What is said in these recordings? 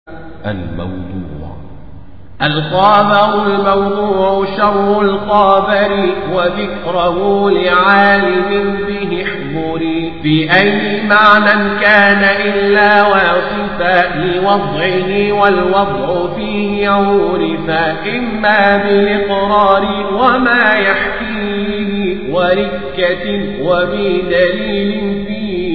الموضوع الخابر الموضوع شر الخابر وذكره لعالم به احضري بأي معنى كان إلا واصفا لوضعه والوضع فيه عورفا إما بالإقرار وما يحكيه وركة وبدليل فيه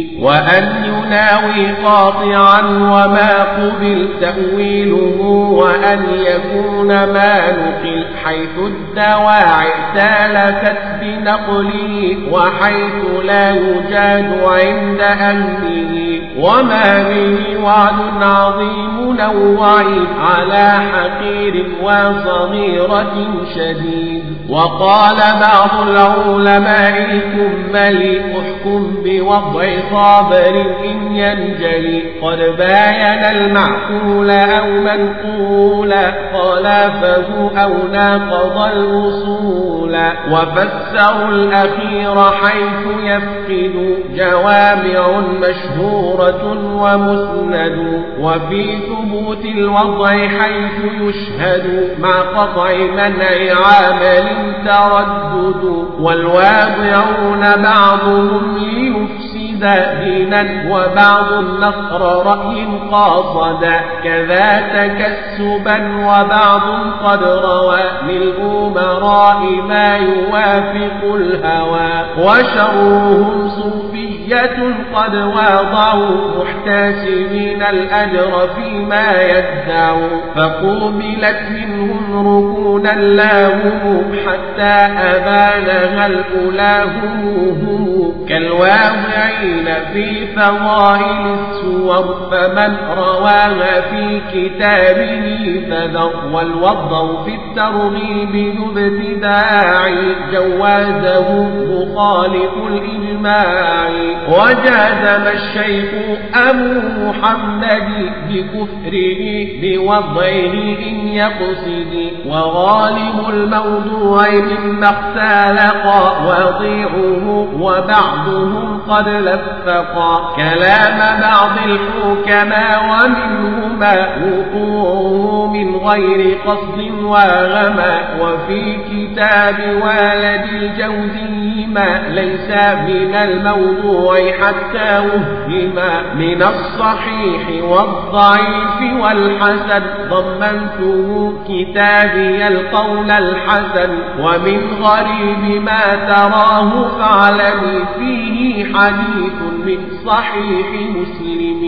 وأن يناوي قاطعا وما قبل تأويله وأن يكون ما نقل حيث الدواعي سالكت بنقله وحيث لا يجاد عند أهله وما به وعد عظيم نوعي على حقير وصغيرة شديد وقال بعض العلماء الكمل احكم بوضع صابر إن ينجلي قد باين المعقول أو منقولا خلافه أو ناقض الوصول وفسروا الأخير حيث يفقد جوامع مشهورة ومسند وفي ثبوت الوضع حيث يشهد مع قطع منع عامل تردد والواضعون بعضهم ليفسد دينا وبعض النصر رأي قاصدا كذا تكسبا وبعض قد روى للأمراء ما يوافق الهوى وشرهم صوفية قد واضعوا محتسبين الأجر فيما يدعوا فقوبلت منهم ركونا لاهم حتى أبانها الأولى هم كالواضعين في فضائل السور فمن رواها في كتابه فذر والوضع في الترغيب ذو ابتداع جوازه مخالف الإجماع وجازم الشيخ أبو محمد بكفره بوضعه إن يقصد وغالب الموضوع مما اختلق وضيعه وبعضهم قد لفقا كلام بعض الحكماء ومنهما وقوعه من غير قصد وغما وفي كتاب والد الجوزي ما ليس من الموضوع حتى وهما من الصحيح والضعيف والحسن ضمنته كتابي القول الحسن ومن غريب ما تراه فاعلمي فيه حديث من صحيح مسلم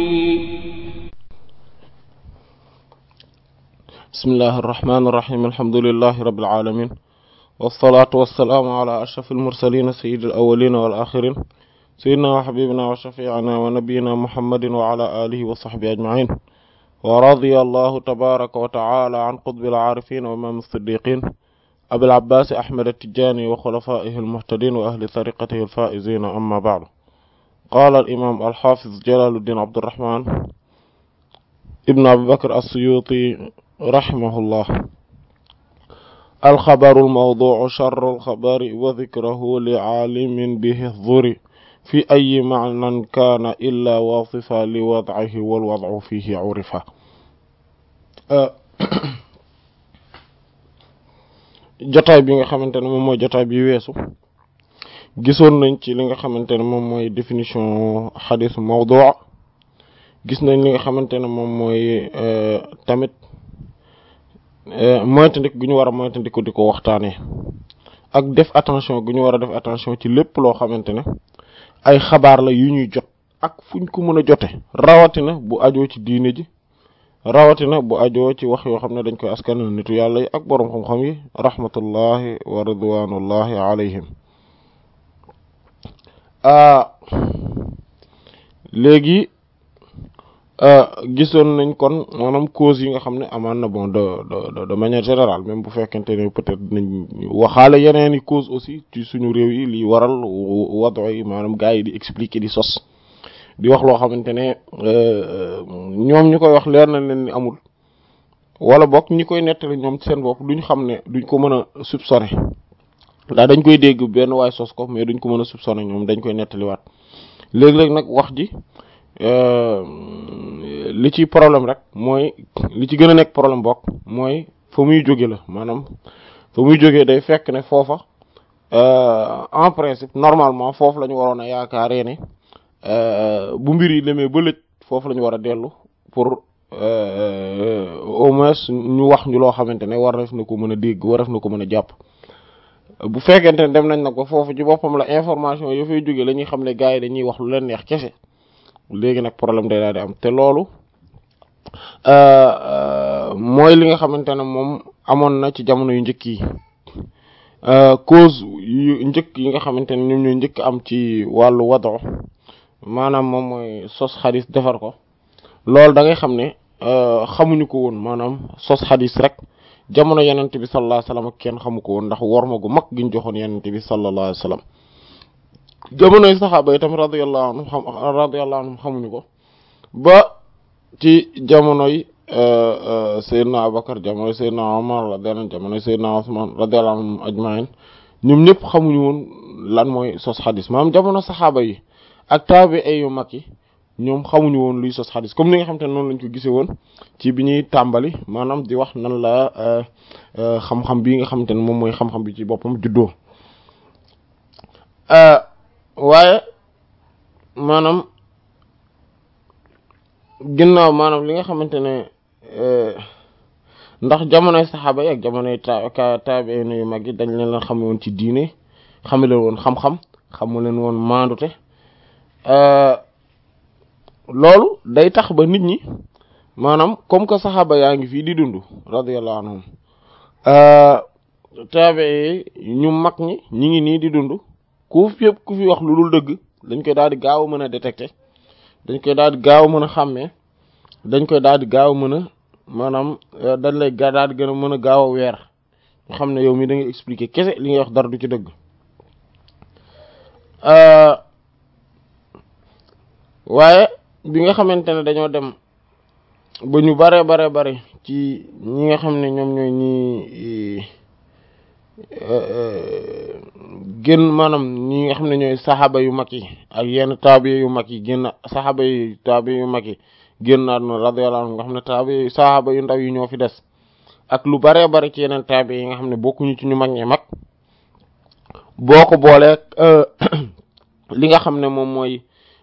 بسم الله الرحمن الرحيم الحمد لله رب العالمين والصلاة والسلام على أشرف المرسلين سيد الأولين والآخرين سيدنا وحبيبنا وشفيعنا ونبينا محمد وعلى آله وصحبه أجمعين ورضي الله تبارك وتعالى عن قطب العارفين وإمام الصديقين أبي العباس أحمد التجاني وخلفائه المهتدين وأهل طريقته الفائزين أما بعد قال الإمام الحافظ جلال الدين عبد الرحمن ابن أبي بكر السيوطي رحمه الله الخبر الموضوع شر الخبر وذكره لعالم به الظر في أي معنى كان إلا واصفا لوضعه والوضع فيه عرفا jotaay bi nga xamante ne moom mooy jotaay bi weesu gisoon nañ ci li nga xamante ne moom mooy définition xadis mawdu gis nañ li nga xamante ne moom mooy tamit moytandik gu ñu war a moytandiku di ko waxtaanee ak def attention gu ñu war a def attention ci lépp loo xamante ne ay xabaar la yu ñuy jot ak fuñ ko mën a jote rawatina bu ajoo ci diine ji rawatina bu ajoo ci wax yoo xam ne dañ koy askanal nitu yàlla yi ak boroom xam-xam yi rahmatullahi wa ridwanullahi alayhim léegi gisoon nañ kon maanaam cause yi nga xam ne amaan na bon de de de manière générale même bu fekkente ne peut-être nañ waxaale yeneen i cause aussi ci suñu réew yi li waral wado yi maanaam gars yi di expliquer di sos di wax loo xamante ne ñoom ñu koy wax leer na leen ni amul wala bokk ñi koy nettali ñoom ci seen bopp duñ xam ne duñ ko mën a soupçonner daa dañ koy dégg benn waay sos ko mais duñ ko mën a soupçonner ñoom dañ koy nettaliwaat léeg-léeg nag wax ji li ci problème rek mooy li ci gën a nekk problème bokk mooy fa muy jóge la maanaam fa muy jógee day fekk ne foofa en principe normalement foofu la ñu waroon a yaakaaree ne bu mbir yi demee ba lëj foofu la ñu war a dellu pour au moins ñu wax ñu loo xamante ne war na ko mën a dégg war na ko mën a jàpp bu fekkente ne dem nañ nag ba foofu ci boppam la information yo fay jóge la ñuy xam ne gars yi dañuy wax lu leen neex kese léegi nag problème day daal di am te loolu mooy li nga xamante ne moom amoon na ci jamono yu njëkk yi cause yu njëkk yi nga xamante ne ñoom ñooy njëkk am ci wàllu wado maanaam moom mooy sos xadis defar ko loolu da ngay xam ne xamuñu ko woon maanaam sos xadis rek jamono yenente bi sallallahu alayhi wasallam kenn xamu ko woon ndax worma gu mag giñ joxoon yenente bi sallallahu alayhi wasallam jamonoy saxaaba yi tamit radiyallahu anhum xam radiyallahu anhum xamuñu ko ba ci jamonoy Seydina Abubakar jamonoy Seydina Umar radiyallahu anhu jamonoy Seydina Usman radiyallahu anhum ajma'in ñoom ñëpp xamuñu woon lan mooy sos xadis maanaam jamono saxaaba yi ak taabi'i yu mag yi ñoom xamuñu woon luy sos xadis comme ni nga xam te ne noonu lañ ko gisee woon ci bi ñuy tàmbali maanaam di wax nan la xam-xam bii nga xamante ne moom mooy xam-xam bi ci boppam juddoo waaye maanaam ginnaaw maanaam li nga xamante ne ndax jamonoy saxaaba yi ak jamonoy ta taabiin yu mag yi dañ leen leen xame woon ci diine xame leen woon xam-xam xamu leen woon maandute loolu day tax ba nit ñi maanaam comme que saxaaba yaa ngi fii di dund radiyallahu anhum taabiin yi ñu mag ñi ñi ngi nii di dund ku fépp ku fi wax lu dul dëgg dañ koy daal di gaaw a mën a détecter dañ koy daal di gaaw a mën a xàmmee dañ koy daal di gaaw a mën a maanaam dañ lay daal di gën a mën a gaaw a weer nga xam ne yow mi da ngay expliquer kese li ngay wax dara du ci dëgg waaye bi nga xamante ne dañoo dem ba ñu bare bare bare ci ñi nga xam ne ñoom ñooy ñi génn maanaam ñi nga xam ne ñooy saxaaba yu mag yi ak yenn taabi yu mag yi génn saxaaba yu taabi yu mag yi génn àdduna radiyallahu anhu nga xam ne taabi saxaaba yu ndaw yi ñoo fi des ak lu baree bari ci yeneen taabi yi nga xam ne bokkuñu ci ñu mag ñi mag boo ko boolee li nga xam ne moom mooy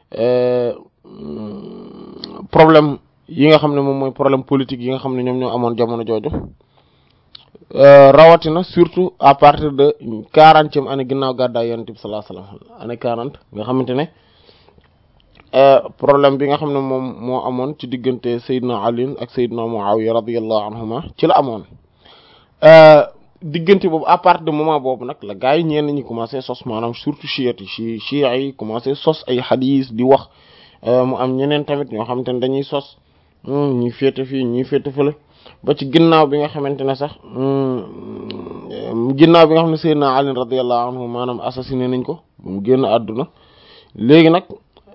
problème yi nga xam ne moom mooy problème politique yi nga xam ne ñoom ñoo amoon jamono jooju rawatina surtout à partir de quarantième année ginnaaw gàddaay yonent bi sallallahu alayhi wasallam année quarante nga xamante ne problème bi nga xam ne moom moo amoon ci diggante Seydina Ali ak Seydina Muawiya radiyallahu anhuma ci la amoon diggante boobu à partir de moment boobu nag la gars yi ñenn ñi commencé sos maanaam surtout chiites yi chi chiites yi commencé sos ay xadiis di wax mu am ñeneen tamit ñoo xamante ne dañuy sos ñi féete fii ñi féete fële ba ci ginnaaw bi nga xamante ne sax ginnaaw bi nga xam ne Seydina Ali radiyallahu anhu maanaam assassiné nañ ko mu génn àdduna léegi nag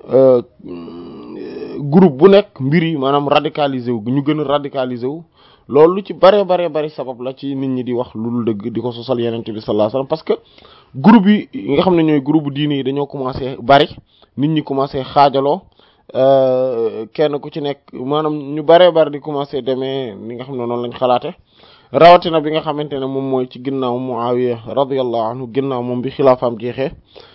groupe bu nekk mbir yi maanaam radicalisé wu ñu gën a radicalisé wu loolu lu ci bare bare bari sabab la ci nit ñi di wax lu dul dëgg di ko sosal yenente bi sallallahu alayhi wasallam parce que groupe yi nga xam ne ñooy groupe diine yi dañoo commencé bari nit ñi commencé xaajaloo kenn ku ci nekk maanaam ñu bare bari di commencé demee ni nga xam ne noonu lañ xalaate rawatina bi nga xamante ne moom mooy ci ginnaaw Muawiya radiyallahu anhu ginnaaw moom bi xilaafaam jeexee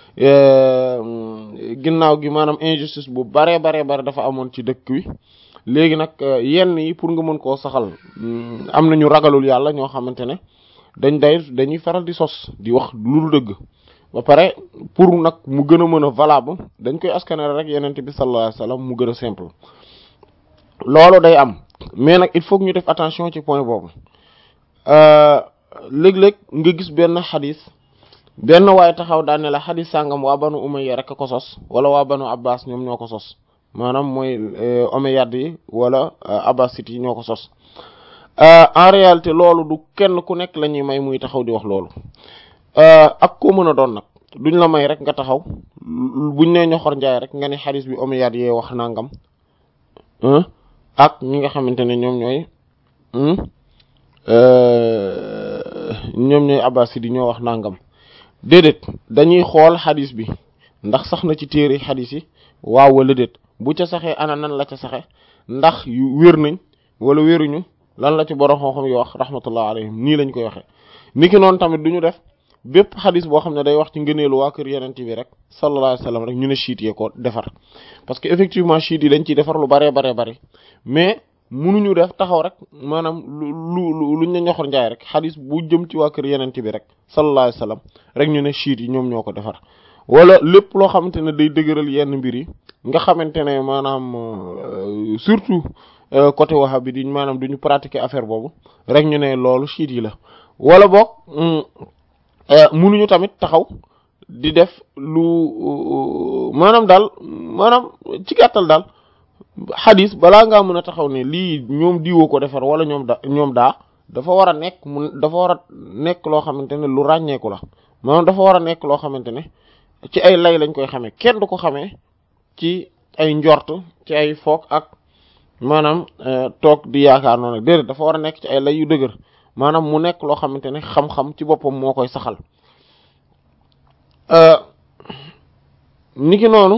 ginnaaw gi maanaam injustice bu bare bare bare dafa amoon ci dëkk wi léegi nag yenn yi pour nga mën koo saxal am na ñu ragalul yàlla ñoo xamante ne dañ day dañuy faral di sos di wax lu dul dëgg ba pare pour nag mu gën a mën a valable dañ koy askanale rek yeneen bi sallallahu alayhi wasallam mu gën a simple loolu day am mais nag il faut que ñu def attention ci point boobu léeg-léeg nga gis benn xadis benn waaye taxaw daan ne la xadis sàngam waa banu umayya rek a ko sos wala waa banu abbas ñoom ñoo ko sos maanaam mooy omeyyade yi wala abbasit yi ñoo ko sos en réalité loolu du kenn ku nekk la ñuy may muy taxaw di wax loolu ak koo mën a doon nag duñ la may rek nga taxaw buñ ne ñoxor njaay rek nga ne xadis bi omeyyade yee wax nangam ak ñi nga xamante ne ñoom ñooy ñoom ñooy abbasit yi ñoo wax nangam déedéet dañuy xool xadis bi ndax sax na ci téere xadis yi waaw wala déet bu ca saxee ana nan la ca saxe ndax yu wér nañ wala wéruñu lan la ci borom xam-xam yi wax rahmatullah alayhim nii lañ koy waxee niki noonu tamit duñu def bépp xadis boo xam ne day wax ci ngëneelu waa kër yeneen bi rek sallallahu alayhi wasallam rek ñu ne chiites yee ko defar parce que effectivement chiites yi dañ ciy defar lu baree baree bari mais munuñu def taxaw rek maanaam lu lu luñ ne ñoxor njaay rek xadis bu jëm ci waa kër yeneen bi rek sallallahu alayhi wasallam rek ñu ne chiites yi ñoom ñoo ko defar wala lépp loo xamante ne day dëgëral yenn mbir yi nga xamante ne maanaam surtout côté wahhabi di maanaam duñu pratiquer affaire boobu rek ñu ne loolu chiites yi la wala boog munuñu tamit taxaw di def lu maanaam daal maanaam ci gàttal daal xadis balaa ngaa mën a taxaw ne lii ñoom diwoo ko defar wala ñoom da ñoom daa dafa war a nekk mu dafa war a nekk loo xamante ne lu ràññeeku la maanaam dafa war a nekk loo xamante ne ci ay lay lañ koy xamee kenn du ko xamee ci ay njort ci ay foog ak maanaam toog di yaakaar noonu rek déedéet dafa war a nekk ci ay lay yu dëgër maanaam mu nekk loo xamante ne xam-xam ci boppam moo koy saxal niki noonu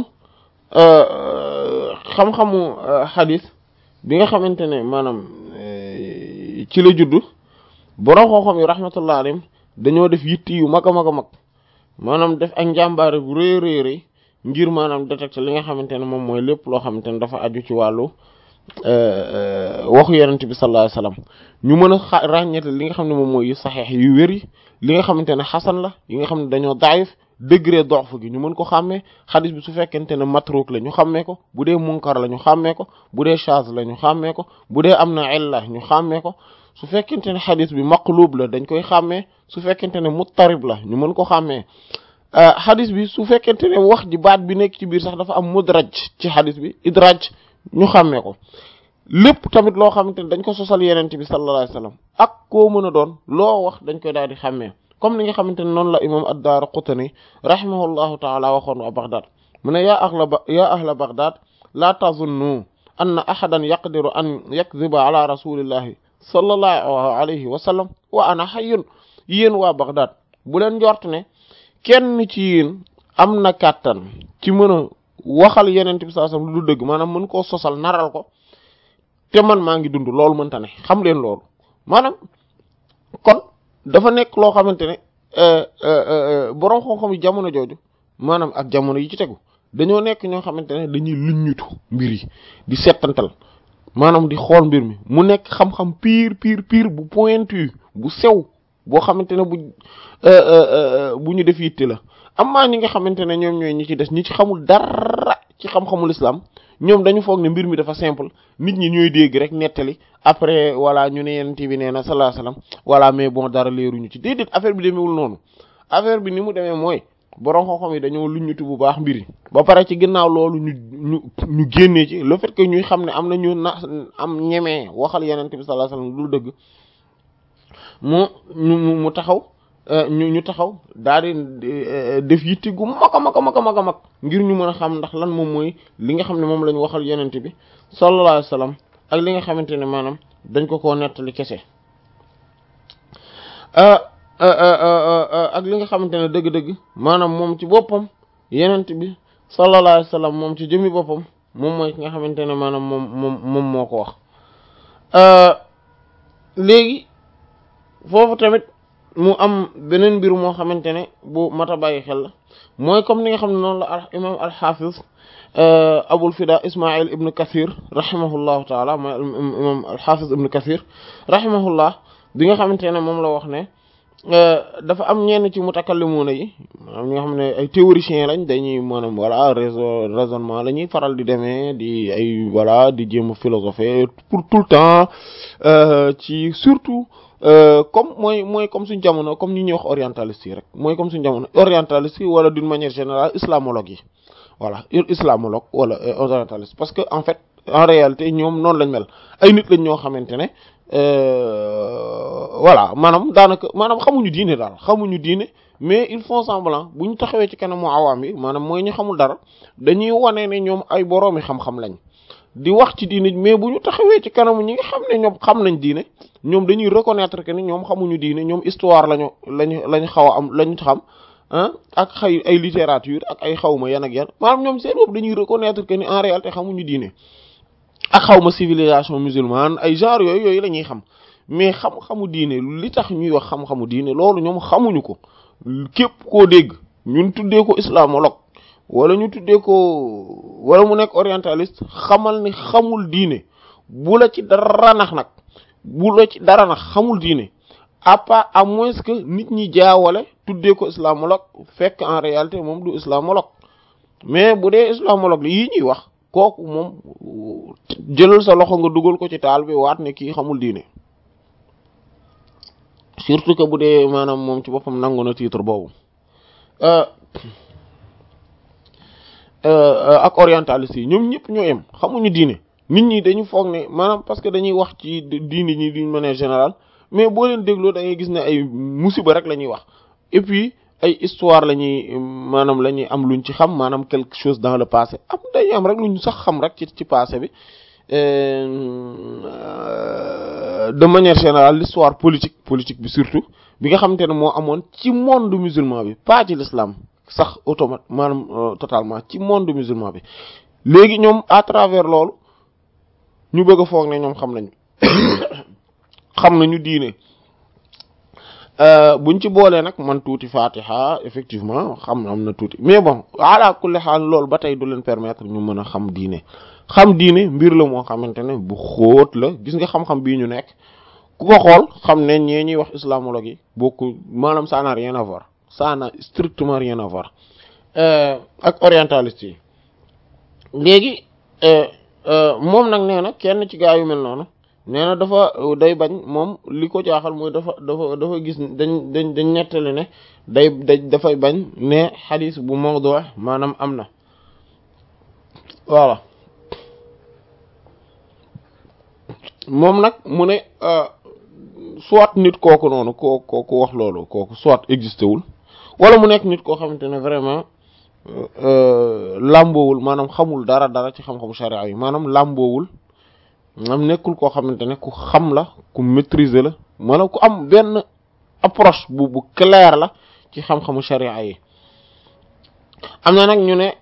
xam-xamu xadis bi nga xamante ne maanaam ci la judd borom xam-xam yi rahmatullah alayhim dañoo def yitti yu mag a mag a mag maanaam def ak njàmbaare bu rëy rëy rëy ngir maanaam détecter li nga xamante ne moom mooy lépp loo xamante ne dafa aju ci wàllu waxu yenent bi sallallahu alayhi wasallam ñu mën a ràññeete li nga xam ne moom mooy yu saxeex yu wér yi li nga xamante ne xasan la yi nga xam ne dañoo daayif degré dox gi ñu mën ko xàmmee xadis bi su fekkente ne matruk la ñu xàmmee ko bu dee munkar la ñu xàmmee ko bu dee chaz la ñu xàmmee ko bu dee am na illa ñu xàmmee ko su fekkente ne xadis bi maqlub la dañ koy xàmmee su fekkente ne muttarib la ñu mën ko xàmmee xadis bi su fekkente ne wax ji baat bi nekk ci biir sax dafa am mudraj ci xadis bi idraj ñu xàmmee ko lépp tamit loo xamante ne dañ ko sosal yenente bi sallallahu alayhi wasallam ak koo mën a doon loo wax dañ koy daal di xàmmee comme ni nga xamante ne noonu la imam ad-Daraqutni rahimahullahu taala waxoon wa Baghdad mu ne yaa ahla yaa ahla Baghdad laa tazunnu anna ahadan yaqdiru an yakdhiba ala rasulillahi sallallahu alayhi wa sallam wa ana hayyun yéen waa Baghdad bu leen njort ne kenn ci yéen am na kàttan ci mën a waxal yenente bi sallallahu alayhi wasallam lu du dëgg maanaam mën koo sosal naral ko te man maa ngi dund loolu mënta ne xam leen loolu maanaam kon dafa nekk loo xamante ne borom xam-xam yi jamono jooju maanaam ak jamono yi ci tegu dañoo nekk ñoo xamante ne dañuy luññutu mbir yi di settantal maanaam di xool mbir mi mu nekk xam-xam pire pire pire bu pointu bu sew boo xamante ne bu bu ñu def yitte la amaa ñi nga xamante ne ñoom ñooy ñi ci des ñi ci xamul dara ci xam-xamul islam ñoom dañu foog ne mbir mi dafa simple nit ñi ñooy dégg rek nettali après voilà ñu ne yenent bi nee na sallallahu alayhi wasallam voilà mais bon dara leeruñu ci déedéet affaire bi demeewul noonu affaire bi ni mu demee mooy borom xam-xam yi dañoo luññutu bu baax mbir yi ba pare ci ginnaaw loolu ñu ñu ñu génnee ci le fait que ñuy xam ne am na ñu na am ñemee waxal yenent bi sallallahu alayhi wasallam lu dëgg mu ñu mu taxaw ñu ñu taxaw daal di def yitti gu mag a mag a mag a mag a mag ngir ñu mën a xam ndax lan moom mooy li nga xam ne moom la ñu waxal yenente bi sallallahu alayhi wasallam ak li nga xamante ne maanaam dañ ko koo nettali kese ak li nga xamante ne dëgg-dëgg maanaam moom ci boppam yenente bi sallallahu alayhi wasallam moom ci jëmmi boppam moom mooy ki nga xamante ne maanaam moom moom moom moo ko wax léegi foofu tamit mu am beneen mbir moo xamante ne bu mat a bàyyi xel la mooy comme ni nga xam ne noonu la al imam alxafiz abul fida ismail ibn kathir rahimahullahu taala mooy imam alxafiz ibn kathir rahimahullah bi nga xamante ne moom la wax ne dafa am ñenn ci mutakallimuna yi maanaam ñi nga xam ne ay théoriciens lañ dañuy maanaam voilà raison raisonnement la ñuy faral di demee di ay voilà di jéem a philosopher pour tout le temps ci surtout comme mooy mooy comme suñ jamono comme ñi ñuy wax orientaliste yi rek mooy comme suñ jamono orientaliste yi wala d'une manière générale islamologue yi voilà islamologue wala orientaliste parce que en fait en réalité ñoom noonu lañ mel ay nit lañ ñoo xamante ne voilà maanaam daanaka maanaam xamuñu diine daal xamuñu diine mais ils font semblant bu ñu taxawee ci kanamu awaam yi maanaam mooy ñu xamul dara dañuy wane ne ñoom ay boroomi xam-xam lañ di wax ci diine mais bu ñu taxawee ci kanamu ñi nga xam ne ñoom xam nañ diine ñoom dañuy reconnaître que ni ñoom xamuñu diine ñoom histoire lañu lañu lañu xaw a am lañu xam ah ak xay ay littérature ak ay xawma yan ak yan maanaam ñoom seen bopp dañuy reconnaître que ni en réalité xamuñu diine ak xawma civilisation musulmane ay genre yooyu yooyu la ñuy xam mais xam-xamu diine li tax ñuy wax xam-xamu diine loolu ñoom xamuñu ko képp koo dégg ñun tuddee ko islamologue wala ñu tuddee ko wala mu nekk orientaliste xamal ni xamul diine bu la ci dara nax nag bu la ci dara nax xamul diine à part à moins que nit ñi jaawale tuddee ko islamologue fekk en réalité moom du islamologue mais bu dee islamologue li yii ñuy wax kooku moom jëlal sa loxo nga dugal ko ci taal bi waat ne kii xamul diine surtout que bu dee maanaam moom ci boppam nangu na titre boobu ak orientaliste yi ñoom ñëpp ñoo yem xamuñu diine nit ñi dañu foog ne maanaam parce que dañuy wax ci diine ñi d'une manière générale mais boo leen dégloo da ngay gis ne ay musiba rek la ñuy wax et puis ay histoire la ñuy maanaam la ñuy am luñ ci xam maanaam quelque chose dans le passé am dañuy am rek luñ sax xam rek ci ci passé bi de manière générale l'histoire politique politique bi surtout bi nga xamante ne moo amoon ci monde musulman bi pas ci l'islam sax automate maanaam totalement ci monde musulman bi léegi ñoom à travers loolu ñu bëgg a foog ne ñoom xam nañu xam nañu diine buñ ci boolee nag man tuuti fatiha effectivement xam am na tuuti mais bon ala kulli xaal loolu ba tey du leen permettre ñu mën a xam diine xam diine mbir la moo xamante ne bu xóot la gis nga xam-xam bii ñu nekk ku ko xool xam ne ñee ñuy wax islamologue yi bokku maanaam ça n'a rien à voir ça n'a strictement rien à voir ak orientaliste yi léegi moom nag nee na kenn ci gaa yu mel noonu nee na dafa day bañ moom li ko jaaxal mooy dafa dafa dafa gis dañ dañ dañ nettali ne day da dafay bañ ne xadis bu mawdu maanaam am na voilà moom nag mu ne soit nit kooku noonu koo kooku wax loolu kooku soit existé wul wala mu nekk nit koo xamante ne vraiment làmboowul maanaam xamul dara dara ci xam-xamu sharia yi maanaam làmboowul maanaam nekkul koo xamante ne ku xam la ku maîtriser la maanaam ku am benn approche bu bu claire la ci xam-xamu sharia yi am na nag ñu ne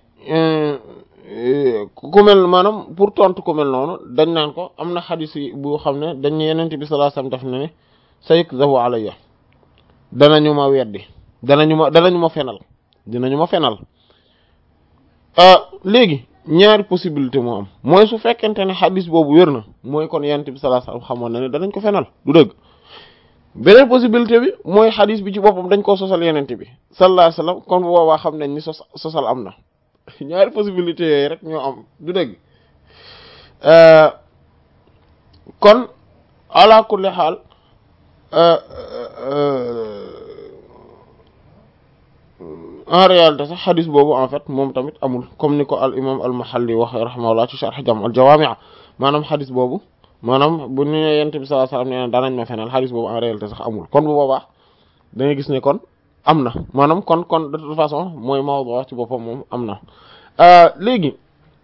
ku mel maanaam pour tontu ku mel noonu dañ naan ko am na xadis yi bu xam ne dañ ne yenente bi sallallahu alayhi wasallam def na ne sayukzabu alayya danañu ma weddi danañu ma danañu ma fenal dinañu ma fenal léegi ñaari possibilité moo am mooy su fekkente ne xadis boobu wér na mooy kon yenente bi sallallahu alayhi wasallam xamoon na ne danañ ko fenal du dëgg beneen possibilité bi mooy xadis bi ci boppam dañ koo sosal yenente bi sallallahu alayhi wasallam kon bu boobaa xam nañ ni sos sosal am na ñaari possibilité yooyu rek ñoo am du dëgg kon ala kulli xaal en réalité sax xadis boobu en fait moom tamit amul comme ni ko al imam al mahalli wax rahimahullah ci sharh jam al jawaami' maanaam xadis boobu maanaam bu ñu nee yonent bi sallallahu alayhi wasallam nee na danañ ma fenal xadis boobu en réalité sax amul kon bu boobaa da ngay gis ne kon am na maanaam kon kon de toute façon mooy mawdu ci boppam moom am na léegi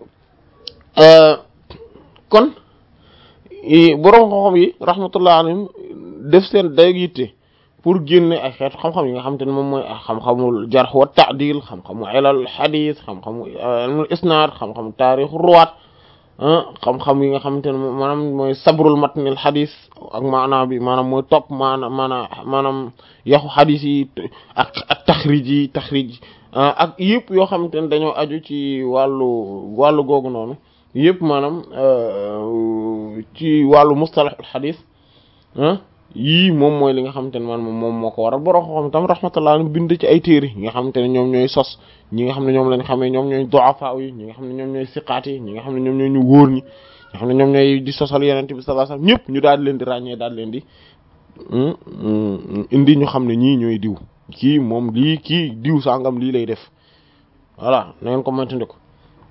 kon boroom xam-xam yi rahmatullah alayhim def seen day yitte pour génne ay xeetu xam-xam yi nga xamante ne moom mooy xam-xamul jarh wa ta'dil xam-xamu ilal hadith xam-xamu ilmul isnad xam-xamu taarix ruwaat xam-xam yi nga xamante ne maanaam mooy sabrul matnil hadith ak maanaam bi maanaam mooy topp maanaam maanaam maanaam yaxu hadith yi ak ak taxrij yi taxrij ak yëpp yoo xamante ne dañoo aju ci wàllu wàllu googu noonu yëpp maanaam ci wàllu mustalahul hadith yii moom mooy li nga xamante ne man moom moo ko waral borom xam tam rahmatullah bind ci ay téere yi nga xamante ne ñoom ñooy sos ñi nga xam ne ñoom lañ xamee ñoom ñooy du'afa yi ñi nga xam ne ñoom ñooy siqaat yi ñi nga xam ne ñoom ñooy ñu wóor ñi nga xam ne ñoom ñooy di sosal yenente bi sallallahu alayhi wasallam ñëpp ñu daal leen di ràññee daal leen di indi ñu xam ne ñii ñooy diw kii moom lii kii diw sangam lii lay def voilà na ngeen ko moytandi ko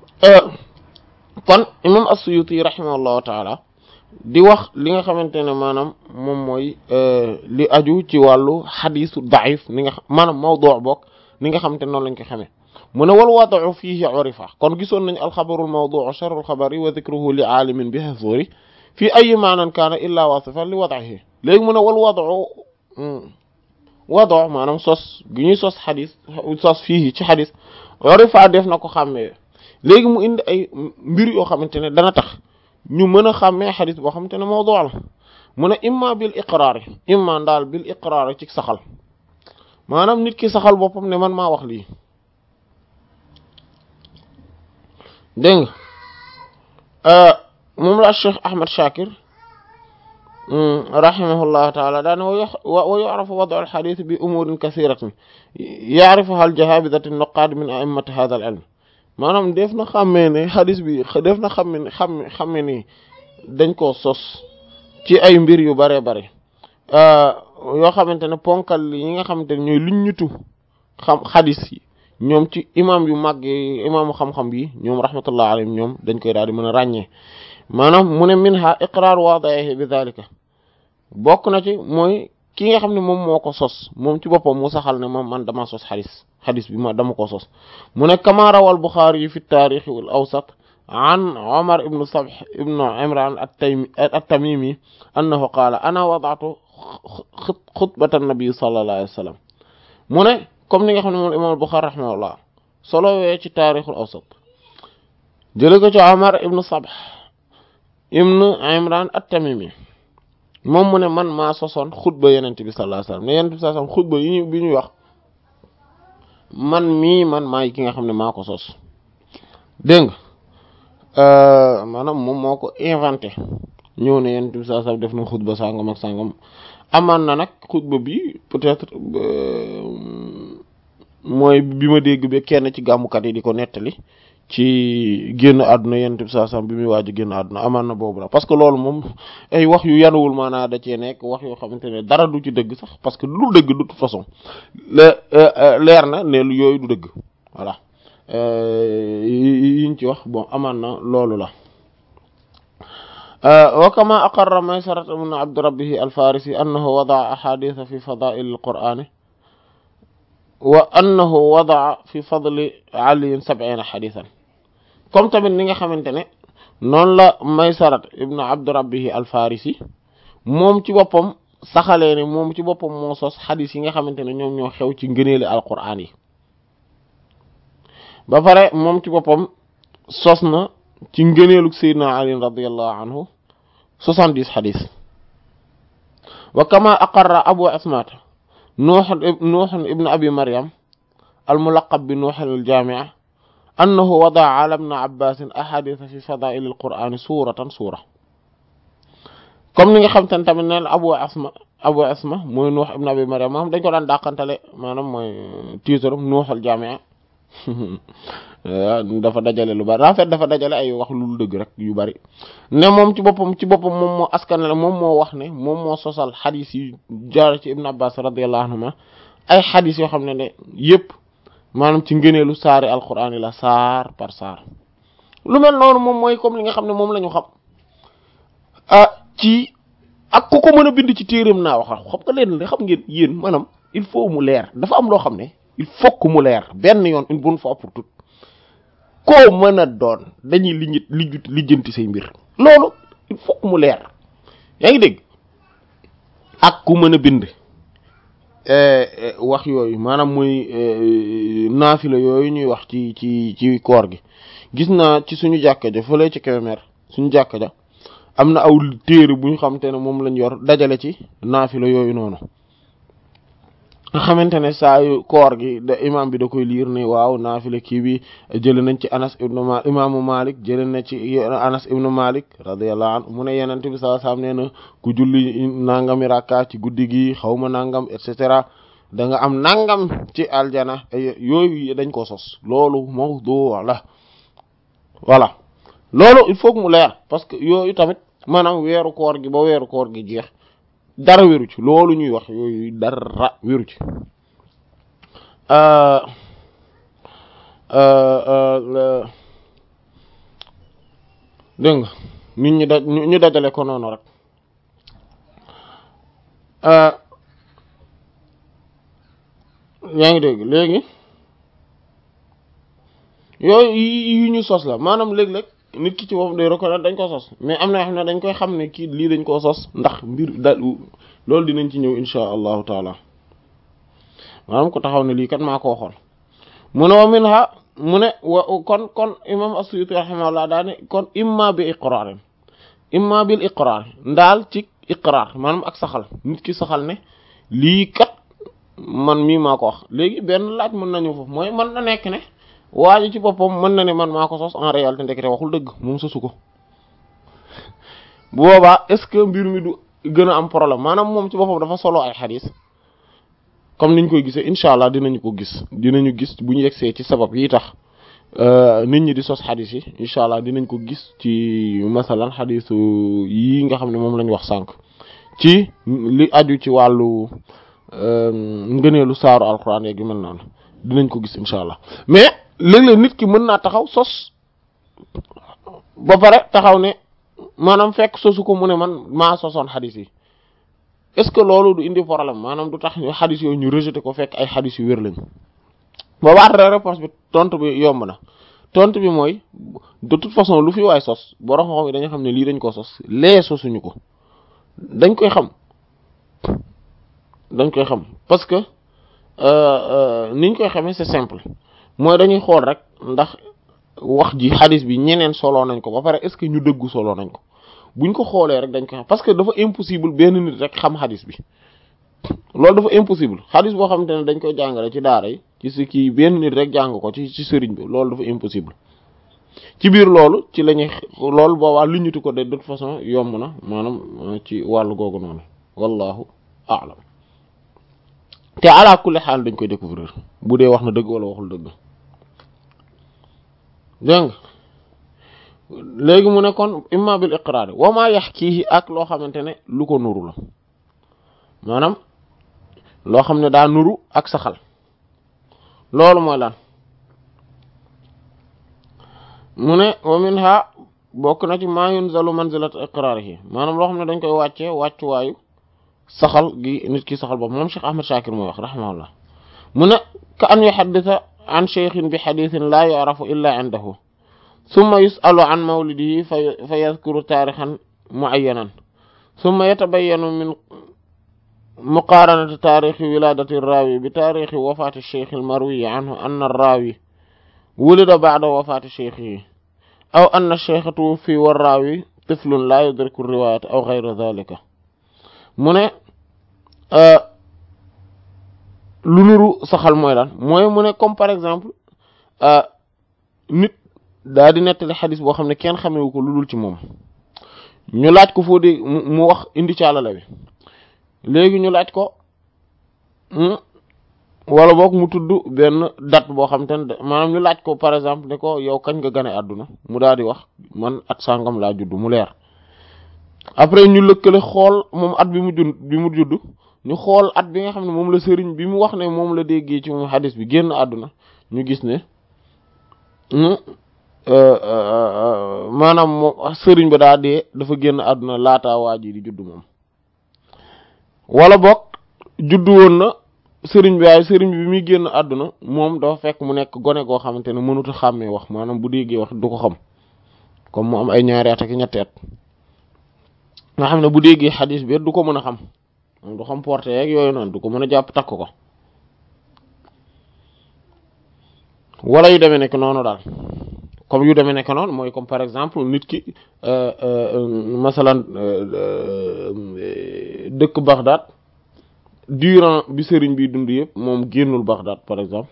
kon imam as-Suyuti rahimahullahu taala di wax li nga xamante ne maanaam moom mooy li aju ci wàllu xadisu daif ni nga maanaam mawdu bokk ni nga xamante ne noonu lañ ko xamee mu ne wal wad'u fihi urifa kon gisoon nañu alxabarul mawdu sharrul xabari wa dhikruhu li aalimin bi hazuri fii ayi maanan kaana illa wasifan li wad'ihi léegi mu ne wal wad'u wado maanaam sos gi ñuy sos xadis sos fii ci xadis orifa def na ko xàmmee léegi mu indi ay mbir yoo xamante ne dana tax ñu mën a xàmmee xadis boo xamante ne mawdu la mu ne imma bil iqraar imma daal bil iqraar ci saxal maanaam nit ki saxal boppam ne man maa wax lii dégg nga moom la Cheikh Ahmad Shakir rahimahullahu taala daane wa yu'rafu wad'u al-hadith bi umurin kathiratin ya'rifuha al-jahabidatu an-nuqad min a'immati hadha al-ilm maanaam def na xàmmee ne xadis bi def na xamme ne xam xamme ni dañ koo sos ci ay mbir yu bare bare yoo xamante ne ponkal yi nga xamante ne ñooy luñ ñutu xam xadis yi ñoom ci imam yu mag yi imaamu xam-xam yi ñoom rahmatullah alayhim ñoom dañ koy daal di mën a ràññee maanaam mu ne minha iqrar wadihi bi dhalika bokk na ci mooy ki nga xam ne moom moo ko sos moom ci boppam mu saxal ne moom man dama sos xadis xadis bi ma dama ko sos mu ne kama rawa al Buxaari yi fi taarix wal awsat an Omar ibnu Sabh ibnu Imran at-Tamimi annahu qaala ana wada'tu xutbata nabi sallallahu alayhi wa sallam mu ne comme ni nga xam ne moom imam al Buxaari rahimahullah solo wee ci taarixul awsat jële ko ci Omar ibnu Sabh ibnu Imran at-Tamimi moom mu ne man maa sosoon xutba yenente bi sallallahu alayhi wasallam ne yenente bi sallallahu alayhi wasallam xutba yi ñu bi ñuy wax man mii man maay ki nga xam ne maa ko sos dégg nga maanaam moom moo ko inventé ñëw ne yenente bi sallallahu alayhi wasallam def na xutba sangam ak sangam amaan na nag xutba bi peut-être mooy bi ma dégg ba kenn ci gàmmukat yi di ko nettali ci génn àdduna yenent bi saa sam bi muy waaj génn àdduna amaan na boobu la parce que loolu moom ay wax yu yanuwul maanaa da cee nekk wax yoo xamante ne dara du ci dëgg sax parce que du dëgg de toute façon leer na ne lu yooyu du dëgg voilà yiñ ci wax bon amaan na loolu la wa kama aqarra maysarat ibn abd rabbihi al-farisi annahu wada'a ahaditha fi fada'il al-qur'ani wa annahu wada'a fi fadli ali sab'ina hadithan comme tamit ni nga xamante ne noonu la maysarat ibnu abd rabbihi al-farisi moom ci boppam saxalee ne moom ci boppam moo sos xadis yi nga xamante ne ñoom ñoo xew ci ngëneeli alquraan yi ba pare moom ci boppam sos na ci ngëneelug sayyidina ali radiyallahu anhu soixante-dix xadis wa kama aqarra abu ismat nuux nuux ibn abi maryam almulaqab bi nuux aljaamia annahu wadaa ala ibn abbas ahadith fi fadail alquran suratan sura comme ni nga xam te ne tamit neen abu asma abu asma mooy nuux ibn abi maryam moom dañ ko daan dàqantale maanaam mooy tiitaram nuux aljaamia dafa dajale lu bari en fait dafa dajale ay wax lu dëgg rek yu bari ne moom ci boppam ci boppam moom moo askanale moom moo wax ne moom moo sosal xadis yi jaar ci ibn abbas radiyallahu anhuma ay xadis yoo xam ne ne yëpp maanaam ci ngëneelu saari alquran yi la saar par saar lu mel noonu moom mooy comme li nga xam ne moom la ñu xam ah ci ak ku ko mën a bind ci téeram naa wax xam nga leen xam ngeen yéen maanaam il faut mu leer dafa am loo xam ne il faut que mu leer benn yoon une bonne fois pour toutes koo mën a doon dañuy li li lijjanti say mbir loolu il faut que mu leer yaa ngi dégg ak ku mën a bind wax yooyu maanaam muy naafila yooyu ñuy wax ci ci ci koor gi gis naa ci suñu jàkka ja fële ci Kébémer suñu jàkka ja am na aw téere bu ñu xamante ne moom lañ yor dajale ci naafila yooyu noonu nga xamante ne saa yu koor gi da imam bi da koy liir ne waaw naafila kii bi jële nañ ci anas ibnu malik imaamu malik jële na ci anas ibnu malik radiyallahu anhu mu ne yenent bi sallallahu alayhi wasallam nee na ku julli nangami rakka ci guddi gi xawma nangam et cetera da nga am nangam ci aljana yooyu dañ ko sos loolu mawdu la voilà loolu il faut que mu leer parce que yooyu tamit maanaam weeru koor gi ba weeru koor gi jeex dara wéru ci loolu ñuy wax yooyu dara wéru ci dégg nga nit ñi da ñu dajale ko noonu rek yaa ngi dégg léegi yooyu yi ñu sos la maanaam léeg-léeg nit ki ci boppam day reconnaître dañ ko sos mais am na yoo xam ne dañ koy xam ne kii lii dañ koo sos ndax mbir da loolu dinañ ci ñëw insha allahu taala maanaam ko taxaw ne lii kat maa ko waxoon mu ne wa minha mu ne wa kon kon imam as-Suyuti rahimahullah daa ne kon imma bi iqrarin imma bil iqrar ndaal ci iqrar maanaam ak saxal nit ki saxal ne lii kat man mii maa ko wax léegi benn laaj mën nañu foofu mooy mën na nekk ne waa ji ci boppam mën na ne man maa ko sos en réalité ndekete waxul dëgg moom sosu ko bu boobaa est-ce que mbir mi du gën a am problème maanaam moom ci boppam dafa solo ay xadis comme niñ koy gisee incha allah dinañu ko gis dinañu gis bu ñu yegsee ci sabab yi tax nit ñi di sos xadis yi incha allah dinañ ko gis ci masalan xadisu yi nga xam ne moom lañ wax sànq ci li aju ci wàllu ngëneelu saaru alquran yeeg yu mel noonu dinañ ko gis incha allah mais léeg-léeg nit ki mën naa taxaw sos ba pare taxaw ne maanaam fekk sosu ko mu ne man maa sosoon xadis yi est-ce que loolu du indi problème maanaam du tax ñu xadis yooyu ñu rejeté ko fekk ay xadis yu wér lañ boobaa réponse bi tontu bi yomb na tontu bi mooy de toute façon lu fi waay sos borom xam yi dañu xam ne lii dañ ko sos lee sosuñu ko dañ koy xam dañ koy xam parce que niñ koy xamee c'est simple mooy dañuy xool rek ndax wax ji xadis bi ñeneen soloo nañ ko ba pare est-ce que ñu dëggu soloo nañ ko buñ ko xoolee rek dañ koy xam parce que dafa impossible benn nit rek xam xadis bi loolu dafa impossible xadis boo xamante ne dañ koy jàngale ci daara yi ci si kii benn nit rek jàng ko ci ci sëriñ bi loolu dafa impossible ci biir loolu ci la ñuy loolu boobaa lu ñutu ko de toute façon yomb na maanaam ci wàllu googu noonu wallahu a'lam te ala kulli xaal dañ koy découvrir bu dee wax na dëgg wala waxul dëgg dégg nga léegi mu ne kon imma bil iqraar wa ma yaxkiihi ak loo xamante ne lu ko nuru la maanaam loo xam ne daa nuru ak saxal loolu mooy lan mu ne wa minha bokk na ci ma yunzalu manzilat iqraarihi maanaam loo xam ne dañ koy wàccee wàccuwaayu saxal gi nit ki saxal boobu moom Cheikh Ahmad Shakir mooy wax rahimahullah mu ne ka an yuhaddisa an cheikhin bi xadithin laa yu'rafu illa indahu summa yus'alu an mawlidihi fa yadhkuru taarixan mu'ayyanan summa yatabayyanu min muqaaranati taarixi wilaadati raawi bi taarixi wafaati cheikh almarwi anhu anna arraawi wulida ba'da wafaati cheikhihi aw anna cheikha tuwuffi wa raawi tiflun laa yudriku riwaayat aw ghayra dhalika mu ne lu nuru saxal mooy lan mooy mu ne comme par exemple nit daa di nettali xadis boo xam ne kenn xamewu ko lu dul ci moom ñu laaj ko foo dee mu wax indi caalala bi léegi ñu laaj ko wala boog mu tudd benn date boo xam te ne maanaam ñu laaj ko par exemple ne ko yow kañ nga gane àdduna mu daal di wax man at sàngam laa judd mu leer après ñu lëkkale xool moom at bi mu judd bi mu judd ñu xool at bi nga xam ne moom la sëriñ bi mu wax ne moom la déggee ci moom xadis bi génn àdduna ñu gis ne maanaam moom sëriñ ba daa dee dafa génn àdduna laataa waa ji di judd moom wala boog judd woon na sëriñ bi waaye sëriñ bi bi muy génn àdduna moom dafa fekk mu nekk gone goo xamante ne mënut a xàmmee wax maanaam bu déggee wax du ko xam comme mu am ay ñaari at ak ñetti at nga xam ne bu déggee xadis bi du ko mën a xam du xam porté yeeg yooyu noonu du ko mën a jàpp takk ko wala yu demee nekk noonu daal comme yu demee nekk noonu mooy comme par exemple nit ki masalan dëkk Bagdad durant bi sëriñ bi dund yëpp moom génnul Bagdad par exemple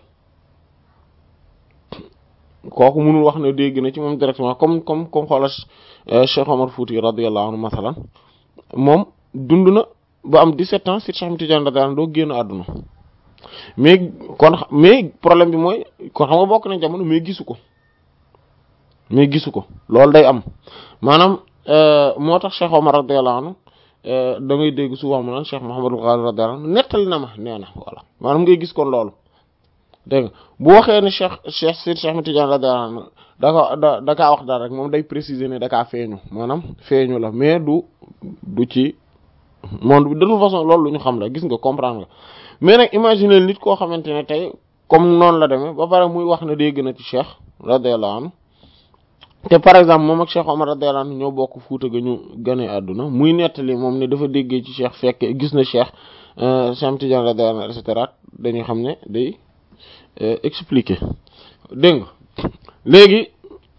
kooku mënul wax ne dégg na ci moom directement comme comme comme xoola Cheikh Omar Fouti radiyallahu anhu masalan moom dund na ba am 17 ans si Cheikh Ahmed Tidiane radiyallahu anhu doo génn àdduna mais kon mais problème bi mooy kon xam nga bokk na jamono mais gisu ko mais gisu ko loolu day am maanaam moo tax Cheikh Omar radiyallahu anhu da ngay dégg souvent mu naan Cheikh Mouhamadul Ghali radiyallahu anhu nettali na ma nee na voilà maanaam ngay gis kon loolu dégg nga bu waxee ne Cheikh Cheikh Seydi Cheikh Ahmed Tidiane radiyallahu anhu da ko da da kaa wax daal rek moom day préciser ne da kaa feeñu maanaam feeñu la mais du du ci monde bi de toute façon loolu lu ñu xam la gis nga comprendre nga mais nag imaginer nit koo xamante ne tey comme noonu la demee ba pare muy wax ne dégg na ci Cheikh radiyallahu anhu te par exemple moom ak Cheikh Omar radiyallahu anhu ñoo bokk Fuuta ga ñu gane àdduna muy nettali moom ne dafa déggee ci Cheikh fekk gis na Cheikh Cheikh Tidiane radiyallahu anhu et cetera dañuy xam ne day expliquer dégg nga léegi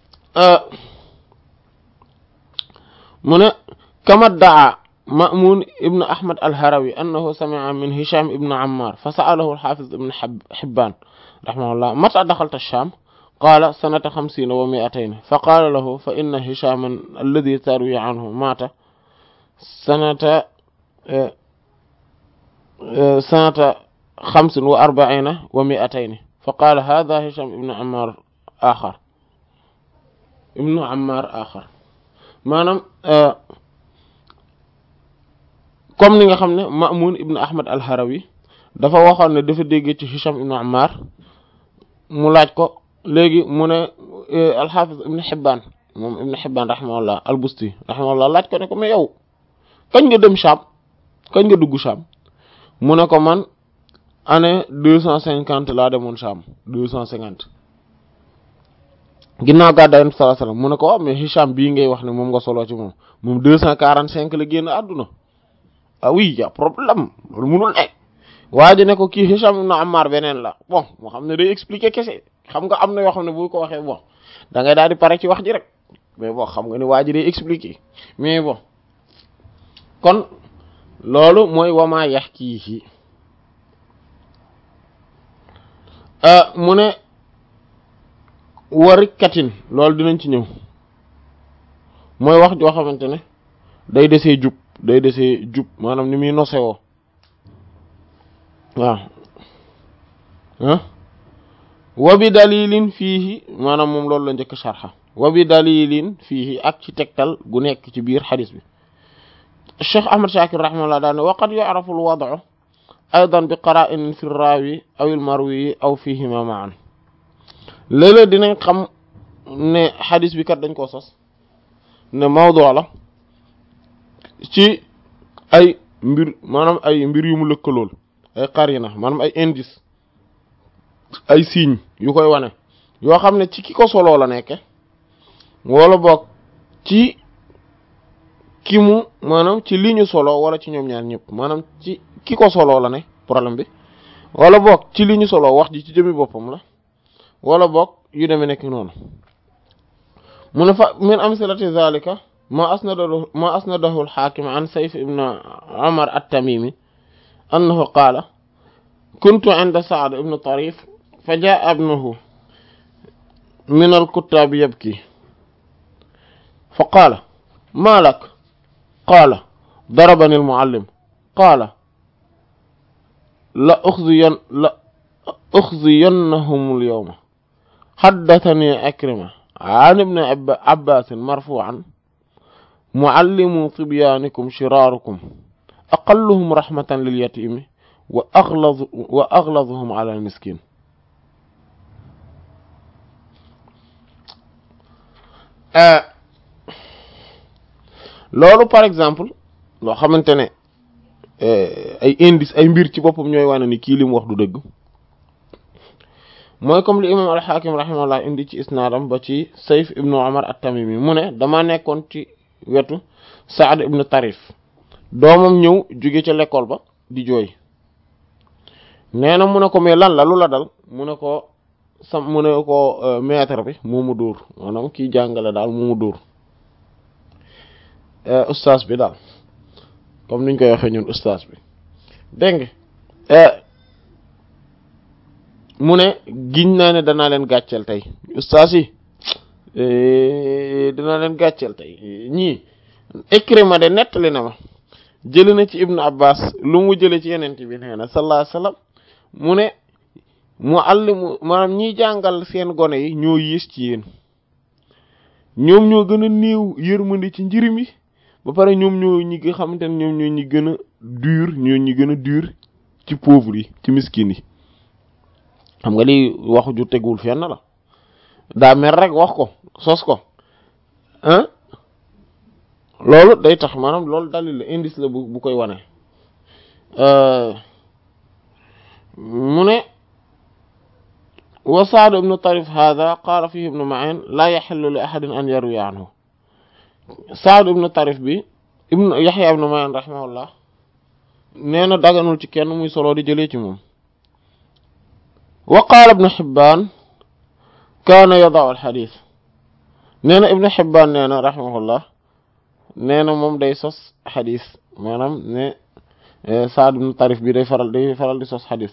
mu ne kama daa Ma'mun ibn Ahmad al-Harawi annahu sami'a min Hisham ibn Ammar fa sa'alahu al-Hafiz ibn Hibban rahimahullah mata daxalta ash-Sham qaala sanata xamsiina wa mi'atayn fa qaala lahu fa inna Hishaman alladhi tarwi anhu maata sanata sanata xamsin wa arba'iina wa mi'atayn fa qaala hadha Hisham ibn Ammar axar ibn Ammar axar maanaam comme ni nga xam ne Ma'mun ibn Ahmad al-Harawi dafa waxoon ne dafa dégg ci Hisham ibn Ammar mu laaj ko léegi mu ne al-Hafiz ibn Hibban moom ibn Hibban rahimahullah al-Busti rahimahullah laaj ko ne ko mais yow kañ nga dem Sham kañ nga dugg Sham mu ne ko man année deux cent cinquante laa demoon Sham deux cent cinquante ginnaaw gàddaay Yonent bi sallallahu alayhi wasallam mu ne ko waaw mais Hisham bii ngay wax ne moom nga soloo ci moom moom deux cent quarante cinq la génn àdduna ah oui y a problème loolu munul ne waa ji ne ko kii Hisham ibn Ammar beneen la bon moo xam ne day expliquer kese xam nga am na yoo xam ne bu ko waxee bon da ngay daal di pare ci wax ji rek mais bon xam nga ni waa ji day expliquer mais bon kon loolu mooy wamaa yax kii mu ne warikatin loolu dinañ ci ñëw mooy wax joo xamante ne day desee jub day desee jub maanaam ni muy nosewoo waaw ah wa bi dalilin fiihi maanaam moom loolu la njëkk sharxa wa bi dalilin fiihi ak ci tegtal gu nekk ci biir xadis bi Cheikh Ahmad Shakir rahimahullah daane wa qad yu'rafu al-wad'u aydan bi qara'in fi raawi aw al-marwi aw fihima ma'an léeg-léeg dinañ xam ne xadis bi kat dañ koo sos ne mawdu la ci ay mbir maanaam ay mbir yu mu lëkkalool ay qarina maanaam ay indice ay signes yu koy wane yoo xam ne ci ki ko soloo la nekke wala boog ci ki mu maanaam ci li ñu solo wala ci ñoom ñaar ñëpp maanaam ci ki ko soloo la ne problème bi wala boog ci li ñu solo wax ji ci jëmi boppam la wala boog yu demee nekk noonu mu ne fa min amsilati zalika ma asnadahu ma asnadahu al-hakim an sayf ibn umar at-tamimi annahu qaala kuntu inda sa'd ibn tarif fa jaa ibnuhu min al-kuttab yabki fa qaala ma lak qaala darabani al-muallim qaala la ukhziyan la ukhziyannahum al-yawma haddathani akrima an ibn abbas marfu'an muallimu tibyaanikum shiraarukum aqalluhum rahmatan lil yatimi wa aghlaz wa aghlazuhum ala al miskin loolu par exemple loo xamante ne ay indice ay mbir ci boppam ñooy wane ni kii li mu wax du dëgg mooy comme li imam al-Hakim rahimahullah indi ci isnaadam ba ci Sayf ibnu Umar at-Tamimi mu ne dama nekkoon ci wetu Saad ibnu Tarif doomam ñëw jóge ca l'école ba di jooy nee na mu ne ko mais lan la lu la dal mu ne ko sam mu ne ko maître bi moo mu dóor maanaam kii jàngale daal moo mu dóor ustaas bi daal comme niñ koy waxee ñun ustaas bi dégg nga mu ne giñ naa ne danaa leen gàcceel tey ustaas yi danaa leen gàcceel tey ñii Ikrima de nettali na ma jëli na ci Ibnu Abbas lu mu jële ci yenente bi nee na sallallahu alayhi wasallam mu ne mu allimu maanaam ñiy jàngal seen gone yi ñoo yées ci yéen ñoom ñoo gën a néew yërmande ci njirim yi ba pare ñoom ñoo ñi nga xamante ne ñoom ñoo ñi gën a dur ñoo ñi gën a dur ci pauvre yi ci miskin yi xam nga lii waxu ju tegul fenn la daa mer rek wax ko sos ko ah loolu day tax maanaam loolu dalil la indice la bu bu koy wane mu ne wa Sa'd ibn Tarif hada qaala fihi ibnu Ma'in laa yaxillu li ahadin an yarwi anhu Sa'd ibn Tarif bi ibnu Yaxya ibn Ma'in rahimahullah nee na daganul ci kenn muy solo di jëlee ci moom wa qaala ibnu Hibbaan kaana yada'u al-hadiis nee na ibnu Hibbaan nee na rahimahullah nee na moom day sos xadis maanaam ne Saad ibn Tarif bi day faral day faral di sos xadis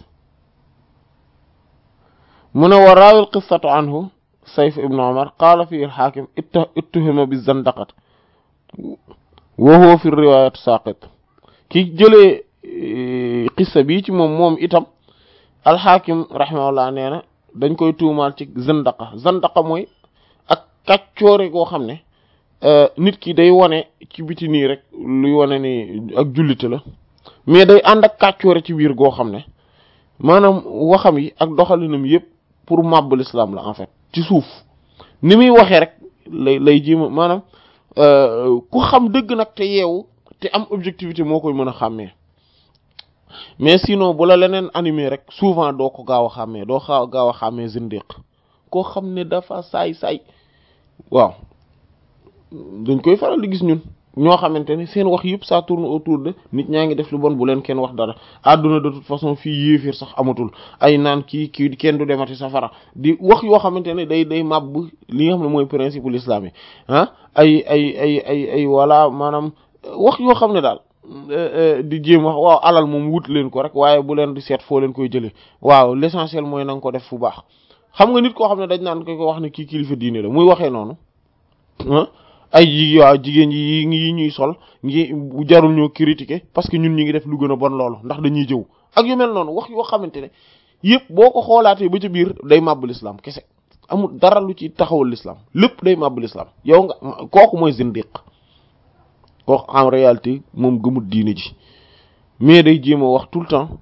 mu ne wa raawil qissatu anhu Sayf ibn Umar qaala fihi al-Haakim ittuhima bi zandaqat wa huwa fi riwaayat saaqit ki jëlee qissa bi ci moom moom itam al-Haakim rahimahullah nee na dañ koy tuumaal ci zandaqa zandaqa mooy ak kàccoore goo xam ne nit ki day wane ci biti nii rek luy wane ni ak jullite la mais day ànd ak kàccoore ci biir goo xam ne maanaam waxam yi ak doxalinam yëpp pour màbb l'islam la en fait ci suuf ni muy waxee rek lay lay jéema maanaam ku xam dëgg nag te yeewu te am objectivité moo koy mën a xàmmee mais sinon bu la leneen animé rek souvent doo ko gaaw a xàmmee doo xaaw gaaw a xàmmee zindiq koo xam ne dafa saay-saay waaw dañ koy faral di gis ñun ñoo xamante ne seen wax yëpp ça tourne autour de nit ñaa ngi def lu bon bu leen kenn wax dara àdduna de toute façon fii yéefir sax amatul ay naan kii kii kenn du demati safara di wax yoo xamante ne day day màbb li nga xam ne mooy principe l'islam yi ah ay ay ay ay ay voilà maanaam wax yoo xam ne daal di jéem wax waaw alal moom wut leen ko rek waaye bu leen di seet foo leen koy jëlee waaw l'essentiel mooy na nga ko def fu baax xam nga nit koo xam ne dañ naan ko ko wax ne kii kilifa diine la muy waxee noonu ay ji waaw jigéen yi yi ñuy sol ngi jarul ñoo critiquer parce que ñun ñi ngi def lu gën a bon loolu ndax dañuy jëw ak yu mel noonu wax yoo xamante ne yëpp boo ko xoolaatee ba ci biir day màbb l'islam kese amul dara lu ci taxawal l'islam lépp day màbb l'islam yow nga kooku mooy zindiq kooku en réalité moom gëmul diine ji mais day jéem a wax tout le temps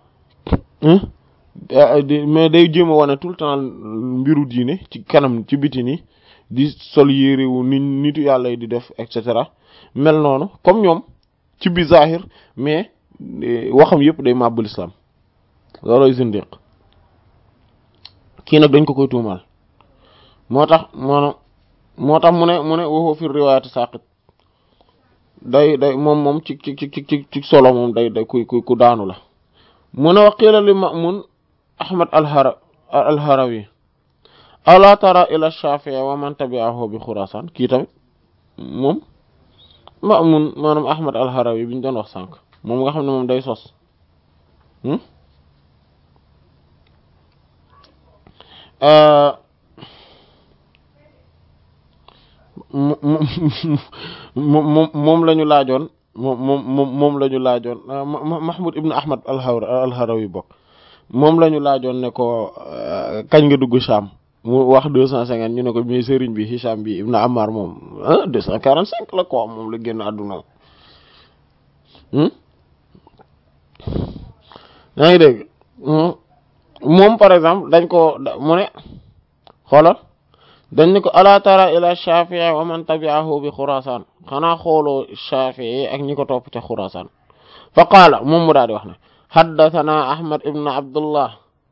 mais day jéem a wane tout le temps mbiru diine ci kanam ci biti nii di sol yéeréwu ni nitu yàlla yi di def et cetera mel noonu comme ñoom ci bi zahir mais waxam yëpp day màbb l'islam looloy zindiq kii nag dañ ko koy tuumaal moo tax maanaam moo tax mu ne mu ne waxoo fi riwaayati saqit day day moom moom ci ci ci ci ci solo moom day day ku ku ku daanu la mu ne wa qiila li Ma'mun Ahmad al-Hara al-Harawi ala tara ila Shafi'i wa man tabi'ahu bi Khurasan kii tamit moom Ma'mun maanaam Ahmad al-Harawi bi ñu doon wax sànq moom nga xam ne moom day sos moom moom la ñu laajoon moom moom moom la ñu laajoon Mahmoud ibn Ahmad al-Harawi bokk moom la ñu laajoon ne ko kañ nga dugg Sham mu wax deux cent cinquante ñu ne ko mais sëriñ bi Hisham bi ibn Ammar moom ah deux cent quarante cinq la ko moom la génn àdduna yaa ngi dégg moom par exemple dañ ko mu ne xoolal dañ ne ko ala tara ila Shafi'i wa man tabi'ahu bi Khurasan xanaa xooloo Shafi'i ak ñi ko topp ca Khurasan fa qaala moom mu daal di wax ne haddathana Ahmad ibn Abdullah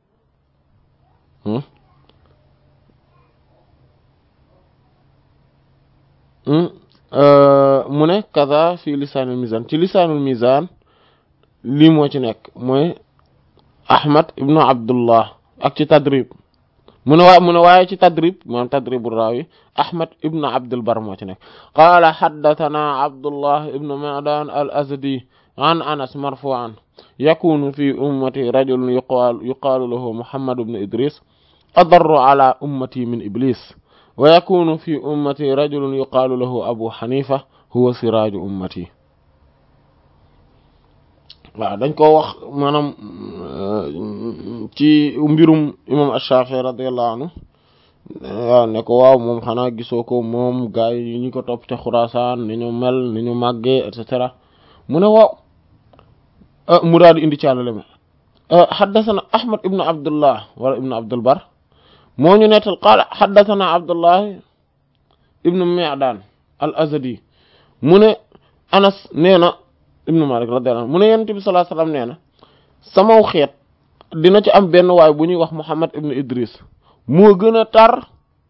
mu ne kaza fi lisaanul mizan ci lisaanul mizan lii moo ci nekk mooy Ahmad ibn Abdullah ak ci tadrib mu ne waa mu ne waaye ci tadrib maanaam tadribu raawi Ahmad ibn Abdul Bar moo ci nekk qaala haddathana Abdullah ibn Ma'dan al-Azdi an Anas marfu'an yakunu fi ummati rajulun yuqaalu yuqaalu lahu Muhammad ibn Idris adarru ala ummati min Iblis wa yakunu fi ummati rajulun yuqaalu lahu Abu Hanifa huwa siraaju ummati waaw dañ ko wax maanaam ci mbirum imam Ash-Shafi'i radiyallahu anhu waaw ne ko waaw moom xanaa gisoo ko moom gaay yi ñu ko topp ca Xuraasaan ni ñu mel ni ñu màggee et cetera mu ne waaw mu daal di indi caalale ma xaddathana Ahmad ibn Abdullah wala ibn Abdul Bar moo ñu nettal qaala xaddathana Abdullah ibn Mi'dan al-Azdi mu ne Anas nee na ibnu Malik radiyallahu anhu mu ne yonent bi sallallahu alayhi wasallam nee na samaw xeet dina ci am benn waay bu ñuy wax Muhammad ibnu Idris moo gën a tar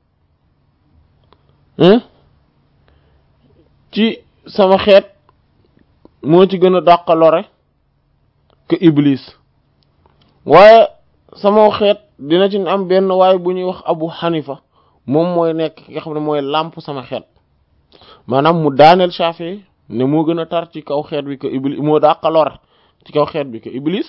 ci sama xeet moo ci gën a dàq lore que iblis waaye sama xeet dina ci am benn waaye bu ñuy wax abu xanifa moom mooy nekk ki nga xam ne mooy làmp sama xeet maanaam mu daaneel Shafi'i ne moo gën a tar ci kaw xeet bi que iblis moo dàq lore ci kaw xeet bi que iblis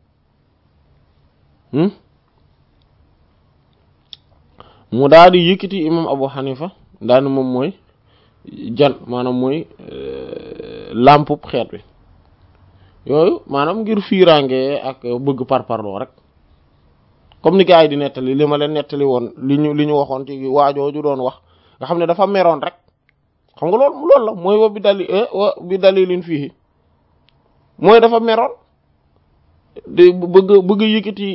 mu daal di yëkkati imam abu xanifa daani moom mooy jan maanaam mooy làmpub xeet bi yooyu maanaam ngir fiiraange ak bëgg parparloo rek comme ni gars yi di nettali li ma leen nettali woon li ñu li ñu waxoon ci waajooju doon wax nga xam ne dafa meroon rek xam nga loolu loolu la mooy wa bi dali wa bi dalilin fii mooy dafa meroon de bëgg bëgg yëkkati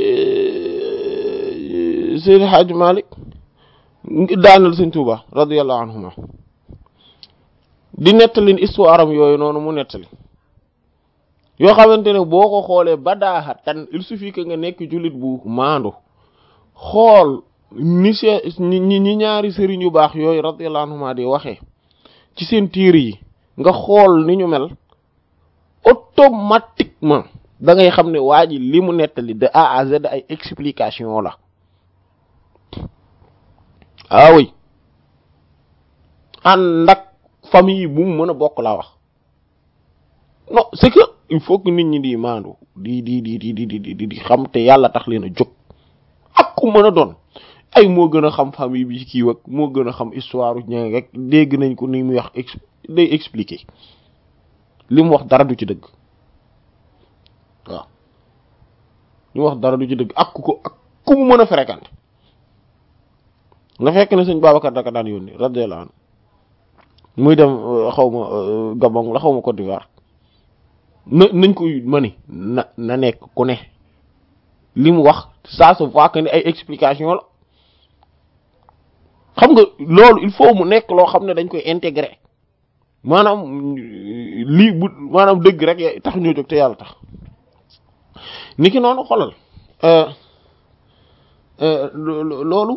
Seydi Hadj Malick daanal Sëñ Tuuba radiyallahu anhuma di nettali histoire am yooyu noonu mu nettali yoo xamante ne boo ko xoolee ba daaxa tan il suffit que nga nekk jullit bu maandu xool ni se ñi ñi ñaari sëriñ yu baax yooyu radiyallahu anhuma di waxee ci seen tiir yi nga xool ni ñu mel automatiquement da ngay xam ne waa ji li mu nettali de A à Z ay explication la ah oui ànd ak famille bu mu mën a bokk laa wax non c'est que il faut que nit ñi di maandu di di di di di di di xam te yàlla tax leen a jóg ak ku mën a doon ay moo gën a xam famille bi kii wak moo gën a xam histoire ña rek dégg nañ ko ni muy wax ex day expliquer li mu wax dara du ci dëgg waaw li mu wax dara du ci dëgg ak ku ko ak ku mu mën a fréquenter nga fekk ne sëñ Babacar daka daan yónni radiyallahu anhu muy dem xaw ma Gabon la xaw ma Côte d'Ivoire na nañ ko ma ni na na nekk ku ne li mu wax ça se voit que ni ay explication la xam nga loolu il faut mu nekk loo xam ne dañ koy intégrer maanaam lii bu maanaam dëgg rek tax ñoo jóg te yàlla tax niki noonu xolal loolu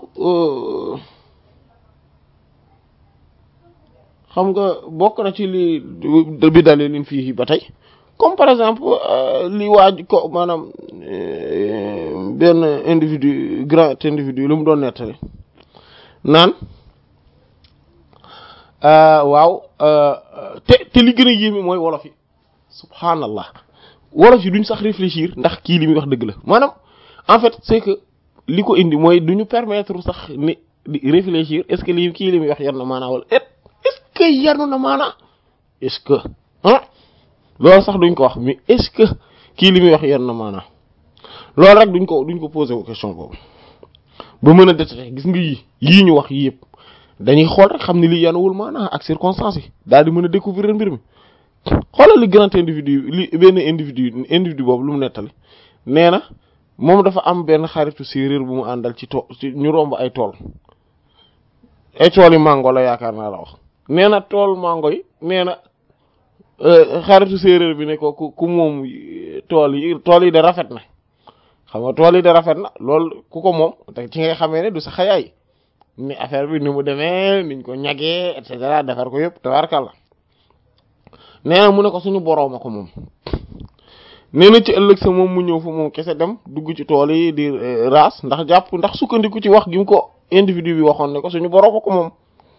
xam nga bokk na ci li bi dalee lin fii ba tey comme par exemple li waaj ko maanaam benn individu grand individu lu mu doon nettali naan waaw te te li gën a yéeme mooy wolof yi subhanallah wolof yi duñ sax réfléchir ndax kii li muy wax dëgg la maanaam en fait c'est que li ko indi mooy duñu permettre sax ni di réfléchir est-ce que lii kii li muy wax yar na maanaa wala est-ce que yanu na maanaa est-ce que ah loolu sax duñ ko wax mais est-ce que kii li muy wax yar na maanaa loolu rek duñ ko duñ ko poser question boobu ba mën a détecter gis nga yii yii ñu wax yii yëpp dañuy xool rek xam ne lii yanuwul maanaa ak circonstances yi daal di mën a découvrir mbir mi xoolal li grand individu li benn individu individu boobu lu mu nettali nee na moom dafa am benn xaritu séeréer bu mu àndal ci tool ci ñu romb ay tool ay tool yi mango la yaakaar naa la wax nee na tool mango yi nee na xaritu séeréer bi ne ko ku ku moom tool yi tool yi de rafet na xam nga tool yi de rafet na loolu ku ko moom te ci ngay xamee ne du sa xayaay ni affaire bi ni mu demee niñ ko ñagee et cetera defar ko yëpp tabarkàlla nee na mu ne ko suñu borooma ko moom nee na ci ëllëg sa moom mu ñëw fa moom kese dem dugg ci tool yi di raas ndax jàpp ndax sukkandiku ci wax gi mu ko individu bi waxoon ne ko suñu borooma ko moom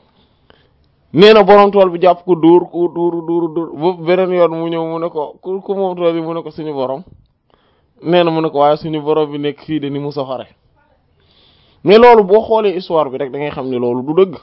nee na borom tool bi jàpp ko dóor ko dóor dóor dóor ba beneen yoon mu ñëw mu ne ko ku ku moom tool yi mu ne ko suñu borom nee na mu ne ko waaye suñu borom bi nekk fii de ni mu soxare mais loolu boo xoolee histoire bi rek da ngay xam ne loolu du dëgg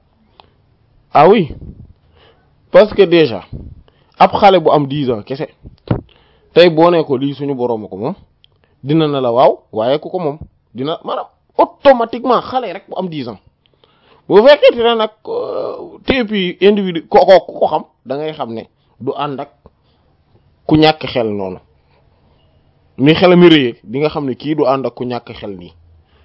ah oui parce que déjà ab xale bu am dix ans kese tey boo nee ko lii suñu borom ko moom dina na la waaw waaye ku ko moom dina maanaam automatiquement xale rek bu am dix ans bu fekkee ne nag téepi individu ko ku ko xam da ngay xam ne du ànd ak ku ñàkk xel noonu ni xel mi rëyee di nga xam ne kii du ànd ak ku ñàkk xel nii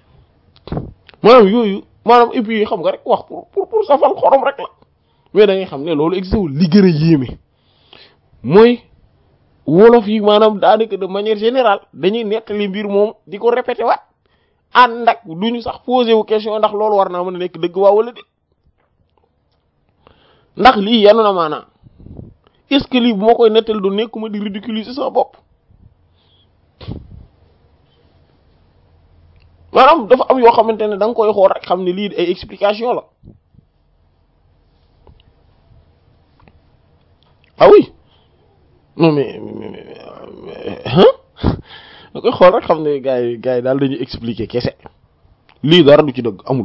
maanaam yooyu maanaam et puis xam nga rek wax pour pour pour safal xorom rek la mais da ngay xam ne loolu existé wul li gën a yéeme mooy wolof yi maanaam daanaka de manière générale dañuy nettali mbir moom di ko répété waat ànd ak duñu sax posé wu question ndax loolu war naa mën a nekk dëgg waa wala de ndax lii yanu na maanaam est-ce que lii bu ma koy nettal du nekkuma di ridiculiser sama bopp maanaam dafa am yoo xamante ne da nga koy xool rek xam ne lii ay explication la ah oui non mais hein da koy xool rek xam ne gars yi gars yi daal dañuy expliquer kese lii dara du ci dëgg amul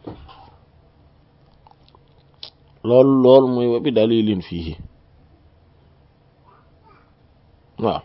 loolu loolu mooy wa bi dalilin fii waaw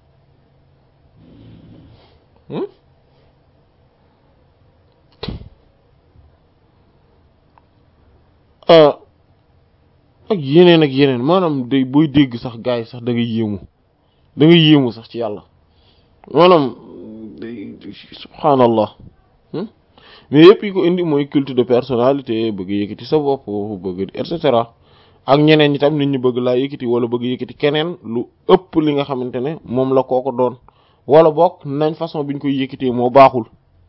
ak yeneen ak yeneen maanaam day booy dégg sax gars yi sax da nga yéemu da nga yéemu sax ci yàlla maanaam subhaanallah mais yëpp yi ko indi mooy culte de personnalité bëgg yëkkati sa bopp bëgg et cetera ak ñeneen ñi tam nit ñi bëgg laa yëkkati wala bëgg yëkkati keneen lu ëpp li nga xamante ne moom la kooko doon wala bokk nañ façon biñ koy yëkkatee moo baaxul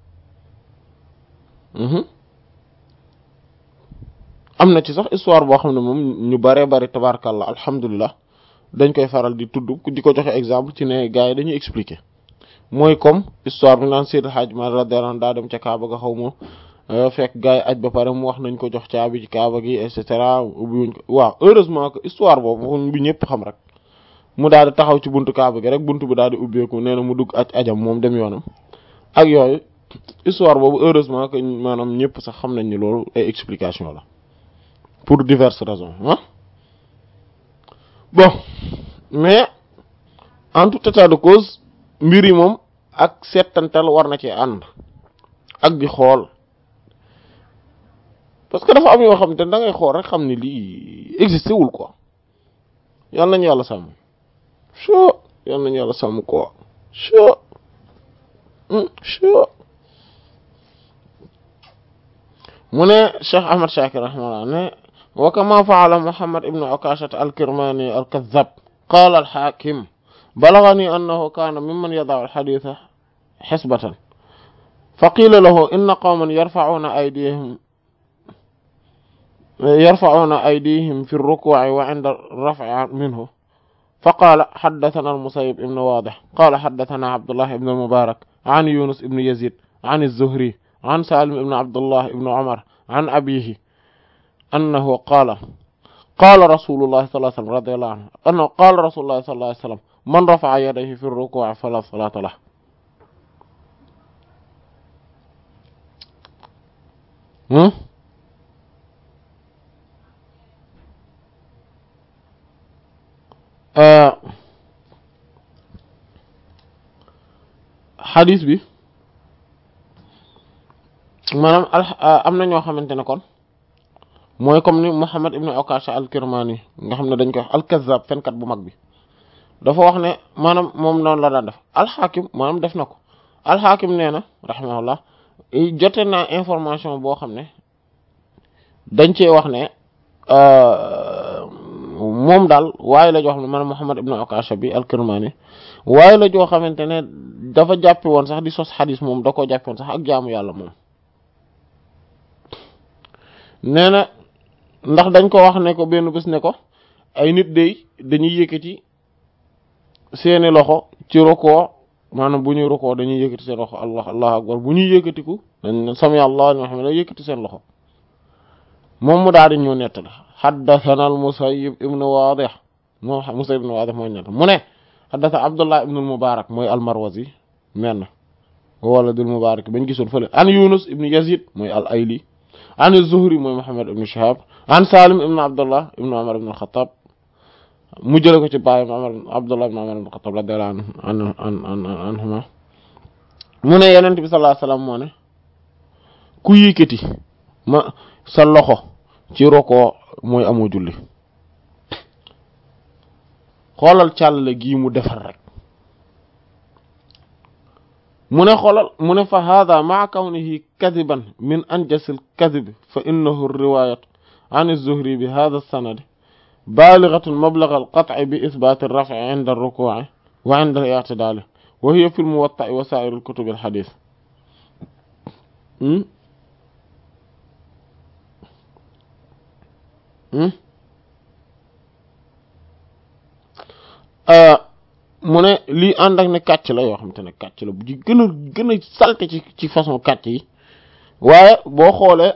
am na ci sax histoire boo xam ne moom ñu bare bari tabarkàllah alhamdulilah dañ koy faral di tudd di ko joxe exemple ci ne gars yi dañuy expliquer mooy comme histoire bi naan Seydil Hadj Malick radiyallahu anhu daa dem ca Kaaba ga xaw ma fekk gars yi aj ba pare mu wax nañ ko jox caabi ci Kaaba gi et cetera ubbiwuñ ko waaw heureusement que histoire boobu bi ñëpp xam rek mu daal di taxaw ci buntu Kaaba gi rek buntu bi daal di ubbeeku nee na mu dugg aj ajam moom dem yoonam ak yooyu histoire boobu heureusement que maanaam ñëpp sax xam nañ ni loolu ay explication la pour diverses raisons ah bon mais en tout état de cause mbir yi moom ak seetantal war na ci ànd ak di xool parce que dafa am yoo xam te da ngay xool rek xam ni lii existé wul quoi yal nañu yàlla sàmm sure yal nañu yàlla sàmm quoi sure sure mu ne Cheikh Ahmad Shakir rahimahullah ne wa kama fa'ala Muhammad ibn Ukasha al-Kirmani al-Kadhdhab qala al-Hakim بلغني أنه كان ممن يضع الحديث حسبة فقيل له إن قوما يرفعون أيديهم يرفعون أيديهم في الركوع وعند الرفع منه فقال حدثنا المسيب ابن واضح قال حدثنا عبد الله بن المبارك عن يونس بن يزيد عن الزهري عن سالم بن عبد الله بن عمر عن أبيه أنه قال قال رسول الله صلى الله عليه وسلم رضي الله عنه أنه قال رسول الله صلى الله عليه وسلم من رفع يديه في الركوع فلا صلاة له هم؟ آه xadis bi maanaam al am na ñoo xamante ne kon mooy comme ni Muhammad ibn Ukasha al-Kirmani nga xam ne dañ koy wax al-Kazzab fenkat bu mag bi dafa wax ne maanaam moom noonu la daan def alxaakim maanaam def na ko alxaakim nee na rahimahullah jote naa information boo xam ne dañ cee wax ne moom daal waaye la joo xam ne maanaam Muhammad ibn Ukasha bi al-Kirmani waaye la joo xamante ne dafa jàppe woon sax di sos xadis moom da koo jàppe woon sax ak jaamu yàlla moom nee na ndax dañ ko wax ne ko benn bés ne ko ay nit day dañuy yëkkati seeni loxo ci rukoo maanaam bu ñuy rukoo dañuy yëkkati seen loxo allah allahu akbar bu ñuy yëkkatiku dañ sami allah liman hamida yëkkati seen loxo moom mu daal di ñu nettali haddathana al musayyib ibn wadih moo musayyib ibn wadih mooy nett mu ne haddatha abdullah ibn al mubarak mooy al marwazi menn wala dul mubarak bañ gisoon fële an yunus ibn yazid mooy al ayli an az-zuhri mooy muhammad ibn shihab an salim ibn abdullah ibn umar ibn al khattab mu jële ko ci baayam Umar Abdullah ibn Umar ibn Khattab radiyallahu anhu anhuma mu ne Yonent bi sallallahu alayhi wasallam moo ne ku yëkkati ma sa loxo ci roko mooy amoo julli xoolal càllale gii mu defar rek mu ne xoolal mu ne fa hada ma'a kawnihi kadiban min anjasil kadib fa innahu riwayat an az-Zuhri bi hada as-sanad بالغة مبلغ القطع بإثبات الرفع عند الركوع وعند الاعتدال وهي في الموطأ وسائر الكتب الحديث mu ne lii ànd ak ne kàcc la yoo xamante ne kàcc la bu ci gën a gën a salte ci ci façon kàcc yi waaye boo xoolee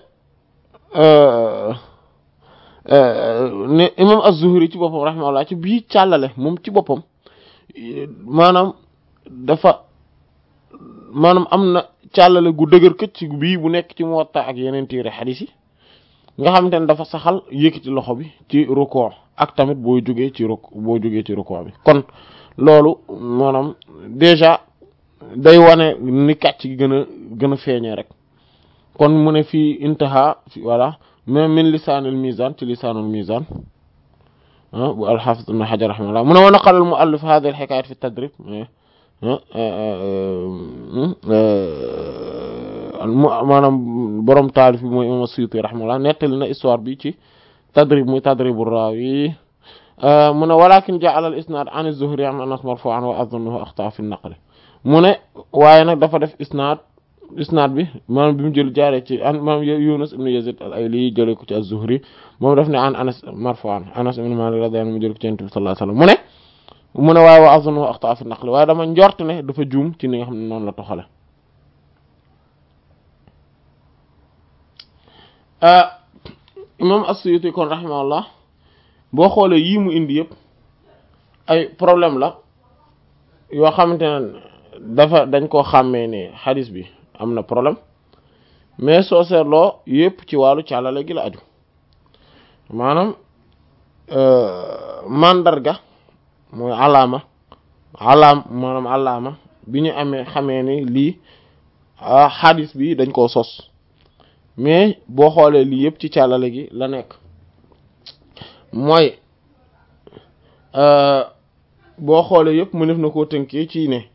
ne imam az-Zuhri ci boppam rahimahullah ci bii càllale moom ci boppam maanaam dafa maanaam am na càllale gu dëgër këcc bii bu nekk ci Muwatta ak yeneen téere xadiis yi nga xamante ne dafa saxal yëkkati loxo bi ci rukkoo ak tamit boo jógee ci ruk boo jógee ci rukkoo bi kon loolu maanaam déjà day wane ni kàcc gi gën a gën a feeñee rek kon mu ne fii intaha fi voilà mais min lisaanil mizan ci lisaanul mizan bu al-Hafiz ibn Hajar rahimahullah mu ne wa naqala al-mu'allif hadhihi al-hikayat fi tadrib maanaam borom taalif bi mooy imam Suyuti rahimahullah nettali na histoire bi ci tadrib muy tadribu raawi mu ne walakin ja'ala al-isnad an az-Zuhri an Anas marfu'an wa adhunnuhu axta'a fi an-naql mu ne waaye nag dafa def isnad isnad bi maanaam bi mu jël jaaree ci an maanaam Yunus ibn Yazid al-Ayli jëlee ko ci az-Zuhri moom daf ne an Anas marfu'an Anas ibn Malik radiyallahu anhu mu jël ko ci Yonent bi sallallahu alayhi wasallam mu ne mu ne waaye wa azunnu axta fi naqli waaye dama njort ne dafa juum ci ni nga xam ne noonu la toxale imam as-Suyuti kon rahimahullah boo xoolee yii mu indi yëpp ay problème la yoo xamante ne dafa dañ koo xàmmee ne xadis bi am na problème mais soo seetloo yëpp ci wàllu càllale gi la aju maanaam mandarga mooy alaama alaam maanaam alaama bi ñu amee xamee ni lii xadis bi dañ koo sos mais boo xoolee lii yëpp ci càllale gi la nekk mooy boo xoolee yëpp mu def na koo tënkee ci ne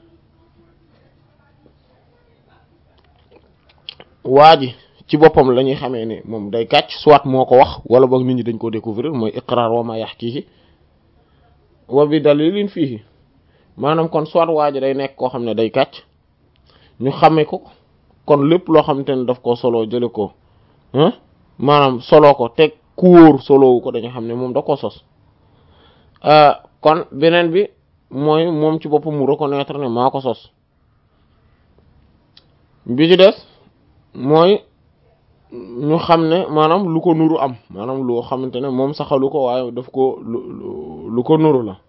waa ji ci boppam la ñuy xamee ni moom day kàcc soit moo ko wax wala boog nit ñi dañ koo découvrir mooy iqrar wa ma yahkihi wa bi dalilin fihi maanaam kon soit waa ji day nekk koo xam ne day kàcc ñu xamee ko kon lépp loo xamante ne daf ko solo jële ko maanaam solo ko teg ku wóor solowu ko dañu xam ne moom da ko sos kon beneen bi mooy moom ci boppam mu reconnaître ne maa ko sos bi ci des mooy ñu xam ne maanaam lu ko nuru am maanaam loo xamante ne moom saxalu ko waaye daf ko lu lu ko nuru la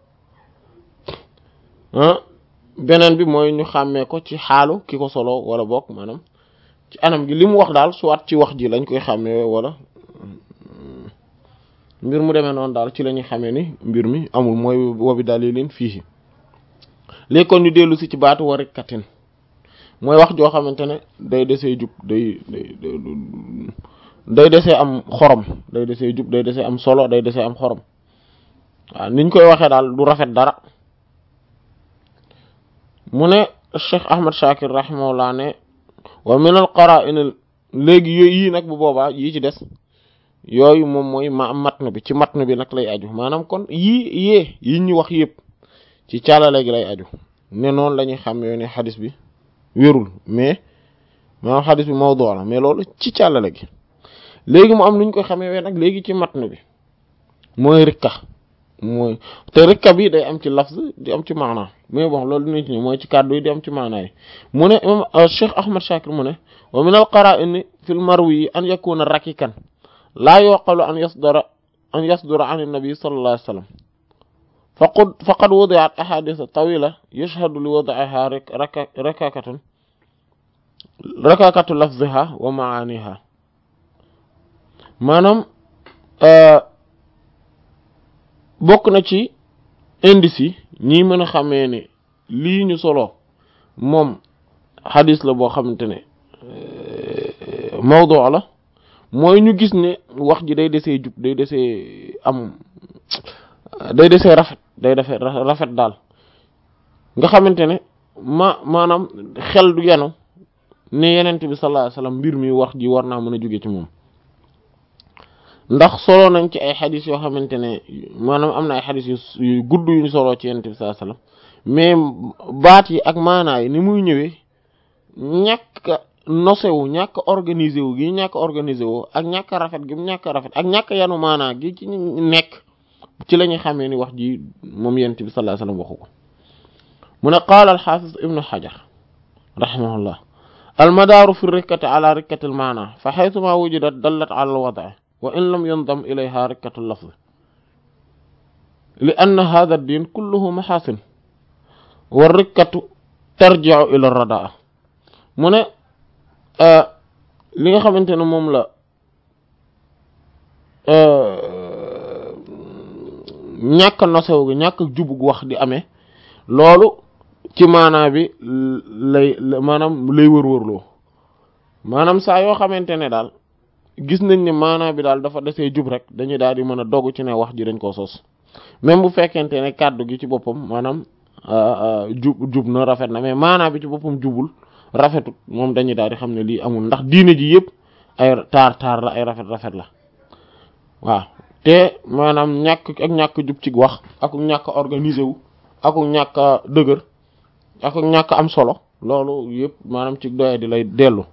beneen bi mooy ñu xàmmee ko ci xaalu ki ko solo wala bokk maanaam ci anam gi li mu wax daal soit ci wax ji lañ koy xàmmee wala mbir mu demee noonu daal ci la ñuy xamee ni mbir mi amul mooy wobi dalilin fii léegi kon ñu dellu si ci baatu warikatin mooy wax joo xamante ne day desee jub day day day desee am xorom day desee jub day desee am solo day desee am xorom waaw niñ koy waxee daal du rafet dara mu ne Cheikh Ahmad Shakir rahimahullah ne wa min al qara'in léegi yooyu yii nag bu boobaa yii ci des yooyu moom mooy ma matn bi ci matn bi nag lay aju maanaam kon yii yee yi ñu wax yëpp ci caalale gi lay aju ne noonu la ñuy xam yoo ne xadis bi wérul mais maanaam xadis bi mawdu la mais loolu ci caalale gi léegi mu am nu ñu koy xamee wee nag léegi ci matn bi mooy rikka mooy te rikka bi day am ci lafz di am ci maanaa mais bon loolu dinañ ci ñëw mooy ci kàddu yi di am ci maanaa yi mu ne imam Cheikh Ahmad Shakir mu ne wa min al qara'in fil marwi an yakuna rakikan laa yuqalu an yasdura an yasdura an nabi sallallahu alayhi wa sallam faqad faqad wudi'at ahadith tawila yashhadu li wad'iha rakakatun rakakatu lafziha wa ma'aniha maanaam bokk na ci indice yi ñi mën a xamee ne lii ñu solo moom xadis la boo xamante ne mawdu la mooy ñu gis ne wax ji day desee jub day desee am day desee rafet day defee rafet daal nga xamante ne ma maanaam xel du yenu ne yenent bi sallallahu alayhi wasallam mbir mi wax ji war naa mën a jóge ci moom ndax solo nañ ci ay xadis yoo xamante ne maanaam am na ay xadis yu gudd yu ñu solo ci yenent bi sallallahu alayhi wasallam mais baat yi ak maanaa yi ni muy ñëwee ñàkk nosewu ñàkk organisé wu gi ñàkk organisé wu ak ñàkk rafet gi mu ñàkk rafet ak ñàkk yanu maanaa gi ci nekk ci la ñuy xamee ni wax ji moom yent bi sallallahu alayhi wasallam waxu ko mu ne qaala alxaafis ibnu xajar rahimahullah almadaaru fi rikkati ala rikkati almaana fa xaytuma wujidat dallat ala alwada wa in lam yundam ilayha rikkatu lafz li anna hada ad-din kulluhu maxaasin wa rikkatu tarji'u ila radaa mu ne li nga xamante ne moom la ñàkk nosew gi ñàkk jubug wax di amee loolu ci maanaa bi lay maanaam lay wër-wërloo maanaam saa yoo xamante ne daal gis nañ ne maanaa bi daal dafa desee jub rek dañuy daal di mën a dogu ci ne wax ji dañ koo sos même bu fekkente ne kàddu gi ci boppam maanaam jub jub na rafet na mais maanaa bi ci boppam jubul rafetut moom dañuy daal di xam ne lii amul ndax diine ji yëpp ay taar taar la ay rafet rafet la waaw te maanaam ñàkk ak ñàkk jub ci wax ak ñàkk organisé wu ak ñàkk dëgër ak ñàkk am solo loolu yëpp maanaam ci doye di lay dellu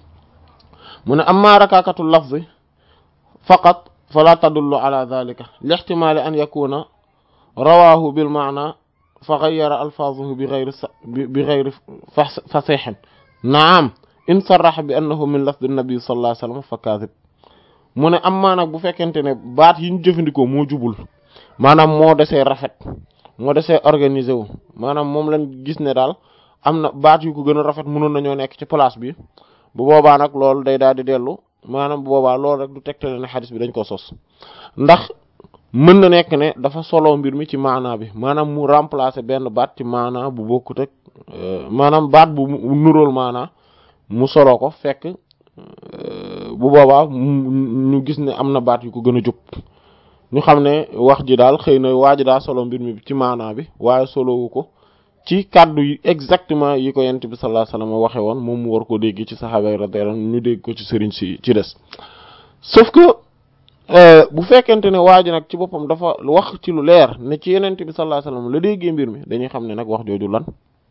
mu ne amma rakaakatu lafzi faqat fala tadullu ala dhalika li ihtimali an yakuna rawahu bil maana fa ghayyara alfaazuhu bi ghayri bi ghayri fasihin naam in sarraha bi annahu min lafdi nabi sallallahu alayhi wasallam fa kadhib mu ne am maa nag bu fekkente ne baat yi ñu jëfandikoo moo jubul maanaam moo desee rafet moo desee organisé wu maanaam moom lañ gis ne daal am na baat yu ko gën a rafet mënoon nañoo nekk ci place bi bu boobaa nag loolu day daal di dellu maanaam bu boobaa loolu rek du tegtale ne xadis bi dañ ko sos ndax mën na nekk ne dafa solo mbir mi ci maanaa bi maanaam mu remplacer benn baat ci maanaa bu bokkut ak maanaam baat bu nuróol maanaa mu solo ko fekk bu boobaa ñu gis ne am na baat yu ko gën a jub ñu xam ne wax ji daal xëy na waa ji daa solo mbir mi ci maanaa bi waaye solowu ko ci kàddu yi exactement yi ko yent bi sallallahu alayhi wasallam waxe woon moom mu war ko dégg ci saxaaba yi radiyallahu ñu dégg ko ci sëriñ si ci des sauf que bu fekkente ne waa ji nag ci boppam dafa wax ci lu leer ne ci yenent bi sallallahu alayhi wasallam la déggee mbir mi dañuy xam ne nag wax jooju lan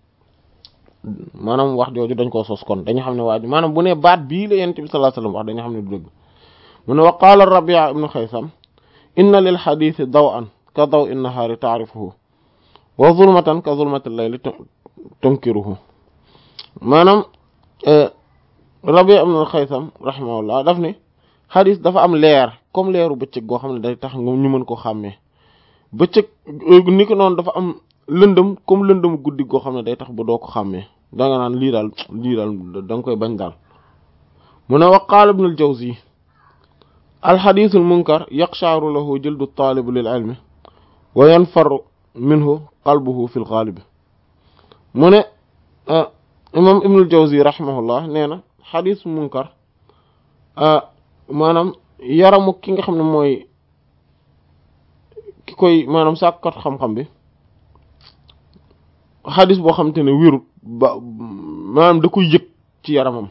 maanaam wax jooju dañ koo sos kon dañu xam ne waa ji maanaam bu ne baat bii la yenent bi sallallahu alayhi wasallam wax dañu xam ne du dëgg mu ne wa qaala Rabi' ibnu Xaysam inna lil xadiisi daw'an ka daw in nahaari taarifuhu wa zulmatan ka zulmati layli tunkiruhu maanaam Rabi' ibnu Xaysam rahimahullah daf ne xadis dafa am leer comme leeru bëccëg goo xam ne day tax ñu mën ko xàmmee bëccëg ni ko noonu dafa am lëndëm comme lëndëm guddi goo xam ne day tax ba doo ko xàmmee da nga naan lii daal lii daal da nga koy bañ daal mu ne wa qaala ibnu al-Jawzi alxadiisul munkar yaqshaaru lahu jildu taalibu lil ilmi wa yanfaru minhu qalbuhu fil gaalib mu ne imam ibnul Jawzi rahimahullah nee na xadiis munkar maanaam yaramu ki nga xam ne mooy ki koy maanaam sàkkat xam-xam bi xadis boo xam te ne wérut ba maanaam da koy yëg ci yaramam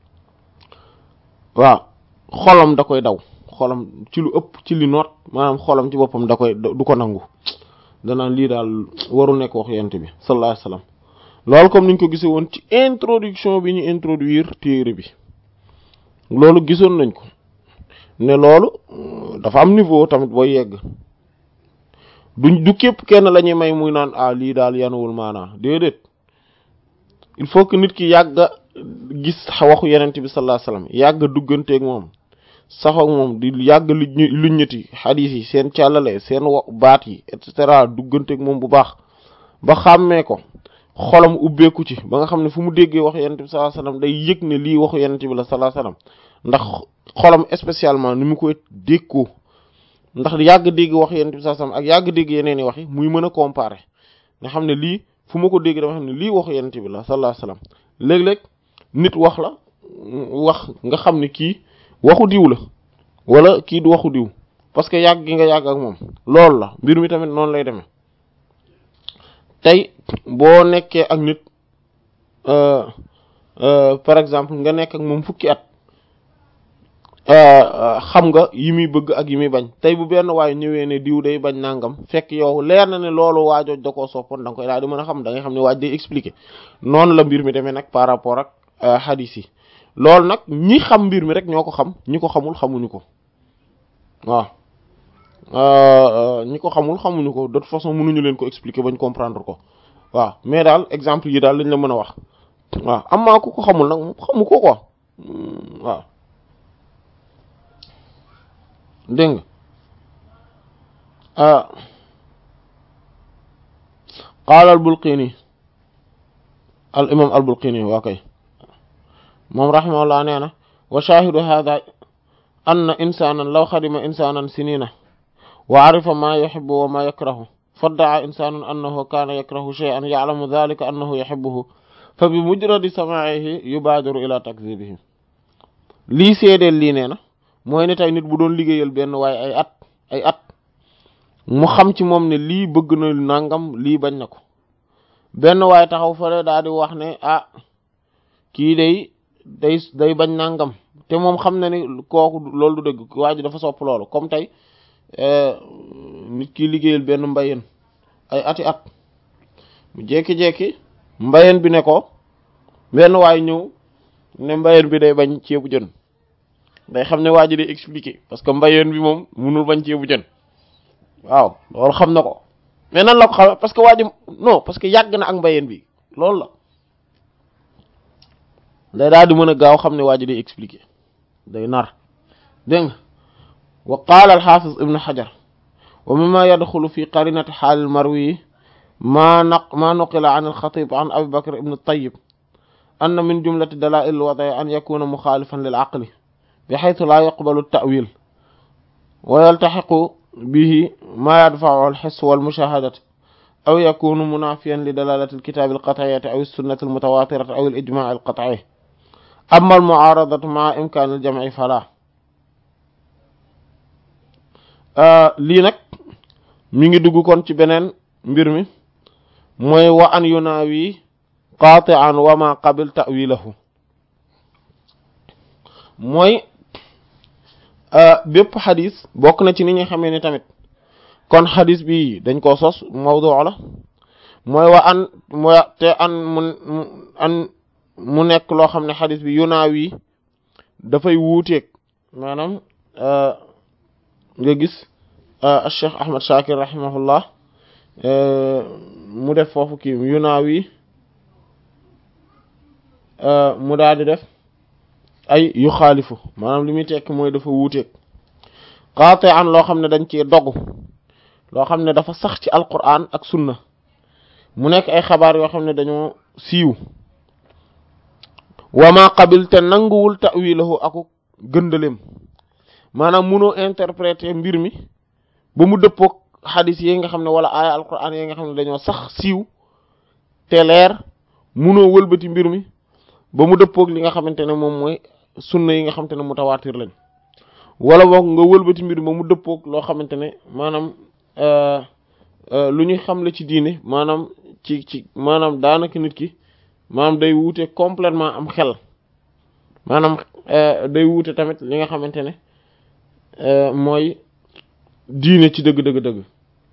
waaw xolam da koy daw xolam ci lu ëpp ci li noot maanaam xolam ci boppam da koy du ko nangu danaan lii daal waru nekk wax yent bi sallallahu alayhi wasallam loolu comme niñ ko gisee woon ci introduction bi ñu introduire téere bi loolu gisoon nañ ko ne loolu dafa am niveau tamit booy yegg duñ du képp kenn la ñuy may muy naan ah lii daal yanuwul maanaa déedéet il faut que nit ki yàgga gis waxu yenent bi sallallahu alayhi wasallam yàgga dugganteeg moom sax ak moom di yàgg lu luññati xadiis yi seen càllale seen baat yi et cetera dugganteeg moom bu baax ba xàmmee ko xolam ubbeeku ci ba nga xam ne fu mu déggee waxu yenent bi sallallahu alayhi wasallam day yëg ne lii waxu yenent bi la sallallahu alayhi wasallam ndax xolam spécialement ni mu koy déggoo ndax yàgg dégg wax yenent bi sallallahu alayhi wasallam ak yàgg dégg yeneen i wax yi muy mën a comparer nga xam ne lii fu ma ko dégg dama xam ne lii waxu yenent bi la sallallahu alayhi wasallam léeg-léeg nit wax la wax nga xam ne kii waxu diw la wala kii du waxu diw parce que yàgg gi nga yàgg ak moom loolu la mbir mi tamit noonu lay demee tey boo nekkee ak nit par exemple nga nekk ak moom fukki at xam nga yi muy bëgg ak yi muy bañ tey bu benn waay ñëwee ne diw day bañ nangam fekk yow leer na ne loolu waajooj da koo soppoon da nga koy daal di mën a xam da ngay xam ne waaj day expliquer noonu la mbir mi demee nag par rapport ak hadith yi loolu nag ñi xam mbir mi rek ñoo ko xam ñi ko xamul xamuñu ko waaw ñi ko xamul xamuñu ko de toute façon mënuñu leen ko expliquer bañ comprendre ko waaw mais daal exemple yi daal lañ la mën a wax waaw amaa ku ko xamul nag xamu ko quoi waaw dégg nga qaala al bulqini al imam al bulqini waa kay moom rahimahullah nee na wa shahidu hadha anna insanan law xadima insanan sinina wa arifa ma yuhibbu wa ma yakrahu fadda'a insanun annahu kana yakrahu shay'an ya'lamu dhalika annahu yuhibbuhu fa bi mujradi samaa'ihi yubaadiru ila takzibihi lii seedeel lii nee na mooy ne tey nit bu doon liggéeyal benn waaye ay at ay at mu xam ci moom ne lii bëgg na nangam lii bañ na ko benn waaye taxaw fale daal di wax ne ah kii day day day bañ nangam te moom xam na ni kooku loolu du dëgg waa ji dafa sopp loolu comme tey nit ki liggéeyal benn mbayeen ay ati at mu jekki-jekki mbayeen bi ne ko benn waay ñëw ne mbayeen bi day bañ ceebu jën day xam ne waa ji day expliquer parce que mbayeen bi moom munul bañ ceebu jën waaw loolu xam na ko mais nan la ko xam parce que waa ji non parce que yàgg na ak mbayeen bi loolu la day daal di mën a gaaw xam ne waa ji day expliquer day nar dégg nga wa qaala alxaafis ibnu xajar wa mimma yadxulu fi qarinati xaal marwi ma naq ma nuqila an alxatib an abi bakr ibnu tayib anna min jumlati dalail alwadai an yakuna muxaalifan lil aqli bi xaytu laa yaqbalu tawil wa yaltaxiqu bihi ma yadfacu alxis walmushahadati aw yakunu munafiyan li dalalati alkitabi alqatciyati aw alsunnati almutawatirati aw alijmaci alqatci amma almucaaradatu maa imkaani aljamci fala lii nag mi ngi dugg kon ci beneen mbir mi mooy wa an yunaawi qaati'an wa ma qabil ta'wilahu mooy bépp xadis bokk na ci ni ñu xamee ni tamit kon xadis bi dañ koo sos mawdu la mooy wa an mooy te an mu an mu nekk loo xam ne xadis bi yunaawi dafay wuuteeg maanaam nga gis Cheikh Ahmad Shakir rahimahullah mu def foofu kii yunaawi mu daal di def ay yu xaalifu maanaam li muy tekki mooy dafa wuuteeg qaate an loo xam ne dañ cee dogu loo xam ne dafa sax ci alquran ak sunna mu nekk ay xabaar yoo xam ne dañoo siiw wama qabil te nanguwul ta'wilahu aku gëndaleem maanaam munoo interpréter mbir mi ba mu dëppoog xadis yi nga xam ne wala aaya alquran yi nga xam ne dañoo sax siiw te leer munoo wëlbati mbir mi ba mu dëppoog li nga xamante ne moom mooy sunna yi nga xamante ne mutawaatir lañ wala boog nga wëlbati mbir mi ba mu dëppoog loo xamante ne maanaam lu ñuy xam la ci diine maanaam ci ci maanaam daanaka nit ki maanaam day wuute complètement am xel maanaam day wuute tamit li nga xamante ne mooy diine ci dëgg dëgg dëgg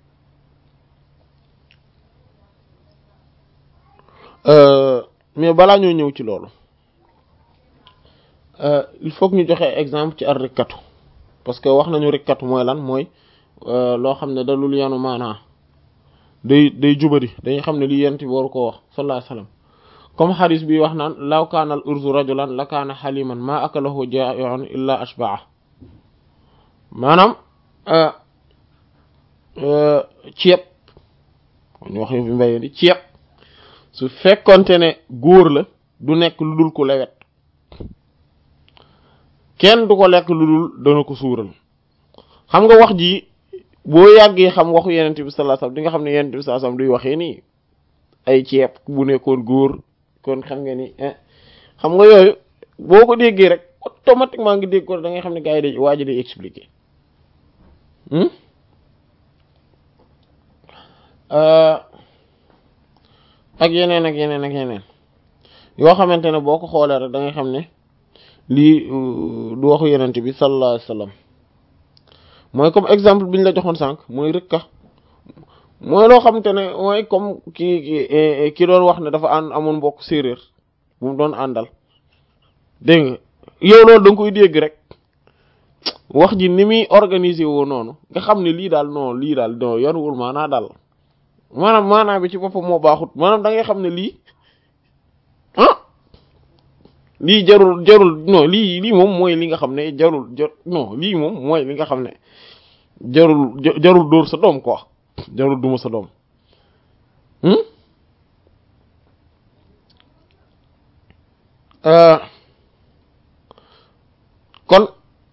mais balaa ñoo ñëw ci loolu il faut que ñu joxe exemple ci ar rikkatu parce que wax nañu rikkatu mooy lan mooy loo xam ne dalul yanu maanaa day day jubari dañuy xam ne li yent bi waru ko wax sallallahu alayhi wasallam comme xadis bi wax naan law kaana al urzu rajulan la kaana xaliman ma akalahu ja'i'un illa ashba'a maanaam ceeb ñu wax fi mbayee di ceeb su fekkonte ne góor la du nekk lu dul ku lewet kenn du ko lekk lu dul dana ko suural xam nga wax ji boo yàggee xam waxu yenent bi sallallahu alayhi wasallam di nga xam ne yenent bi sallallahu alayhi wasallam duy waxee nii ay ceeb bu nekkoon góor kon xam nga ni xam nga yooyu boo ko déggee rek automatiquement ngi dégg ko da ngay xam ne gars yi day waa ji day expliquer ak yeneen ak yeneen ak yeneen yoo xamante ne boo ko xoolee rek da ngay xam ne lii du waxu yenent bi sallallahu alayhi wasallam mooy comme exemple bi ñu la joxoon sànq mooy rëkka mooy loo xamante ne mooy comme ki ki doon wax ne dafa ànd amoon mbokk séeréer bu mu doon àndal dégg nga yow loolu da nga koy dégg rek wax ji ni muy organiser woo noonu nga xam ne lii daal non lii daal non yanuwul maanaa daal maanaam maanaa bi ci boppam moo baaxut maanaam da ngay xam ne lii ah lii jarul jarul non lii lii moom mooy li nga xam ne jarul jar non lii moom mooy li nga xam ne jarul jarul dóor sa doom quoi jarul duma sa doom kon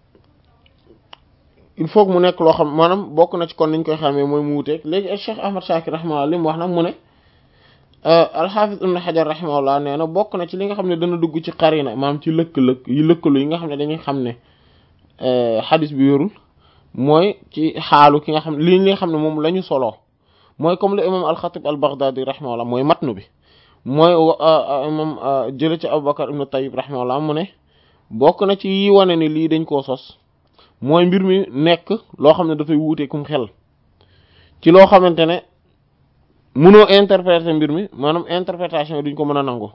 il faut que mu nekk loo xam maanaam bokk na ci kon niñ koy xamee mooy mu wuteeg léegi Cheikh Ahmad Shakir rahimahullah li mu wax nag mu ne alxaafis ibn Hajar rahimahullah nee na bokk na ci li nga xam ne dana dugg ci xarina maanaam ci lëkk-lëkk yi lëkkalu yi nga xam ne dañuy xam ne xadis bi wérul mooy ci xaalu ki nga xam ne li nga xam ne moom la ñu soloo mooy comme le imam al-Khatib al-Baghdadi rahimahullah mooy matnu bi mooy imam jële ci Abubakar ibn Tayyib rahimahullah mu ne bokk na ci yi wane ni lii dañ koo sos mooy mbir mi nekk loo xam ne dafay wuute kum xel ci loo xamante ne mënoo interpréter mbir mi maanaam interprétation yi duñ ko mën a nangu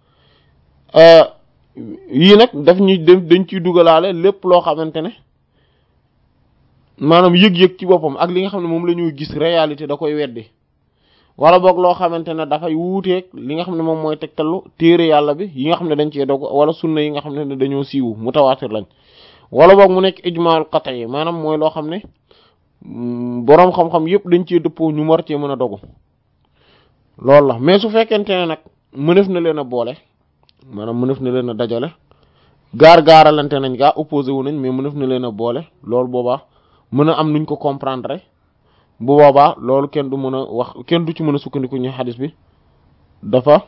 yii nag daf ñuy dañ ciy dugalaale lépp loo xamante ne maanaam yëg-yëg ci boppam ak li nga xam ne moom la ñuy gis réalité da koy weddi wala boog loo xamante ne dafay wuuteeg li nga xam ne moom mooy tegtalu téere yàlla bi yi nga xam ne dañ cee dog wala sunna yi nga xam ne dañoo siiwu mutawaatir lañ wala boog mu nekk ijmaal qat'i maanaam mooy loo xam ne boroom xam-xam yëpp dañ cee dëppoo ñu war cee mën a dogu loolu la mais su fekkente ne nag mënef na leen a boole maanaam mënef na leen a dajale gaar-gaaralante nañ gaa opposé wu nañ mais mënef na leen a boole loolu boobaa mën a am nuñ ko comprendre bu boobaa loolu kenn du mën a wax kenn du ci mën a sukkandiku ñu xadis bi dafa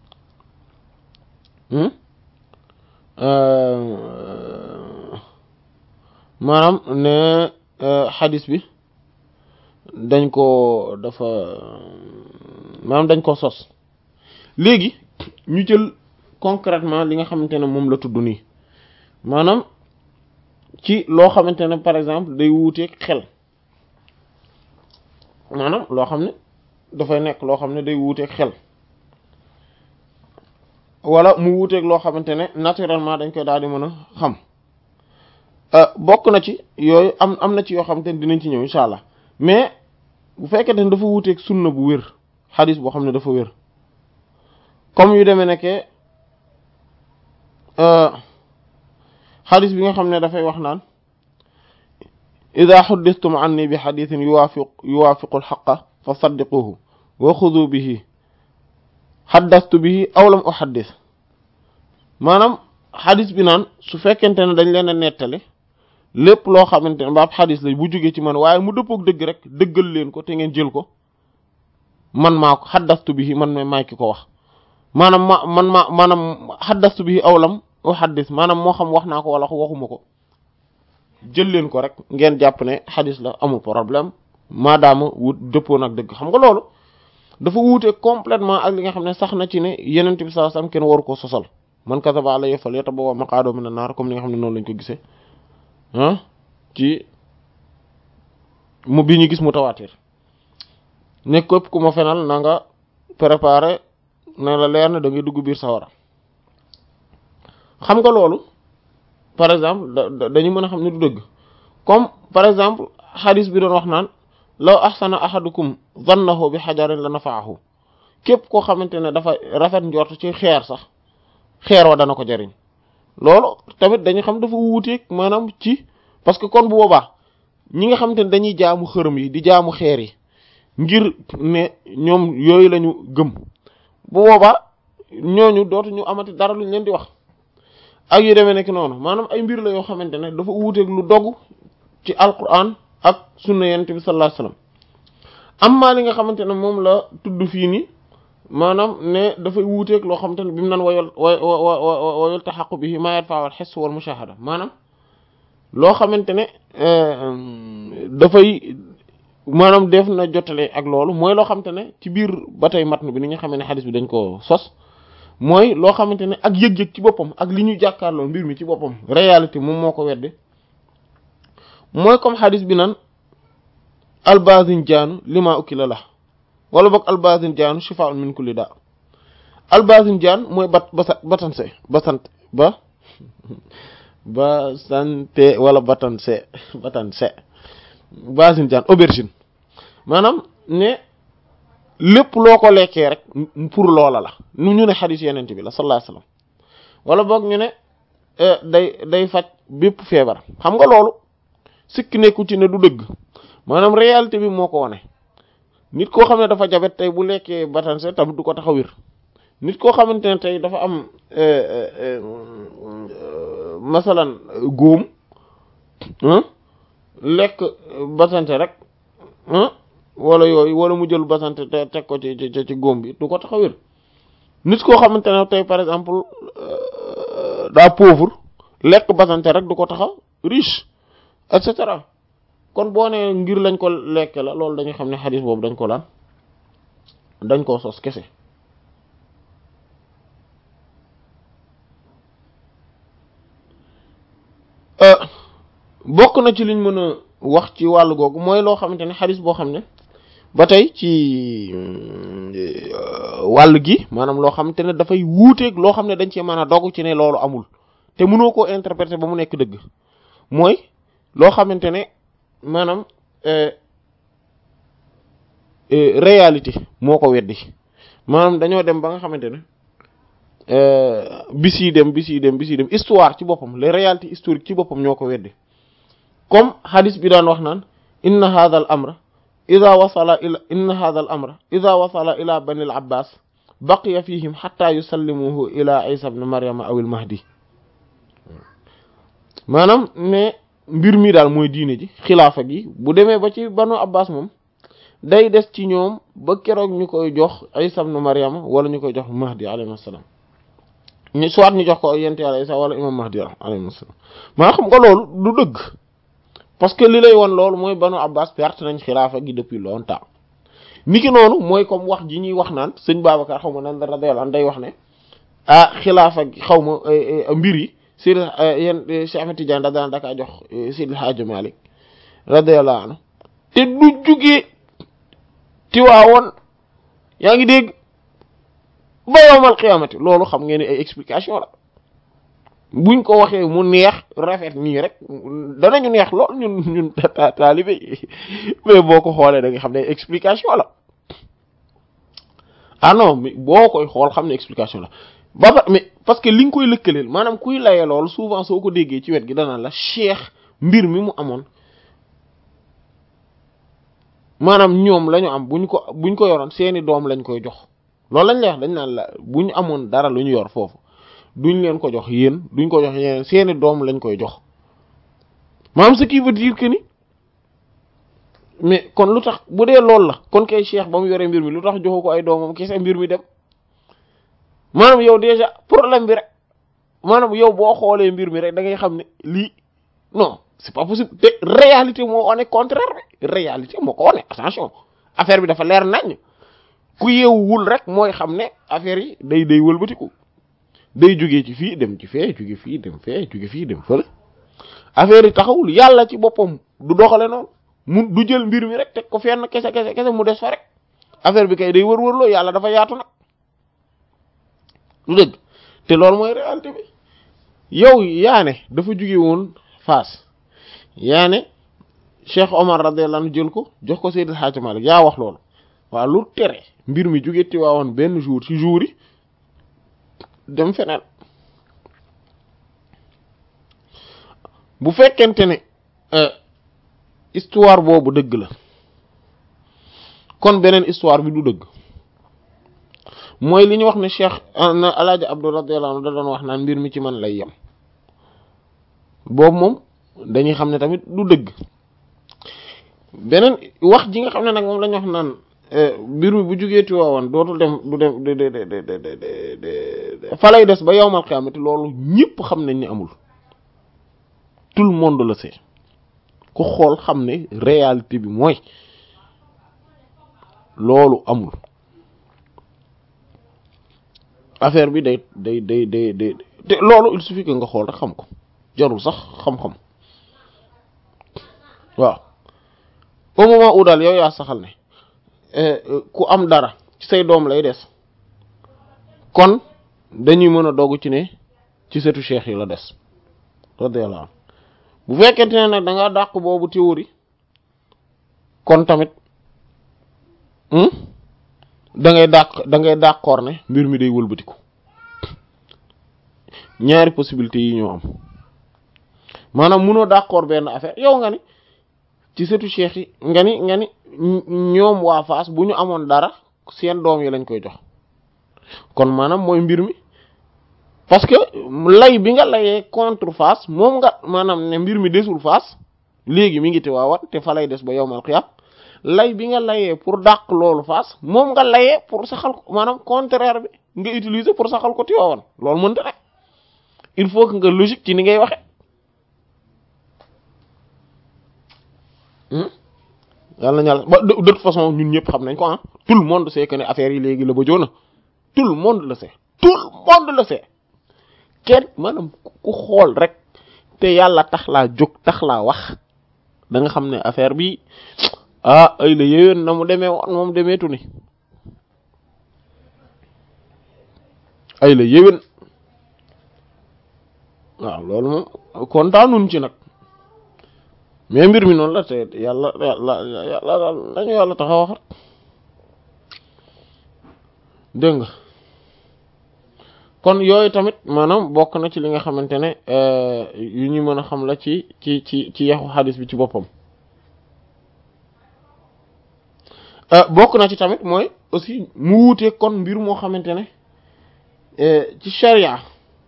maanaam ne xadis bi dañ ko dafa maanaam dañ ko sos léegi ñu jël concrètement li nga xamante ne moom la tudd nii maanaam ci loo xamante ne par exemple day wuuteeg xel maanaam loo xam ne dafay nekk loo xam ne day wuuteeg xel wala mu wuuteeg loo xamante ne naturellement dañ koy daal di mën a xam bokk na ci yooyu am am na ci yoo xamante ne dinañ ci ñëw incha allah mais bu fekkente ne dafa wuuteeg sunna bu wér xadis boo xam ne dafa wér comme yu demee nekkee xadis bi nga xam ne dafay wax naan ida xuddistum anni bi xadisin yuwaafiq yuwaafiqu alxaqa fa saddiquhu wa xudu bihi xaddastu bihi aw lam uxaddis maanaam xadis bi naan su fekkente ne dañ leen a nettali lépp loo xamante ne baab xadis la bu jógee ci man waaye mu dëppook dëgg rek dëggal leen ko te ngeen jël ko man maa ko xaddastu bihi man ma maay ki ko wax maanaam ma man ma maanaam xaddastu bihi aw lam uxaddis maanaam moo xam wax naa ko wala waxuma ko jël leen ko rek ngeen jàpp ne xadis la amul problème maadaama wut dëppoo nag dëgg xam nga loolu dafa wuute complètement ak li nga xam ne sax na ci ne yenent bi sallallahu alayhi wasallam kenn waru ko sosal man kasaba alayhi falyatabawwa maq'adahu mina naar comme li nga xam ne noonu lañ ko gisee ah ci mu bi ñu gis mu tawaatir ne képp ku ma fenal na nga préparer na la leer na da ngay dugg biir sawara xam nga loolu par exemple dañu mën a xam ne du dëgg comme par exemple xadis bi doon wax naan law ahsana ahadukum zannahu bi xajarin la nafaahu képp koo xamante ne dafa rafet njort ci xeer sax xeer wa dana ko jariñ loolu tamit dañu xam dafa wuuteeg maanaam ci parce que kon bu boobaa ñi nga xamante ne dañuy jaamu xërëm yi di jaamu xeer yi ngir ne ñoom yooyu lañu gëm bu boobaa ñooñu dootuñu amati dara luñ leen di wax ak yu demee nekk noonu maanaam ay mbir la yoo xamante ne dafa wuuteeg lu dogg ci alquran ak sunna yonent bi sallallahu alayhi wasallam amma li nga xamante ne moom la tudd fii nii maanaam ne dafay wuuteeg loo xamante ne bi mu naan wayol way wayol taxaqu bi ma yadfa wal xis wal mushahada maanaam loo xamante ne dafay maanaam def na jotale ak loolu mooy loo xamante ne ci biir ba tey matn bi ni nga xamee ne xadis bi dañ ko sos mooy loo xamante ne ak yëg-yëg ci boppam ak li ñu jàkkaarloo mbir mi ci boppam réalité moom moo ko wedde mooy comme xadis bi nan albazinjaanu lima ukila la wala boog albazinjaanu shifaa'un min kulli daa albazinjaan mooy bat basa batanse basant ba basante wala batanse batanse basinjaan aubergine maanaam ne lépp loo ko lekkee rek pour loola la nu ñu ne xadis yeneen bi la sallallahu alayhi wasallam wala boog ñu ne day day faj bépp feebar xam nga loolu sikk nekku ci ne du dëgg maanaam réalité bi moo ko wane nit koo xam ne dafa jabet tey bu lekkee batanse tamit du ko tax a wér nit koo xamante ne tey dafa am masalan góom lekk batanse rek wala yooyu wala mu jël basanté te teg ko ci ci ci góom bi du ko tax a wér nit koo xamante ne tey par exemple daa pauvre lekk basanté rek du ko tax a riche et cetera kon boo nee ngir lañ ko lekk la loolu dañuy xam ne xadis boobu dañ ko laan dañ koo sos kese bokk na ci liñ mën a wax ci wàllu googu mooy loo xamante ne xadis boo xam ne ba tey ci wàll gi maanaam loo xamante ne dafay wuuteeg loo xam ne dañ cee mën a dogu ci ne loolu amul te mënoo koo interpréter ba mu nekk dëgg mooy loo xamante ne maanaam réalité moo ko weddi maanaam dañoo dem ba nga xamante ne bis yi dem bis yi dem bis yi dem histoire ci boppam les réalités historiques ci boppam ñoo ko weddi comme hadis bi daan wax naan inna hadha al amra ida wasala ila inna hadha al amra ida wasala ila bani al abbas baqiya fihim hatta yusallimuhu ila isa ibn maryama aw al mahdi maanaam ne mbir mi daal mooy diine ji xilaafa gi bu demee ba ci banu abbas moom day des ci ñoom ba keroog ñu koy jox isa ibn maryama wala ñu koy jox mahdi alayhi salaam ñu soit ñu jox ko yent yàlla isa wala imam mahdi alayhi salaam maa xam nga loolu du dëgg parce que li lay woon loolu mooy banu abbas perte nañ xilaafa gi depuis longtemps niki noonu mooy comme wax ji ñuy wax naan sëñ Babacar xaw ma nan radiyallahu anhu day wax ne ah xilaafa gi xaw ma mbir yi Seydi yéen Cheikh Ahmed Tidiane da daan dakaa jox Seydi Hadji Malick radiyallahu anhu te du jugee tiwaawoon yaa ngi dégg ba yowmal qiyaamati loolu xam ngeen ni ay explication la buñ ko waxee mu neex rafet nii rek danañu neex lool ñun ñun taalibe mais boo ko xoolee da nga xam ne explication la ah non mais boo koy xool xam ne explication la ba ba mais parce que li nga koy lëkkaleel maanaam kuy layee lool souvent soo ko déggee ci wet gi danaan la cheikh mbir mi mu amoon maanaam ñoom la ñu am buñ ko buñ ko yoroon seeni doom lañ koy jox loolu lañ lay wax dañ naan la bu ñu amoon dara lu ñu yor foofu duñ leen ko jox yéen duñ ko jox yeneen seeni doom lañ koy jox maanaam ce qui veut dire que ni mais kon lu tax bu dee loolu la kon kay cheikh ba mu yoree mbir mi lu tax joxu ko ay doomam kese mbir mi dem maanaam yow déjà problème bi rek maanaam yow boo xoolee mbir mi rek da ngay xam ne lii non c'est pas possible te réalité moo wane contraire bi réalité moo ko wane attention affaire bi dafa leer nañ ku yeewul rek mooy xam ne affaire yi day day wëlbatiku day jógee ci fii dem ci fee jóge fii dem fee jóge fii dem fële affaire yi taxawul yàlla ci boppam du doxale noonu mu du jël mbir mi rek teg ko fenn kese kese kese mu des fa rek affaire bi kay day wër-wërloo yàlla dafa yaatu nag lu dëgg te loolu mooy réalité bi yow yaane dafa jóge woon Fass yaane Cheikh Omar radiyallahu anhu jël ko jox ko Seydil Hadji Malick yaa wax loolu waaw lu tere mbir mi jóge Tiwaawoon benn jour ci jour yi dem feneen bu fekkente ne histoire boobu dëgg la kon beneen histoire bi du dëgg mooy li ñu wax ne Cheikh na Alaaji Abdou radiyallahu anhu da doon wax naan mbir mi ci man lay yem boobu moom dañuy xam ne tamit du dëgg beneen wax ji nga xam ne nag moom lañu wax naan mbir mi bu jugee Tiwaawan dootul dem du dem de de de de de fa lay des ba yowmal xiyaamati loolu ñëpp xam nañ ni amul tout le monde le sait ku xool xam ne réalité bi mooy loolu amul affaire bi day day day day day te loolu il suffit que nga xool rek xam ko jarul sax xam-xam waaw au moment où daal yow yaa saxal ne ku am dara ci say doom lay des kon dañuy mën a dogu ci ne ci setu cheikh yi la des radiyallahu anhu bu fekkente ne nag da nga dàq boobu théorie kon tamit da ngay dàq da ngay d'accord ne mbir mi day wëlbatiku ñaari possibilités yi ñoo am maanaam munoo d'accord benn affaire yow nga ni ci setu cheikh yi nga ni nga ni ñoom waa Fass bu ñu amoon dara seen doom yi lañ koy jox kon maanaam mooy mbir mi parce que lay bi nga layee contre Fass moom nga maanaam ne mbir mi desul Fass léegi mi ngi te waawat te fa lay des ba yowmal xiyam lay bi nga layee pour dàq loolu Fass moom nga layee pour saxal ko maanaam contraire bi nga utiliser pour saxal ko Tiwaawan loolu mënta ne il faut que nga logique ci ni ngay waxe yàlla na ñàlla ba de toute façon ñun ñëpp xam nañ ko ah tout le monde sait que ne affaire yi léegi la ba joona tout le monde le sait tout le monde le sait kenn maanaam ku xool rek te yàlla tax laa jóg tax laa wax da nga xam ne affaire bi ah ay la yéwén na mu demee woon moom demeetu ni ay la yéwén waaw loolu moom kontaanuñ ci nag mais mbir mi noonu la te yàlla yàlla yàlla daal dañu yàlla tax a waxat dégg nga kon yooyu tamit maanaam bokk na ci li nga xamante ne yu ñu mën a xam la ci ci ci ci yaxu xadis bi ci boppam bokk na ci tamit mooy aussi mu wuute kon mbir moo xamante ne ci sharia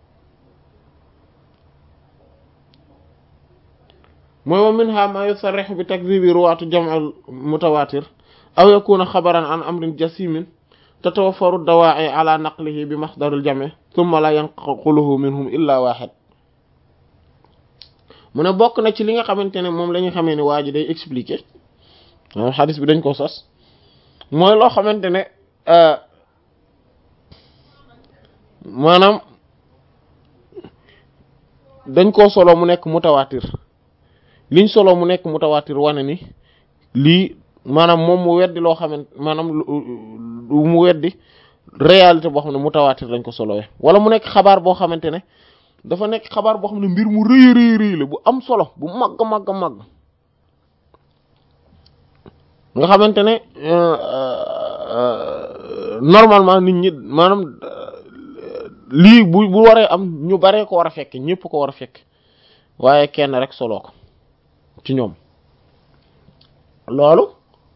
mooy wa minha ma yusarrihu bi takdhibi ruwaatu jam'al mutawatir aw yakuna xabaran an amrin jasimin tatawaffaru dawaa'i ala naqlihi bi masdaril jami' thumma la yanquluhu minhum illa wahid mu ne bokk na ci li nga xamante ne moom la ñu xamee ne waa ji day expliquer xadis bi dañ ko sos mooy loo xamante ne maanaam dañ koo solo mu nekk mutawatir liñ solo mu nekk mutawatir wane ni lii maanaam moom mu weddi loo xamante maanaam mu weddi réalité boo xam ne mutawatir lañ ko solowee wala mu nekk xabaar boo xamante ne dafa nekk xabaar boo xam ne mbir mu rëy rëy rëy la bu am solo bu màgg màgg màgg nga xamante ne normalement nit ñi maanaam lii bu bu waree am ñu baree ko war a fekk ñëpp ko war a fekk waaye kenn rek solo ko ci ñoom loolu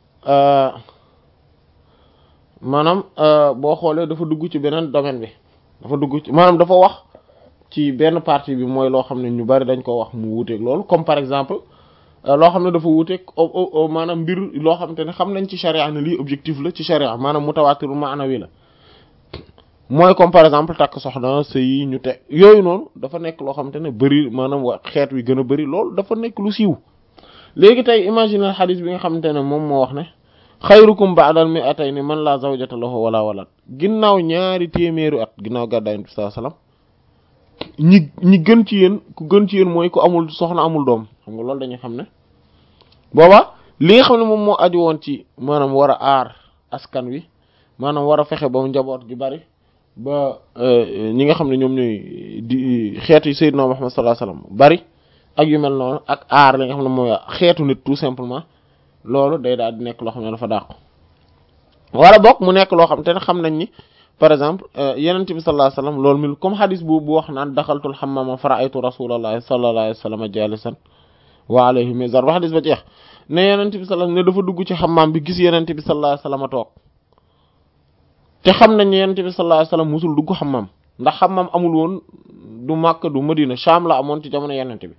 maanaam boo xoolee dafa dugg ci beneen domaine bi dafa dugg ci maanaam dafa wax ci benn partie bi mooy loo xam ne ñu bari dañ ko wax mu wuuteeg loolu comme par exemple loo xam ne dafa wuuteeg maanaam mbir loo xamante ne xam nañ ci charia ne lii objectif la ci charia maanaam mutawaatirul maanawi la mooy comme par exemple takk soxna sëy ñu te yooyu noonu dafa nekk loo xamante ne bëri maanaam wa xeet wi gën a bëri loolu dafa nekk lu siiw léegi tey imaginer xadis bi nga xamante ne moom moo wax ne xayrukum ba'dal mi'atayni man la zawjata lahu wala walad ginnaaw ñaari téeméeru at ginnaaw gàddaay Yonent bi sallallahu alayhi wasallam ñi ñi gën ci yéen ku gën ci yéen mooy ku amul soxna amul doom xam nga loolu dañuy xam ne booba li nga xam ne moom moo aju woon ci maanaam war a aar askan wi maanaam war a fexe ba mu njaboot gi bari ba ñi nga xam ne ñoom ñooy di xeetu yi Seydina Muhammad sallallahu alayhi wasallam bari ak yu mel noonu ak aar li nga xam ne mooy xeetu nit tout simplement loolu day daal di nekk loo xam ne dafa dàqu wala bokk mu nekk loo xam te ne xam nañ ni par exemple yenent bi sallallahu alayhi wasallam loolu mi comme hadis bu bu wax naan daxaltul hammama fara'aytu rasulallahi sallallahu alayhi wasallam jalisan wa alayhi mizar ba hadis ba jeex ne yenent bi sallallahu ne dafa dugg ci hammam bi gis yenent bi sallallahu alayhi wasallam toog te xam nañ ne yenent bi sallallahu alayhi wasallam musul dugg hammam ndax hammam amul woon du Makka du Madina Sham la amoon ci jamono yenent bi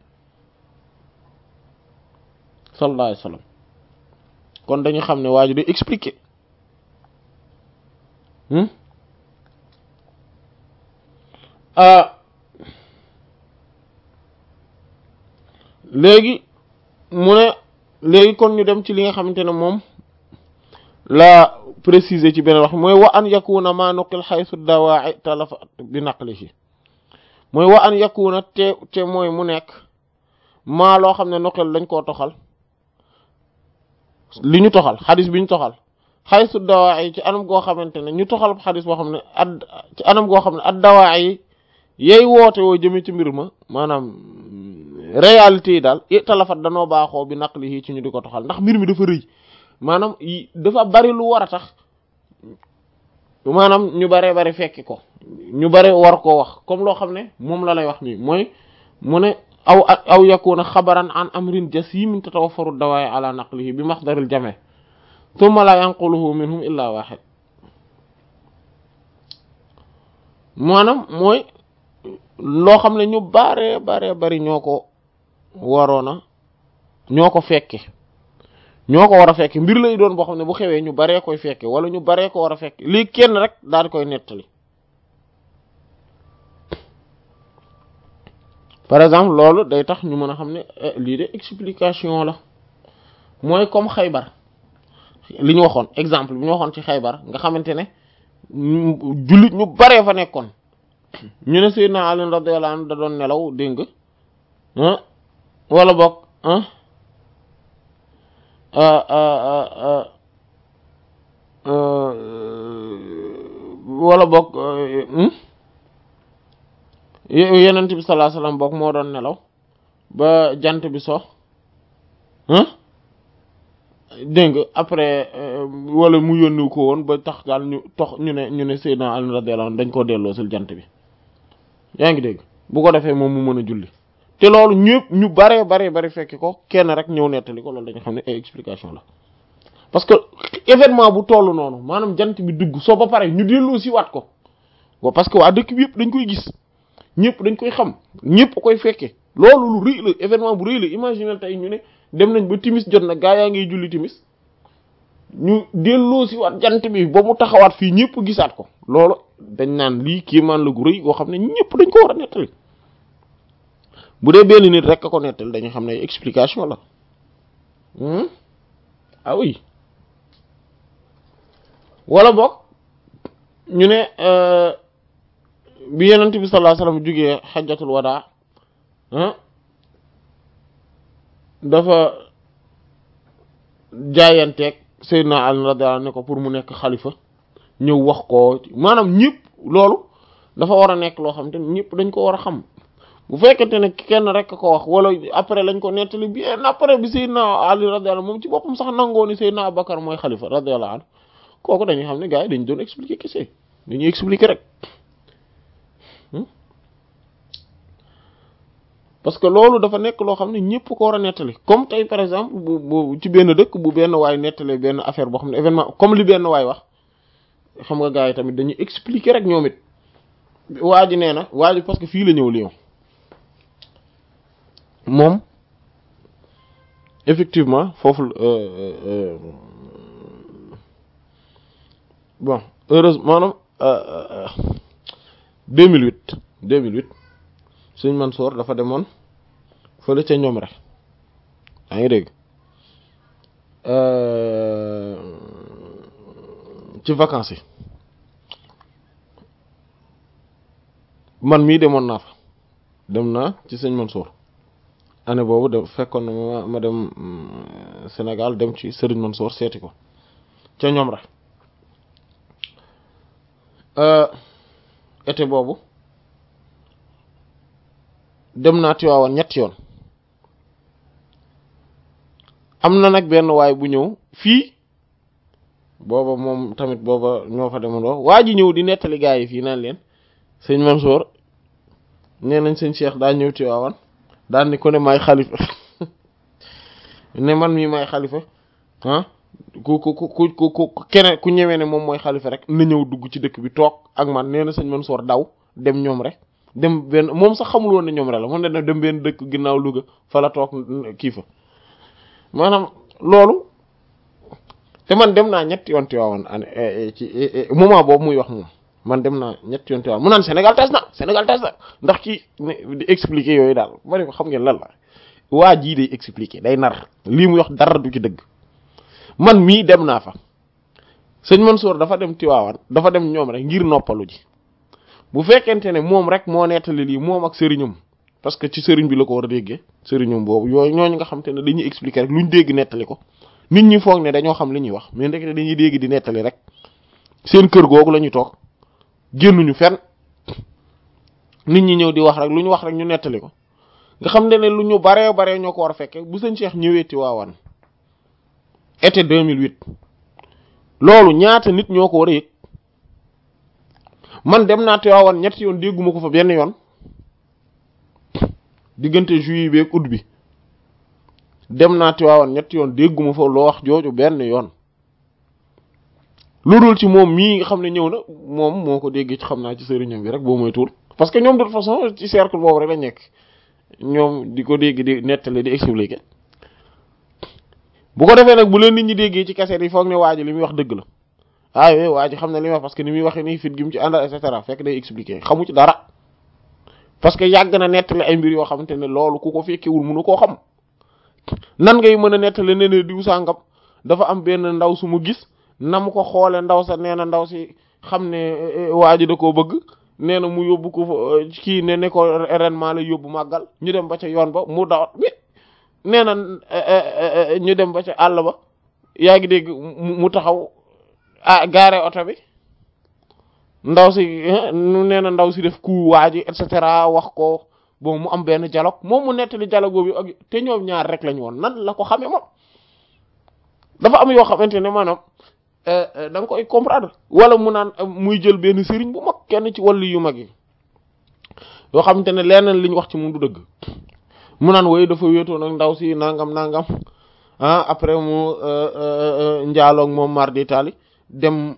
sallallahu alayhi wasallam kon dañu xam ne waa ji day expliquer léegi mu ne léegi kon ñu dem ci li nga xamante ne moom la préciser ci beneen wax mooy wa an yakuna ma nuqil xaysu dawaa'i talafa bi naqlihi mooy wa an yakuna te te mooy mu nekk maa loo xam ne nuqil dañ koo toxal li ñu toxal xadis bi ñu toxal xaysu dawaa yi ci anam goo xamante ne ñu toxal xadis boo xam ne ad ci anam goo xam ne ad dawaa yi yey woote woo jëme ci mbir ma maanaam réalité yi daal i talafat danoo baaxoo bi naq li ci ñu di ko toxal ndax mbir mi dafa rëy maanaam dafa bari lu war a tax maanaam ñu baree bari fekki ko ñu bari war koo wax comme loo xam ne moom la lay wax nii mooy mu ne aw aw yakuna xabaran an amrin jasimin tatawaffaru dawaay ala naqlihi bi maxdaril jame thumma la yanquluhu minhum illa wahid maanaam mooy loo xam ne ñu bare bare bari ñoo ko waroona ñoo ko fekke ñoo ko war a fekke mbir lay doon boo xam ne bu xewee ñu baree koy fekke wala ñu baree ko war a fekke lii kenn rek daal di koy nettali par exemple loolu day tax ñu mën a xam ne lii de explication la mooy comme xaybar li ñu waxoon exemple bi ñu waxoon ci xaybar nga xamante ne jullit ñu baree fa nekkoon ñu ne Seydina Ali radiyallahu anhu da doon nelaw dégg nga wala boog wala boog yenent bi sallallahu alayhi wasallam boog moo doon nelaw ba jant bi so dégg nga après wala mu yónni ko woon ba tax daal ñu tox ñu ne ñu ne Seydina Ali radiyallahu anhu dañ koo delloo sil jant bi yaa ngi dégg bu ko defee moom mu mën a julli te loolu ñëpp ñu baree baree bari fekki ko kenn rek ñëw nettali ko loolu dañu xam ne ay explication la parce que événement bu toll noonu maanaam jant bi dugg soo ba pare ñu delloo si waat ko wa parce que waa dëkk bi yëpp dañ koy gis ñëpp dañ koy xam ñëpp koy fekke loolu lu rëy la événement bu rëy la imaginer tey ñu ne dem nañ ba timis jot na gaa yaa ngiy julli timis ñu delloo si waat jant bi ba mu taxawaat fii ñëpp gisaat ko loolu dañ naan lii kéemaan la gu rëy goo xam ne ñëpp dañ ko war a nettali bu dee benn nit rek a ko nettali dañu xam ne explication la ah oui wala boog ñu ne bi yenent bi sallallahu alayhi wasallam jógee xajjatul wadaa dafa jaayanteeg Seydina Ali radiyallahu anhu ne ko pour mu nekk xalifa ñëw wax ko maanaam ñëpp loolu dafa war a nekk loo xam te ñëpp dañ ko war a xam bu fekkente ne kenn rek ko wax wala après lañ ko nettali bien après bi Seydina Ali radiyallahu anhu moom ci boppam sax nangoo ni Seydina Abubakar mooy xalifa radiyallahu anhu kooku dañuy xam ne gars yi dañ doon expliquer kese dañuy expliquer rek parce que loolu dafa nekk loo xam ne ñëpp ko war a nettali comme tey par exemple bu bu ci benn dëkk bu benn waay nettalee benn affaire boo xam ne événement comme li benn waay wax xam nga gars yi tamit dañuy expliquer rek ñoom it waa ji nee na waa ji parce que fii la ñëw Lyon moom effectivement foofu bon heureusement maanaam 2008 2008 Sëñ Mansour dafa demoon fële ca ñoom rek yaa ngi dégg ci vacances yi man mii demoon naa fa dem naa ci Sëñ Mansour année boobu de fekkoon na ma ma dem Sénégal dem ci Serigne Mansour seeti ko ca ñoom rek été boobu dem naa Tiwaawan ñetti yoon am na nag benn waay bu ñëw fii booba moom tamit booba ñoo fa demandoo waa ji ñëw di nettali gaa yi fii naan leen sëñ Mansour nee nañ sëñ Cheikh daa ñëw Tiwaawan daan ni ko ne maay xalifa ne man mii maay xalifa ah ku ku ku ku ku keneen ku ñëwee ne moom mooy xalifa rek na ñëw dugg ci dëkk bi toog ak man nee na sëñ Mansour daw dem ñoom rek dem benn moom sax xamul woon ne ñoom rek la moom ne dem benn dëkk ginnaaw Louga fa la toog kii fa maanaam loolu te man dem naa ñetti yoon Tiwaawan ci moment boobu muy wax moom man dem naa ñetti yoon Tiwaawan mu naan Sénégal tas na Sénégal tas na ndax ci di expliquer yooyu daal ma ne ko xam ngeen lan la waa jii day expliquer day nar lii muy wax dara du ci dëgg man mii dem naa fa sëñ Mansour dafa dem Tiwaawan dafa dem ñoom rek ngir noppalu ji bu fekkente ne moom rek moo nettali lii moom ak sëriñam parce que ci sëriñ bi la ko war a déggee sëriñam boobu yooyu ñooñu nga xam te ne dañuy expliquer rek luñ dégg nettali ko nit ñi foog ne dañoo xam li ñuy wax mais ndekete dañuy dégg di nettali rek seen kër googu la ñuy toog génnuñu fenn nit ñi ñëw di wax rek lu ñu wax rek ñu nettali ko nga xam ne ne lu ñu baree baree ñoo ko war a fekke bu sëñ Cheikh ñëwee Tiwaawan été 2008 loolu ñaata nit ñoo ko war a yëg man dem naa Tiwaawan ñetti yoon dégguma ko fa benn yoon diggante juillet bi ak août bi dem naa Tiwaawan ñetti yoon dégguma fa loo wax jooju benn yoon lu dul ci moom mii nga xam ne ñëw na moom moo ko déggee ci xam naa ci sëriñam bi rek boo moy tuul parce que ñoom de toute façon ci cercle boobu rek la nekk ñoom di ko dégg di nettali di expliquer bu ko defee nag bu leen nit ñi déggee ci kaseet yi foog ne waa ji li muy wax dëgg la ah oui waa ji xam ne li muy wax parce que ni muy waxee nii fit gi mu ci àndal et cetera fekk day expliquer xamu ci dara parce que yàgg na nettali ay mbir yoo xamante ne loolu ku ko fekkewul mënu koo xam nan ngay mën a nettali ne ne diw sàngam dafa am benn ndaw su mu gis na mu ko xoole ndaw sa nee na ndaw si xam ne waa ji da koo bëgg nee na mu yóbbu ko fa kii ne ne ko ren maa lay yóbbu màggal ñu dem ba ca yoon ba mu dawat bi nee na ñu dem ba ca àll ba yaa ngi dégg mu taxaw ah gaare oto bi ndaw si nee na ndaw si def ku waa ji et cetera wax ko bon mu am benn dialogue moom mu nettali dialogue bi ak te ñoom ñaar rek lañu woon nan la ko xamee moom dafa am yoo xamante ne maanaam da nga koy comprendre wala mu naan muy jël benn sëriñ bu mag kenn ci wàllu yu mag yi yoo xamante ne leneen li ñu wax ci moom du dëgg mu naan woy dafa wéetoo nag ndaw si nangam nangam ah après mu njaaloog moom mar d'Italie dem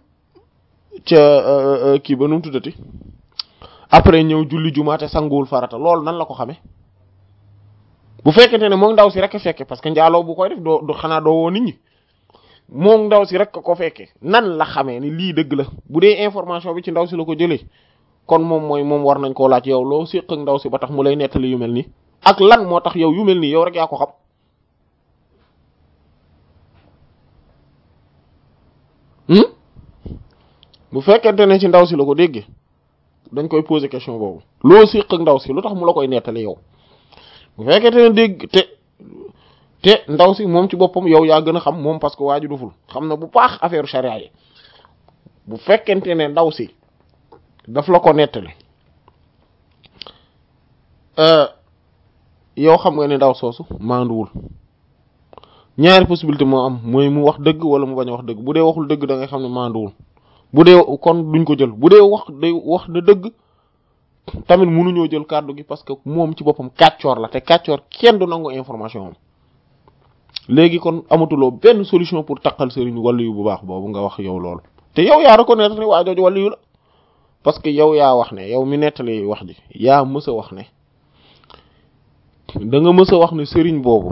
ca kii ba nu mu tuddati après ñëw julli jumaate sanguwul farata loolu nan la ko xamee bu fekkente ne moom ndaw si rek a fekke parce que njaaloo bu koy def doo du xanaa doo woo nit ñi moom ndaw si rek ko fekke nan la xamee ni lii dëgg la bu dee information bi ci ndaw si la ko jëlee kon moom mooy moom war nañ koo laaj yow loo séq ak ndaw si ba tax mu lay nettali yu mel nii ak lan moo tax yow yu mel nii yow rek yaa ko xam bu fekkente ne ci ndaw si la ko déggee dañ koy poser question boobu loo séq ak ndaw si lu tax mu la koy nettali yow bu fekkente ne dégg te te ndaw si moom ci boppam yow yaa gën a xam moom parce que waa ji duful xam na bu baax affaire charia yi bu fekkente ne ndaw si daf la ko nettali yow xam nga ne ndaw soosu maanduwul ñaari possibilité moo am mooy mu wax dëgg wala mu bañ a wax dëgg bu dee waxul dëgg da ngay xam ne maanduwul bu dee kon duñ ko jël bu dee wax day wax na dëgg tamit mënuñoo jël kàddu gi parce que moom ci boppam kàccoor la te kàccoor kenn du nangu information am léegi kon amatuloo benn solution pour taqal sëriñ wàllu yu bu baax boobu nga wax yow loolu te yow yaa reconnaître ne waa jooju wàllu yu la parce que yow yaa wax ne yow mi nettali wax ji yaa mës a wax ne da nga mës a wax ne sëriñ boobu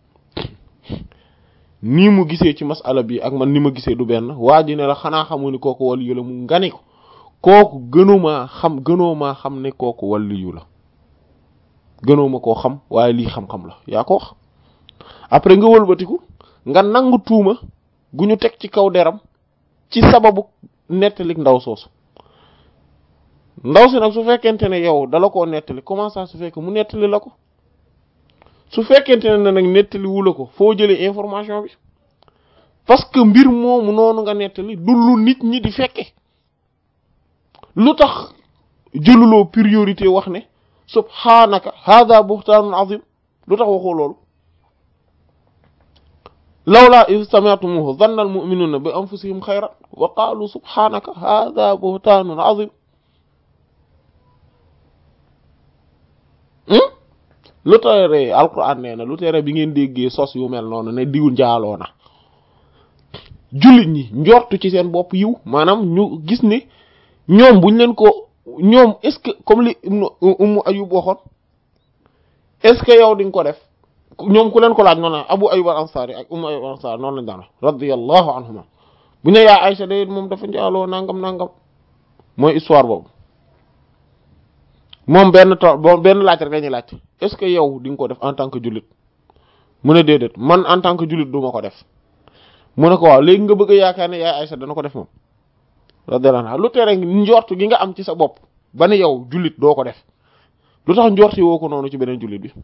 nii mu gisee ci masala bi ak man ni ma gisee du benn waa ji ne la xanaa xamu ni kooku wàllu yu la mu ngani ko kooku gënumaa xam gënoo maa xam ne kooku wàllu yu la gënoo ma koo xam waaye lii xam-xam la yaa ko wax après nga wëlbatiku nga nangu tuuma gu ñu teg ci kaw deram ci sababu nettalik ndaw soosu ndaw si nag su fekkente ne yow dala koo nettali comment ça su fekk mu nettali la ko su fekkente ne nag nettali wu la ko foo jëlee information bi parce que mbir moomu noonu nga nettali du lu nit ñi di fekke lu tax jëluloo priorité wax ne subhanaka hada buhtaanun azim lu tax waxoo loolu lawla iz sami'tumuhu dhanna al-mu'minuna bi anfusihim khayran wa qalu subhanaka hadha buhtanun 'azim lu tere alquran nee na lu tere bi ngeen déggee sos yu mel noonu ne diw njaaloo na jullit ñi njortu ci seen bopp yiw maanaam ñu gis ne ñoom buñ leen ko ñoom est-ce que comme li Ummu Ayub waxoon est-ce que yow di nga ko def ñoom ku leen ko laaj noonu Abu Ayyub al-Ansari ak Ummu Ayyub al-Ansari noonu lañ daan radiyallahu anhuma bu ñu yaa Aysa de moom dafa njaaloo nangam nangam mooy histoire boobu moom benn to benn laaj rek dañuy laaj est-ce que yow di nga ko def en tant que jullit mu ne déedéet man en tant que jullit du ma ko def mu ne ko waaw léegi nga bëgg a yaakaar ne yaa Aysa dana ko def moom radiyallahu anha lu tere njortu gi nga am ci sa bopp ba ne yow jullit doo ko def lu tax njorti woo ko noonu ci beneen jullit bi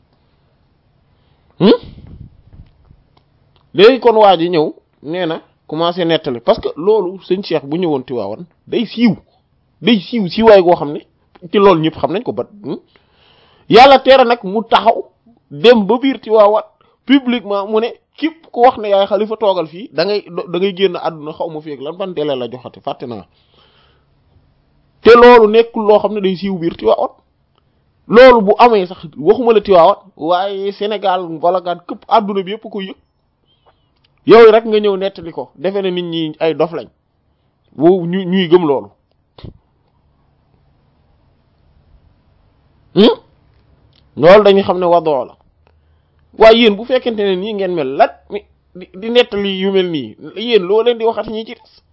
léegi kon waa ji ñëw nee na commencé nettali parce que loolu sëñ Cheikh bu ñëwoon Tiwaawan day siiw day siiw siiwaay goo xam ne ci loolu ñëpp xam nañ ko ba yàlla teera nag mu taxaw dem ba biir Tiwaawan publiquement mu ne képp ku wax ne yaay xalifa toogal fii da ngay da ngay génn àdduna xaw ma fi ak lan ban délai la joxati fàtte naa te loolu nekkul loo xam ne day siiw biir Tiwaawan loolu bu amee sax waxuma la Tiwaawan waaye Sénégal wala gaan këpp àdduna bi yëpp koy yëg yow rek nga ñëw nettali ko defe ne nit ñi ay dof lañ bu ñu ñuy gëm loolu loolu dañuy xam ne wadoo la waaye yéen bu fekkente ne nii ngeen mel lat di di nettali yu mel nii yéen loo leen di waxat ñi ci des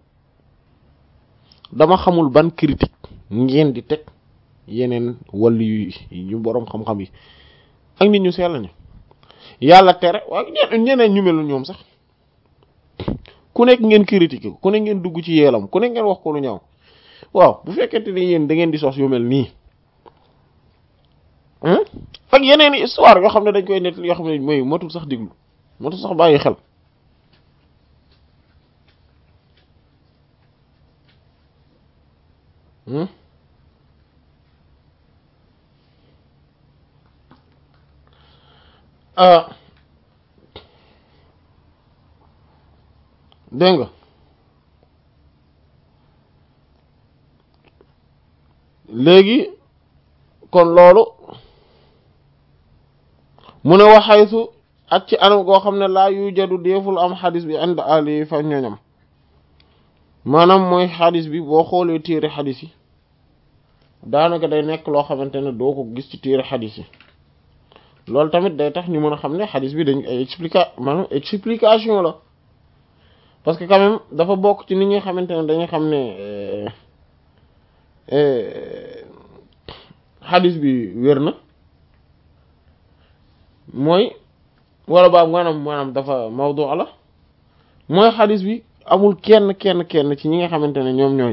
dama xamul ban critique ngeen di teg yeneen wàllu yu yu boroom xam-xam yi ak nit ñu sell ñu yàlla tere waaye ñeneen ñu mel ñoom sax ku nekk ngeen critiquer ku nekk ngeen dugg ci yeelam ku nekk ngeen wax ko lu ñaaw waaw bu fekkente ne yéen da ngeen di sos yu mel nii ak yeneen i histoire yoo xam ne dañ koy nettali yoo xam ne mooy matul sax déglu matul sax bàyyi xel dégg nga léegi kon loolu mu ne waxaytu ak ci anam goo xam ne laa yu jadu deeful am xadis bi ànd ali fa ñoñam maanaam mooy xadis bi boo xoolee téere xadis yi daanaka day nekk loo xamante ne doo ko gis ci téere xadis yi loolu tamit day tax ñu mën a xam ne xadis bi dañ ay explica maanaam explication la parce que quand même dafa bokk ci nit ñi xamante ne dañuy xam ne xadis bi wér na mooy wala baa maanaam maanaam dafa mawdu la mooy xadis bi amul kenn kenn kenn ci ñi nga xamante ne ñoom ñooy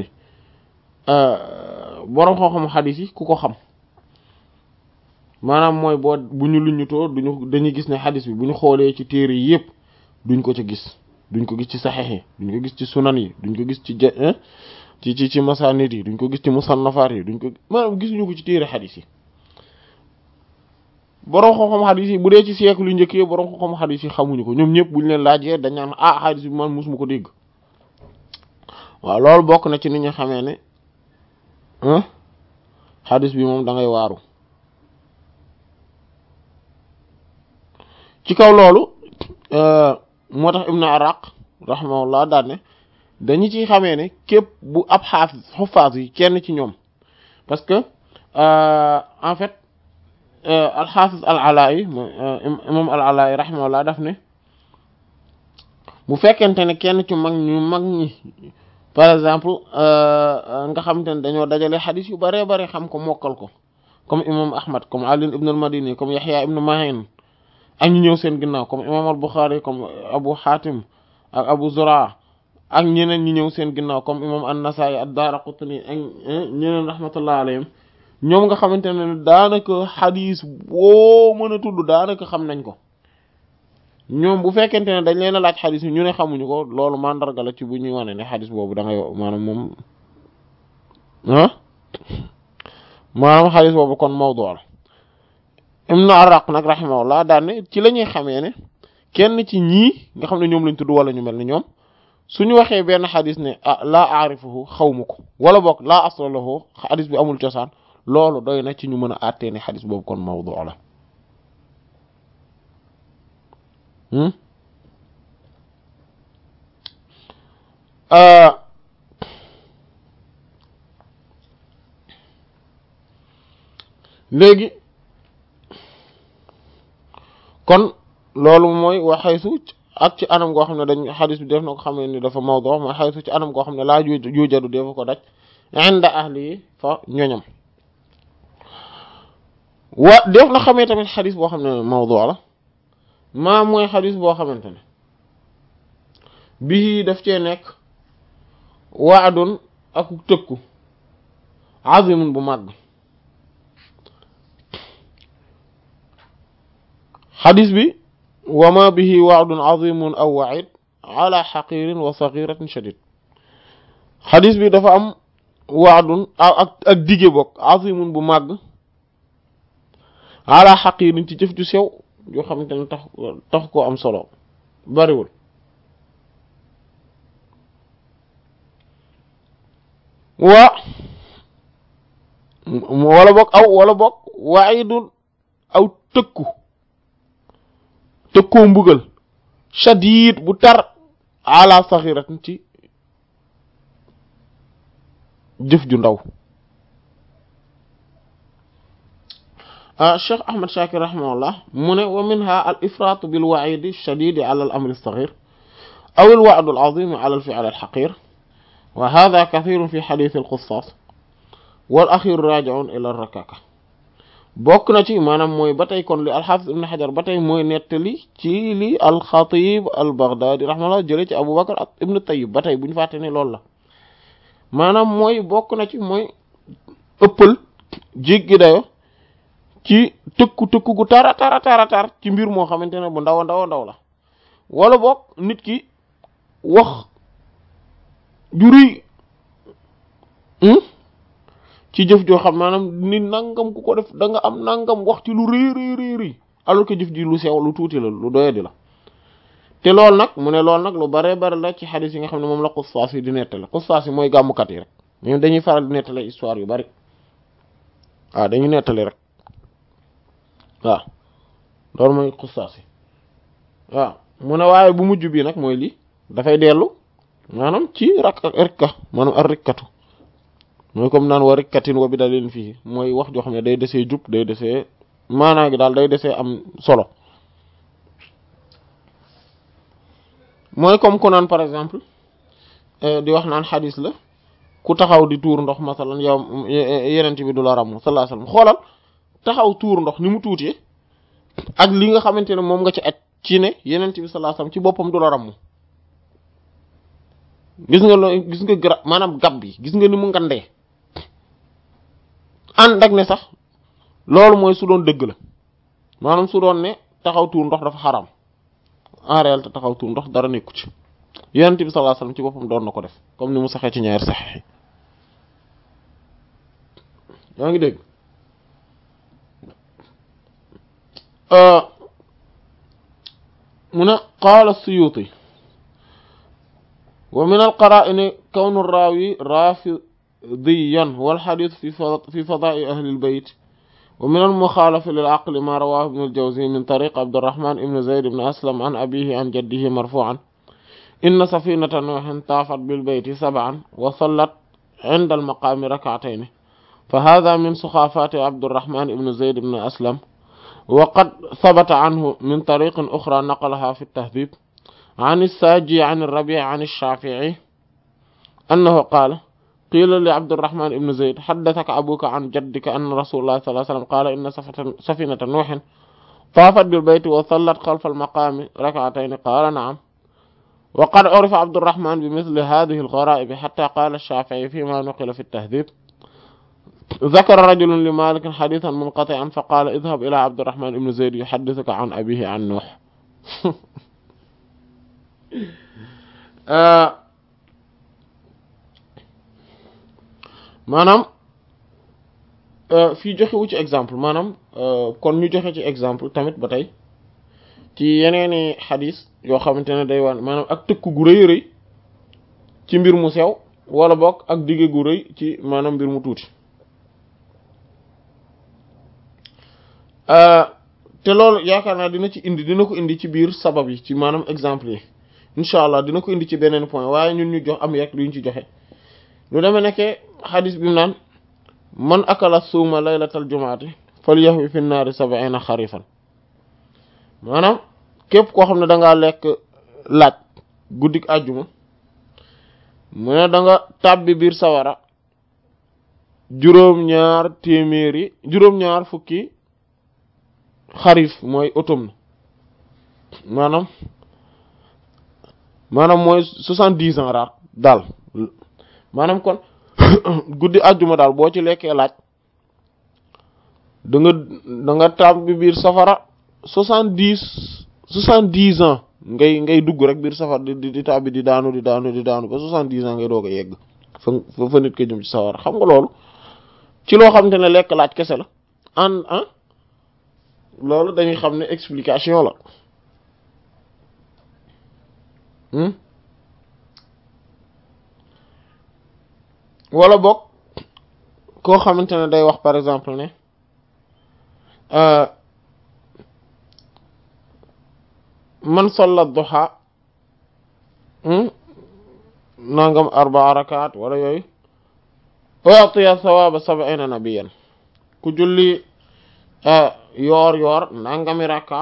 boroom xam-xam xadis yi ku ko xam maanaam mooy boo bu ñu luñutoo duñu dañuy gis ne xadis bi bu ñu xoolee ci téere yi yëpp duñ ko ci gis duñ ko gis ci saxex yi duñ ko gis ci sunan yi duñ ko gis ci ci ci ci masanid yi duñ ko gis ci musannafaat yi duñ ko maanaam gisuñu ko ci téere xadis yi boroom xam-xam xadis yi bu dee ci siècle yu njëkk yi boroom xam-xam xadis yi xamuñu ko ñoom ñëpp buñ leen laajee dañ naan ah xadis bi man musuma ko dégg waaw loolu bokk na ci ni ñu xamee ne xadis bi moom da ngay waaru ci kaw loolu moo tax ibnu araq rahimahullah daan ne dañu ci xamee ne képp bu ab xaafis xufaas yi kenn ci ñoom parce que en fait alxaafis al alaayi imam al alaayi rahimahullah daf ne bu fekkente ne kenn ci mag ñu mag ñi par exemple nga xamante ne dañoo dajale xadis yu bare bare xam ko mokkal ko comme imam ahmad comme ali ibn al madini comme yaxya ibn mahin ak ñu ñëw seen ginnaaw comme imam al buxaari comme abu xaatim ak abu zura ak ñeneen ñi ñëw seen ginnaaw comme imam an-nasaa'i ad-daaraqutni ak ñeneen rahmatullah alayhim ñoom nga xamante ne daanaka xadis boo mën a tudd daanaka xam nañ ko ñoom bu fekkente ne dañ leen a laaj xadis yi ñu ne xamuñu ko loolu mandarga la ci bu ñuy wane ne xadis boobu da ngay maanaam moom ah maanaam xadis boobu kon mawdu la ibnu araq nag rahimahullah daan ne ci la ñuy xamee ne kenn ci ñii nga xam ne ñoom lañ tudd wala ñu mel ni ñoom suñu waxee benn xadis ne ah laa aarifuhu xawma ko wala boog laa asla lahu xadis bi amul cosaan loolu doy na ci ñu mën a àttee ne xadis boobu kon mawdu la léegi kon loolu mooy wa xaysu ak ci anam goo xam ne dañ xadis bi def na ko xamee ni dafa mawdu mooy xaysu ci anam goo xam ne laa juujadu defa ko daj inda ahli yi fa ñoñam wa def na xamee tamit xadis boo xam ne mawdu la maa mooy xadis boo xamante ne bii daf cee nekk waadun ak tëkku azimun bu màgg xadis bi wa ma bihi waadun azimun aw waid ala xaqirin wa saghiratin shadid xadis bi dafa am waadun ak ak dige bokk azimun bu màgg ala xaqirin ci jëf ju sew yoo xamante ne tax tax koo am solo bariwul waa wala bokk aw wala bokk waidun aw tëkku tëkkoo mbugal shadid bu tar ala saxiratin ci jëf ju ndaw cheikh ahmad shakir rahimahullah mu ne wa minha al ifrat bil waidi shadidi ala al amri saxir aw al wa'd al azim ala al fi'l al haqir wa hadha kathirun fi hadith al qussas wal axir raji'un ila al rakaka bokk na ci maanaam mooy ba tey kon li alxaafis ibn xajar ba tey mooy nettali ci li alxatib al baghdadi rahimahullah jële ci abou bakar ak ibn tayyib ba tey bu ñu fàtte ne loolu la maanaam mooy bokk na ci mooy ëppal jéggi dayo ci tëkku tëkku gu tara tara tara tar ci mbir moo xamante ne bu ndaw a ndaw a ndaw la wala bokk nit ki wax juri ci jëf joo xam maanaam nit nangam ku ko def da nga am nangam wax ci lu rëy rëy rëy rëy alors que jëf ji lu sew lu tuuti la lu doyadi la te loolu nag mu ne loolu nag lu bare bare la ci xadis yi nga xam ne moom la xustaas yi di nettale xustaas yi mooy gàmmukat yi rek ñoom dañuy faral di nettale histoire yu bari waaw dañuy nettali rek waaw loolu mooy xustaas yi waaw mu ne waaye bu mujj bi nag mooy lii dafay dellu maanaam ci rak rikka maanaam ar rikkatu mooy comme naan wa rikkatin wa bi dalil fii mooy wax joo xam ne day desee jub day desee maanaa gi daal day desee am solo mooy comme ku naan par exemple di wax naan xadis la ku taxaw di tuur ndox masalan yow yenent bi du la ramm sallallahu alayhi wasallam xoolal taxaw tuur ndox ni mu tuutee ak li nga xamante ne moom nga ci aj ci ne yenent bi sallallahu alayhi wasallam ci boppam du la ramm gis nga loo gis nga gra maanaam gab bi gis nga ni mu ngandee ànd ak ne sax loolu mooy su doon dëgg la maanaam su doon ne taxaw tuur ndox dafa xaram en réalité taxaw tuur ndox dara nekku ci yonent bi sallallahu alayhi wasallam ci boppam doon na ko def comme ni mu saxee ci ñaari saxex yi yaa ngi dégg mu ne qaala Suyuti wa min al-qaraa'ini kawnu raawi raafidiyan wal hadiis fi fadaa'i ahli al-bayt wa min al-muxaalafi lil-aqli maa rawaahu ibn al-Jawzi min tariiq Abdurrahmaan ibn Zayd ibn Aslam an abiihi an jaddihi marfuu'an inna safiinata Nuuhin taafat bil-bayti sab'an wa sallat 'inda al-maqaami rak'atayni fa haadhaa min suxaafaati Abdurrahmaan ibn Zayd ibn Aslam wa qad sabata anhu min tariiqin uxraa naqalahaa fi at-tahdiib عن الساجي عن الربيع عن الشافعي أنه قال قيل لعبد الرحمن بن زيد حدثك أبوك عن جدك أن رسول الله صلى الله عليه وسلم قال إن سفينة نوح طافت بالبيت وصلت خلف المقام ركعتين قال نعم وقد عرف عبد الرحمن بمثل هذه الغرائب حتى قال الشافعي فيما نقل في التهذيب ذكر رجل لمالك حديثا منقطعا فقال اذهب إلى عبد الرحمن بن زيد يحدثك عن أبيه عن نوح maanaam fii joxe wu ci exemple maanaam kon ñu joxe ci exemple tamit ba tey ci yeneeni xadis yoo xamante ne day wan maanaam ak tëkk gu rëy rëy ci mbir mu sew wala bokk ak dige gu rëy ci maanaam mbir mu tuuti te loolu yaakaar naa dina ci indi dina ko indi ci biir sabab yi ci maanaam exemple yi incha allah dina ko indi ci beneen point waaye ñun ñu jox am yekk luñ ci joxe lu demee nekkee xadis bi mu naan man akala suuma laylatal jumaati fal yahwi fi naari sab'ina xarifan maanaam képp koo xam ne dangaa lekk laaj guddik àjjuma mu ne da nga tàbbi biir sawara juróom-ñaar téeméeri juróom-ñaar fukki xarif mooy automne maanaam maanaam mooy soixante-dix ans raar daal maanaam kon guddi àjjuma daal boo ci lekkee laaj da nga da nga tàbbi biir safara soixante-dix soixante-dix ans ngay ngay dugg rek biir safar di di tàbbi di daanu di daanu di daanu ba soixante-dix ans ngay doog a yegg fa fa nit ko jëm ci sawar xam nga loolu ci loo xamante ne lekk laaj kese la an ah loolu dañuy xam ne explication la wala boog koo xamante ne day wax par exemple ne man salla duha nangam arbaa rakaat wala yooyu u'tiya sawaaba sab'ina nabiyan ku julli yoor yoor nangami rakka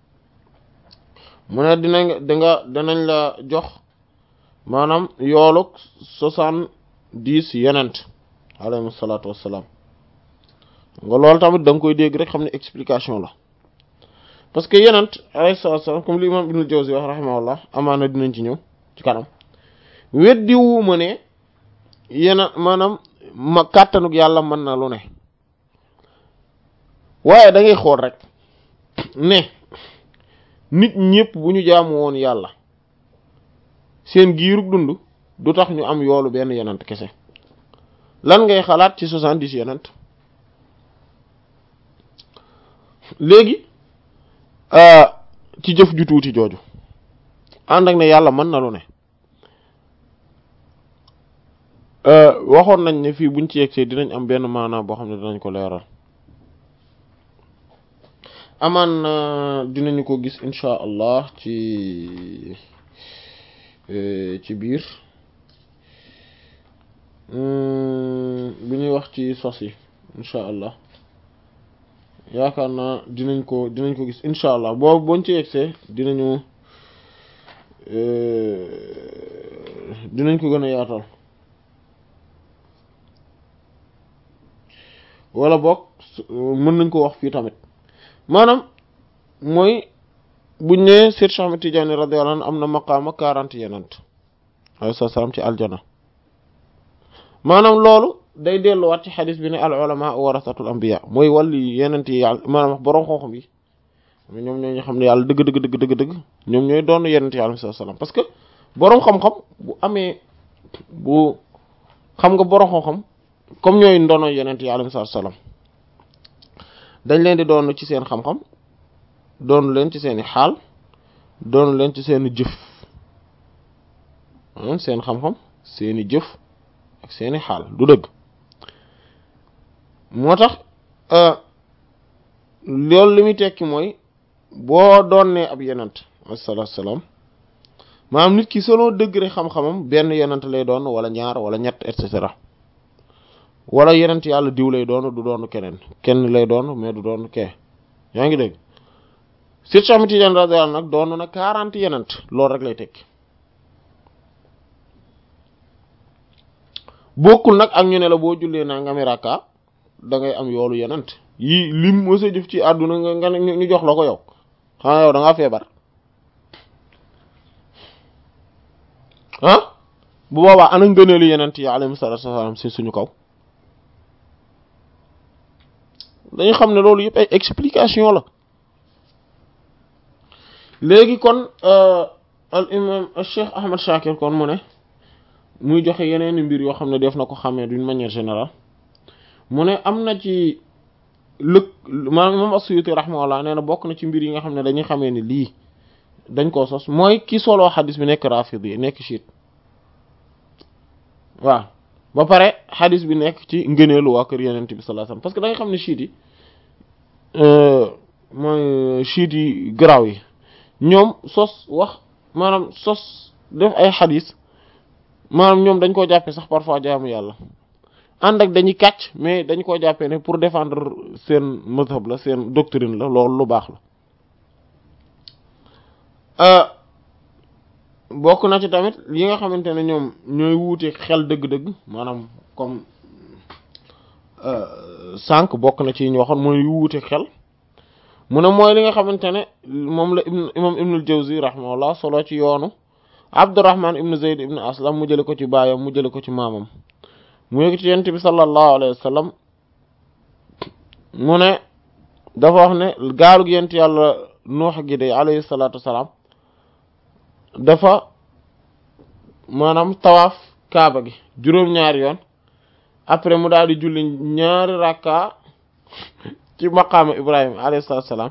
mu ne dinañ dinga dinañ la jox maanaam yooluk soixante-dix yenent alayhi salaatu wassalaam nga loolu tamit da nga koy dégg rek xam ne explication la parce que yenent alayhi salaatu wassalaam comme li imam Ibnul Jawzi wax rahimahullah amaana dinañ ci ñëw ci kanam weddi wu ma ne yena maanaam ma kàttanuk yàlla mën na lu ne waaye da ngay xool rek ne nit ñëpp bu ñu jaamu woon yàlla seen giirug dund du tax ñu am yoolu benn yenent kese lan ngay xalaat ci soixante-dix yenent léegi ci jëf ju tuuti jooju ànd ak ne yàlla mën na lu ne waxoon nañ ne fii buñ ci yegsee dinañ am benn maanaam boo xam ne dinañ ko leeral amaan dinañu ko gis insha allah ci ci biir bi ñuy wax ci sos yi insha allah yaakaar naa dinañ ko dinañ ko gis insha allah boobu boñ ci yegsee dinañu dinañ ko gën a yaatal wala boog mën nañ ko wax fii tamit maanaam mooy buñ ne Seex Ahmad Tijaani radiyallahu anhu am na maqaama quarante yenent alayhi salaam ci aljana maanaam loolu day delluwaat ci xadis bi ne al ulama warasatul anbiya mooy wàllu yenent yi yàlla maanaam boroom xam-xam yi ñoom ñoo ñu xam ne yàlla dëgg dëgg dëgg dëgg dëgg ñoom ñooy doon yenent yi alayhi salaam parce que boroom xam-xam bu amee bu xam nga boroom xam-xam comme ñooy ndono yenent yi alayhi salaam dañ leen di doon ci seen xam-xam doon leen ci seeni xaal doon leen ci seeni jëf seen xam-xam seeni jëf ak seeni xaal du dëgg moo tax loolu li muy tekki mooy boo doonee ab yenent alayhi salaam maanaam nit ki selon degré xam-xamam benn yenent lay doon wala ñaar wala ñett et cetera wala yenent yàlla diw lay doon du doon keneen kenn lay doon mais du doon kee yaa ngi dégg Seex Ahmad Tijaan radiyallahu anhu nag doon na quarante yenent loolu rek lay tekki bokkul nag ak ñu ne la boo jullee naa nga mi rakka da ngay am yoolu yenent yi lim mësa jëf ci àdduna nga nga ñu jox la ko yow xanaa yow da ngaa feebar ah bu boobaa ana ngëneelu yenent yi alayhi salaatu wassalaam ci suñu kaw dañu xam ne loolu yëpp ay explication la léegi kon al imam al cheikh ahmad shakir kon mu ne muy joxe yeneen mbir yoo xam ne def na ko xamee d'une manière générale mu ne am na ci lëg maanaam imam as-Suyuti rahimahullah nee na bokk na ci mbir yi nga xam ne dañuy xamee ni lii dañ koo sos mooy ki soloo xadis bi nekk rafidi yi nekk chiite waaw ba pare xadis bi nekk ci ngëneelu waa kër yenent bi sallallahu alayhi wasallam parce que da nga xam ne chiite yi mooy chiite yi garaaw yi ñoom sos wax maanaam sos def ay xadis maanaam ñoom dañ koo jàppee sax parfois jaamu yàlla ànd ak dañuy kàcc mais dañ koo jàppee ne pour défendre seen mazhab la seen doctrine la loolu lu baax la bokk na ci tamit yi nga xamante ne ñoom ñooy wuute xel dëgg-dëgg maanaam comme sànq bokk na ci ñu waxoon mooy yu wuute xel mu ne mooy li nga xamante ne moom la ibn imam ibnul jawzi rahimahullah solo ci yoonu abdurrahman ibn zayd ibn aslam mu jële ko ci baayam mu jële ko ci maamam mu yëg ci yent bi sallallahu alayhi wa sallam mu ne dafa wax ne gaalug yent yàlla nuux gi de alayhi salaatu wasalaam dafa maanaam tawaaf kaaba gi juróom-ñaari yoon après mu daal di julli ñaari rakka ci maqaama ibrahima alayhi salaam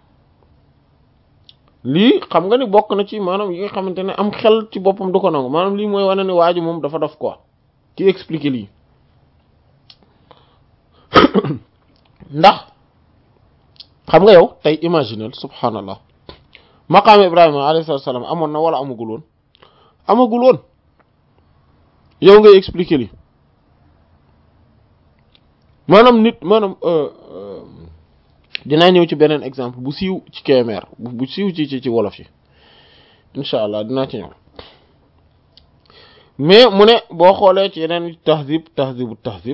lii xam nga ni bokk na ci maanaam yi nga xamante ne am xel ci boppam du ko nangu maanaam lii mooy wane ne waa ji moom dafa def quoi ci expliquer lii ndax xam nga yow tey imaginel subhanallah maqaama ibrahima alayhi salaam amoon na wala amagul woon amagul woon yow ngay expliquer lii maanaam nit maanaam dinaa ñëw ci beneen exemple bu siiw ci Kébémer bu siiw ci ci ci wolof yi incha allah dinaa ci ñëw mais mu ne boo xoolee ci yeneen tahzib tahzibu tahzib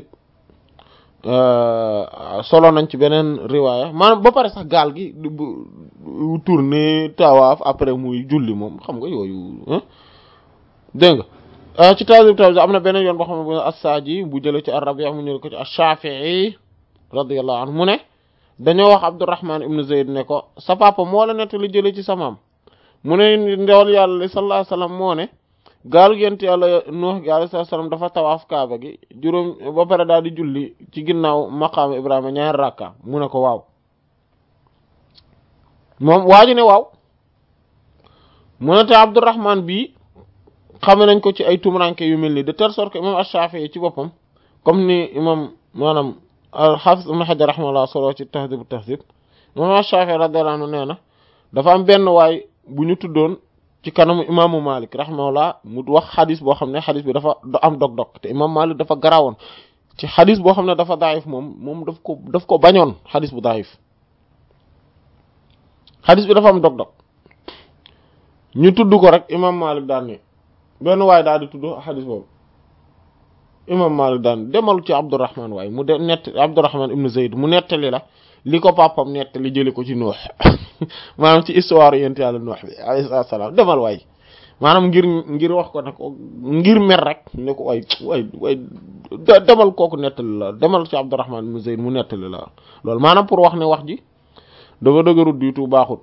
solo nañ ci beneen riwaaya maanaam ba pare sax gaal gi bu tourné tawaaf après muy julli moom xam nga yooyu dégg nga ci tahzib tahzib am na beneen yoon boo xam ne bu as-Saaji bu jëlee ci ar-Rabi' mu ñëw ko ci ash-Shafi'i radiyallahu anhu mu ne dañoo wax Abdurrahman ibn Zayd ne ko sa papa moo la nett li jëlee ci sa maam mu ne ndewal yàlla li sallallahu alayhi wasallam moo ne gaalu yent yàlla Nuux gi alayhi salaam dafa tawaaf kaaba gi juróom ba pare daal di julli ci ginnaaw maqaam Ibrahima ñaari rakka mu ne ko waaw moom waaju ne waaw mu ne te Abdurrahman bii xame nañ ko ci ay tumuranke yu mel nii de telle sorte que imam Ash-Shafi'i ci boppam comme ni imam maanaam al-Hafiz Ibn Hajar rahimahullah solo ci Tahdhib at-Tahdhib imam Ash-Shafi'i radiyallahu anhu nee na dafa am benn waay bu ñu tuddoon ci kanamu imaamu Malik rahimahullah mu wax xadis boo xam ne xadis bi dafa am dog-dog te imam Malik dafa garawoon ci xadis boo xam ne dafa daif moom moom daf ko daf ko bañoon xadis bu daif xadis bi dafa am dog-dog ñu tudd ko rek imam Malik daan ne benn waay daal di tudd xadis boobu imam Malik daan demal ci Abdurrahman waaye mu de nett Abdurrahman ibn Zayd mu nettali la li ko papam nettali jëli ko ci Nuux maanaam ci histoire yent yàlla Nuux bi alayhi salaam demal waay maanaam ngir ngir wax ko ne ko ngir mer rek ne ko waay waay waay demal kooku nettali la demal ci Abdurrahman ibn Zayd mu nettali la loolu maanaam pour wax ne wax ji dafa dëgërut du tout baaxut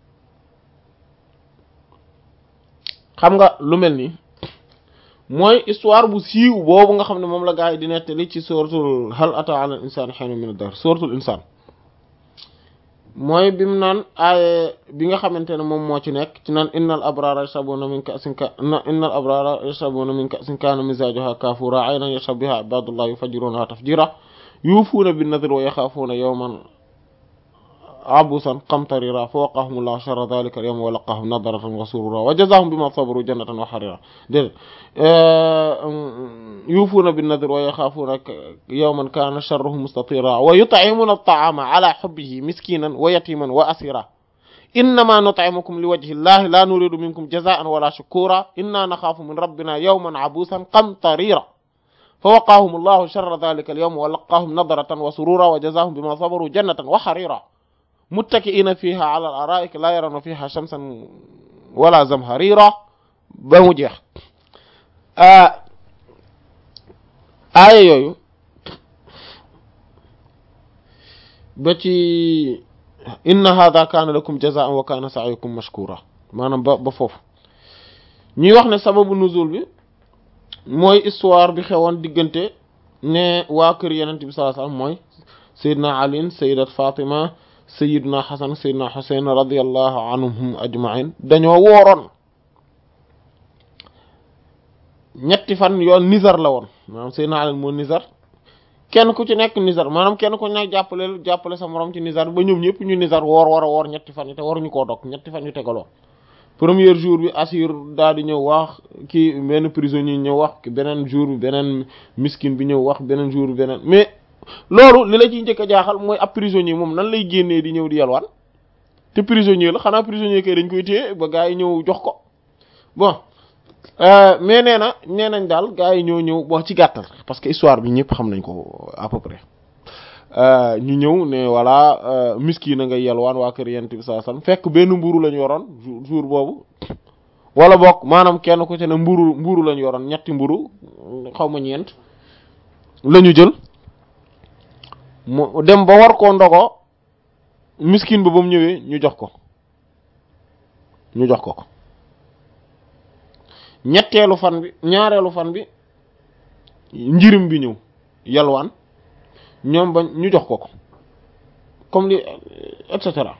xam nga lu mel nii mooy histoire bu siiw boobu nga xam ne moom la gaa yi di nettali ci suratul hal ata ala insaan hiinun mina dahr suratul insaan mooy bi mu naan aaye bi nga xamante ne moom moo ci nekk ci naan innal abrara yashrabuna min ka'sin ka innal abrara yashrabuna min ka'sin kana mizajuha kafura aynan yashrab biha ibadullah yufajjirunaha tafjira yufuuna bin nadri wa yaxaafuuna yawman abusan qamtarira fa waqahum llahu sharra dhalika al yawm wa laqahum nadratan wa surura wa jazahum bima sabaru jannatan wa harira dé yuufuuna bin nadr wa yaxaafuuna yawman kana sharruhu mustatira wa yut'imuna at-ta'ama ala hubbihi miskinan wa yatiman wa asira innama nut'imukum liwajhi llahi la nuridu minkum jaza'an wala shukura inna nakhafu min rabbina yawman abusan qamtarira fa waqahum llahu sharra dhalika al yawm wa laqahum nadratan wa surura wa jazahum bima sabaru jannatan wa harira muttaki'ina fiha ala al-ara'ik la yarawna fiha shamsan wala zamharira ba mu jeex aaya yooyu ba ci inna hadha kana lakum jaza'an wa kana sa'yukum mashkura maanaam ba ba foofu ñuy wax ne sababu nuzul bi mooy histoire bi xewoon diggante ne waa kër yenent bi sallallahu alayhi wasallam mooy sayyidina ali sayyidat fatima sayyidina hasan sayyidina husayn radiyallahu anhum ajma'in dañoo wooroon ñetti fan yoon nizar la woon maanaam sayyidina ali moo nizar kenn ku ci nekk nizar maanaam kenn ku nekk jàppale jàppale sa morom ci nizar ba ñoom ñëpp ñu nizar woor war a woor ñetti fan yi te waruñu koo dog ñetti fan yu tegaloo premier jour bi assur daal di ñëw wax kii benn prisonnier ñëw wax beneen jour bi beneen miskin bi ñëw wax beneen jour bi beneen mais loolu li la ciy njëkk a jaaxal mooy ab prisonnier moom nan lay génnee di ñëw di yalwaan te prisonnier la xanaa prisonnier kay dañ koy téye ba gars yi ñëw jox ko bon mais nee na nee nañ daal gars yi ñëw ñëw bon ci gàttal parce que histoire bi ñëpp xam nañ ko à peu près ñu ñëw ne voilà miski na nga yalwaan waa kër yent bi saa sam fekk benn mburu lañ yoroon jour boobu wala bokk maanaam kenn ku ci ne mburu mburu lañ yoroon ñetti mburu xaw ma ñeent la ñu jël mu dem ba war koo ndogo miskin ba ba mu ñëwee ñu jox ko ñu jox ko ko ñetteelu fan bi ñaareelu fan bi njirim bi ñëw yalwaan ñoom ba ñu jox ko ko comme li et cetera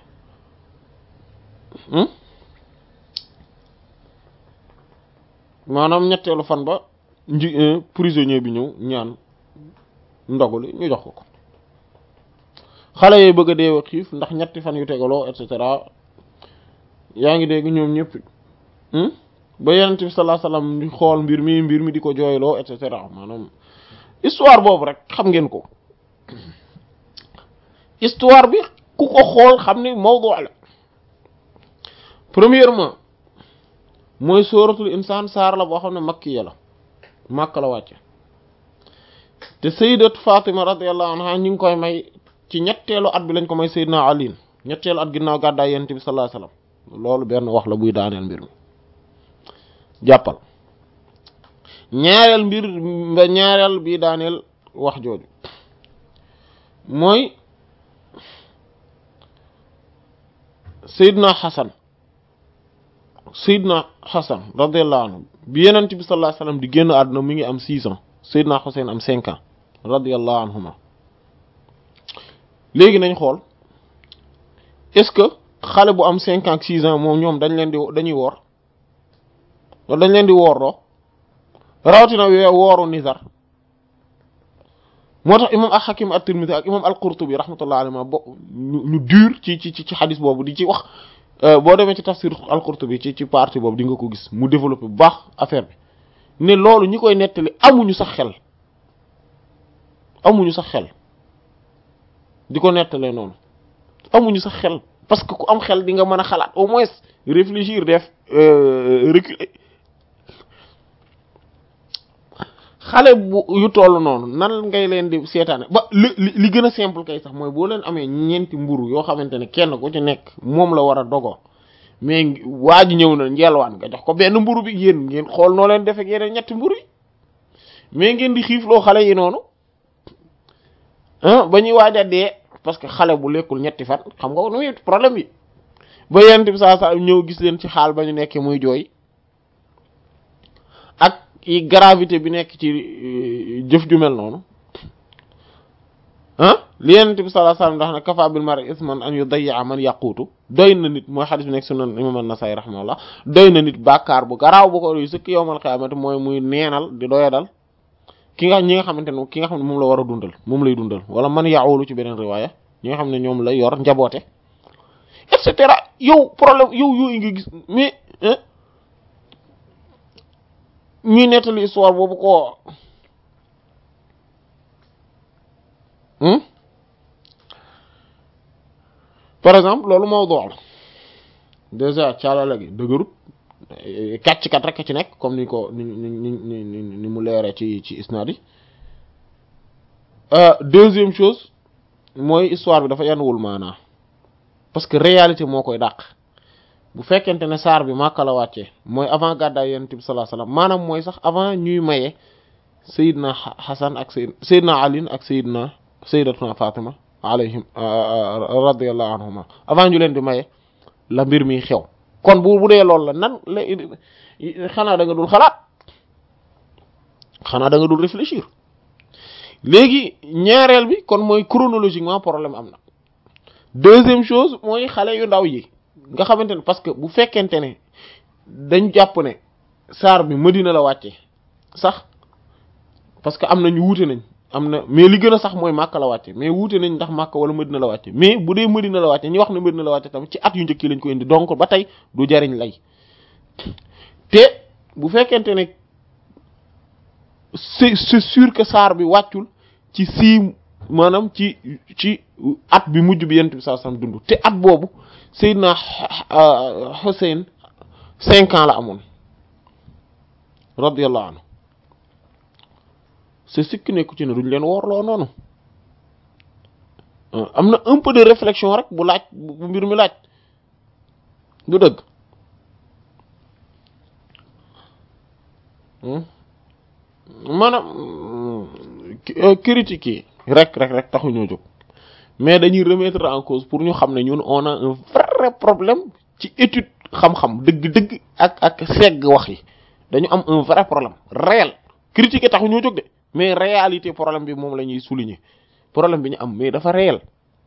maanaam ñetteelu fan ba nji prisonnier bi ñëw ñaan ndoguli ñu jox ko ko xale yooyu bëgg a dee xiif ndax ñetti fan yu tegaloo et cetera yaa ngi dégg ñoom ñëpp ba yenent bi sallallahu alayhi wasallam di xool mbir mi mbir mi di ko jooyloo et cetera maanaam histoire boobu rek xam ngeen ko histoire bi ku ko xool xam ni mawdu la premièrement mooy sóoratul insaan saar la boo xam ne makkiya la màkk la wàcce te sayyidat Fatima radiyallahu anha ñu ngi koy may ci ñetteelu at bi lañ ko may sayyidina Ali ñetteelu at ginnaaw gàddaay yonent bi sallallahu alayhi wasallam loolu benn wax la buy daaneel mbir mi jàppal ñaareel mbir ba ñaareel bi daaneel wax jooju mooy sayyidina Hasan sayyidina Hasan radiyallahu anhu bi yonent bi sallallahu alayhi wasallam di génn àdduna mi ngi am six ans sayyidina Husayn am cinq ans radiyallahu anhuma léegi nañ xool est-ce que xale bu am cinq ans ak six ans moom ñoom dañ leen di dañuy woor wala dañ leen di woorloo rawatina wee wooru nizar moo tax imam al-Hakim at-Tirmidhi ak imam al-Qurtubi rahmatullah alayhi bo ñu dur ci ci ci xadis boobu di ci wax boo demee ci tafsir al-Qurtubi ci ci partie boobu di nga ko gis mu développé bu baax affaire bi ne loolu ñi koy nettali amuñu sax xel amuñu sax xel di ko nettalee noonu amuñu sax xel parce que ku am xel di nga mën a xalaat au moins réfléchir def reculer xale bu yu toll noonu nan ngay leen di seetaane ba li li gën a simple kay sax mooy boo leen amee ñeenti mburu yoo xamante ne kenn ku ci nekk moom la war a dogoo mais waa ji ñëw na njelwaan nga jox ko benn mburu bi yéen ngeen xool noo leen defee yeneen ñetti mburu yi mais ngeen di xiifloo xale yi noonu ah ba ñuy waaj a dee parce que xale bu lekkul ñetti fan xam nga nu muy problème bi ba yent bi saa saa ñëw gis leen ci xaal ba ñu nekkee muy jooy ak i gravité bi nekk ci jëf ju mel noonu ah li yent bi sallallahu alayhi wasallam ndax ne kafa bil mar'i isman an yudayya man yaquutu doy na nit mooy xadis bi nekk sunan imam an-Nasa'i rahimahullah doy na nit bàkkaar bu garaaw bu ko yu sëkk yowmal qiyaamati mooy muy neenal di doyadal ki nga ñi nga xamante ne ki nga xam ne moom la war a dundal moom lay dundal wala man yaawulu ci beneen riwaaya ñi nga xam ne ñoom la yor njaboote et cetera yow problème yow yooyu nga gis mais ñuy nettali histoire boobu ko par exemple loolu mawdu la déjà caalala gi dëgërut kàcc kat rek ci nekk comme ni ko ni ni ni ni mu leeree ci ci isnaad yi deuxième chose mooy histoire bi dafa yanuwul maanaa parce que réalité moo koy dàq bu fekkente ne saar bi Makka la wàccee mooy avant gàddaay Yonent bi sallallahu alayhi wasallam maanaam mooy sax avant ñuy maye Seydina Hasan ak Seyd Seydina Ali ak Seydina Sayyidatuna Fatima alayhim radiyallahu anhuma avant ñu leen di maye la mbir mi xew kon bu bu dee loolu la nan la xanaa da nga dul xalaat xanaa da nga dul réfléchir léegi ñaareel bi kon mooy chronologiquement problème am na deuxième chose mooy xale yu ndaw yi nga xamante ne parce que bu fekkente ne dañ jàpp ne saar bi Madina la wàcce sax parce que am na ñu wuute nañ am na mais li gën a sax mooy Makka la wàcce mais wuute nañ ndax Makka wala Madina la wàcce mais bu dee Madina la wàcce ñi wax ne Madina la wàcce tamit ci at yu njëkk yi lañ ko indi donc ba tey du jariñ lay te bu fekkente ne c'est c'est sûr que saar bi wàccul ci sii maanaam ci ci at bi mujj bi yent bi saa sam dund te at boobu Seydina Hussein cinq ans la amoon radiyallahu anhu c'est sikk nekku ci ne duñ leen woorloo noonu am na un peu de réflexion rek bu laaj bu mbir mi laaj du dëgg maanaam critique yi rek rek rek taxuñoo jóg mais dañuy remettre en cause pour ñu xam ne ñun on a un vrai problème ci étude xam-xam dëgg-dëgg ak ak segg wax yi dañu am un vrai problème réel critiquer taxu ñoo jóg de mais réalité problème bi moom la ñuy souligner problème bi ñu am mais dafa réel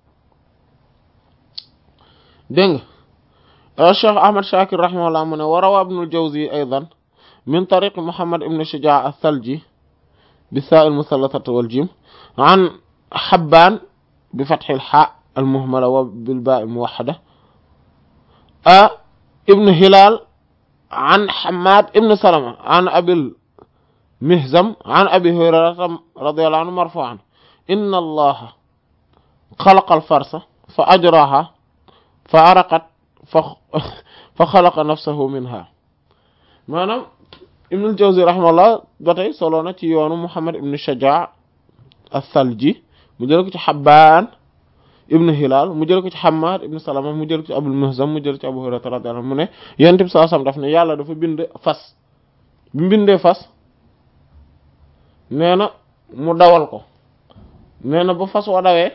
dégg nga Cheikh Ahmad Shakir rahimahullah mu ne wa rawa ibnul Jawzi aydan min tariq Muhammad ibn Shujaa as-Salji bi saa al-musallasati wal jim an Habbaan bi fathil haa al-muhmala wa bil baa al-muwahhada a ibn Hilaal an Hammaad ibn Salama an Abil Mihzam an Abi Hurayrata radiyallahu anhu marfu'an inna Allaha xalaqa al-farsa fa ajraha fa araqat fa fa xalaqa nafsahu minha maanaam Ibnul Jawzi rahimahullah ba tey solo na ci yoonu Muhammad ibn Shajaa as-Salji mu jël ko ci Habbaan ibn Hilaal mu jël ko ci Hammaad ibn Salama mu jël ko ci Abul Mihzam mu jël ci Abu Hurayra radiyallahu anhu mu ne Yonent bi sallallahu alayhi wasallam daf ne yàlla dafa bind fas bi mu bindee fas nee na mu dawal ko nee na ba fas wa dawee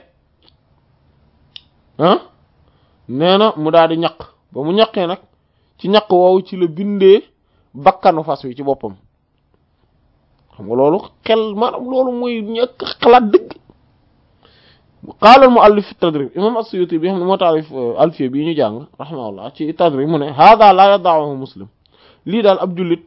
ah nee na mu daal di ñaq ba mu ñaqee nag ci ñaq woowu ci la bindee bakkanu fas wi ci boppam xam nga loolu xel maanaam loolu mooy ñàkk xalaat dëgg qaala al muallif fi tadrib imam as-Suyuti bi xam ne moo taalif alfiya bii ñu jàng rahimahullah ci tadrib mu ne hada la yada'uhu muslim lii daal ab jullit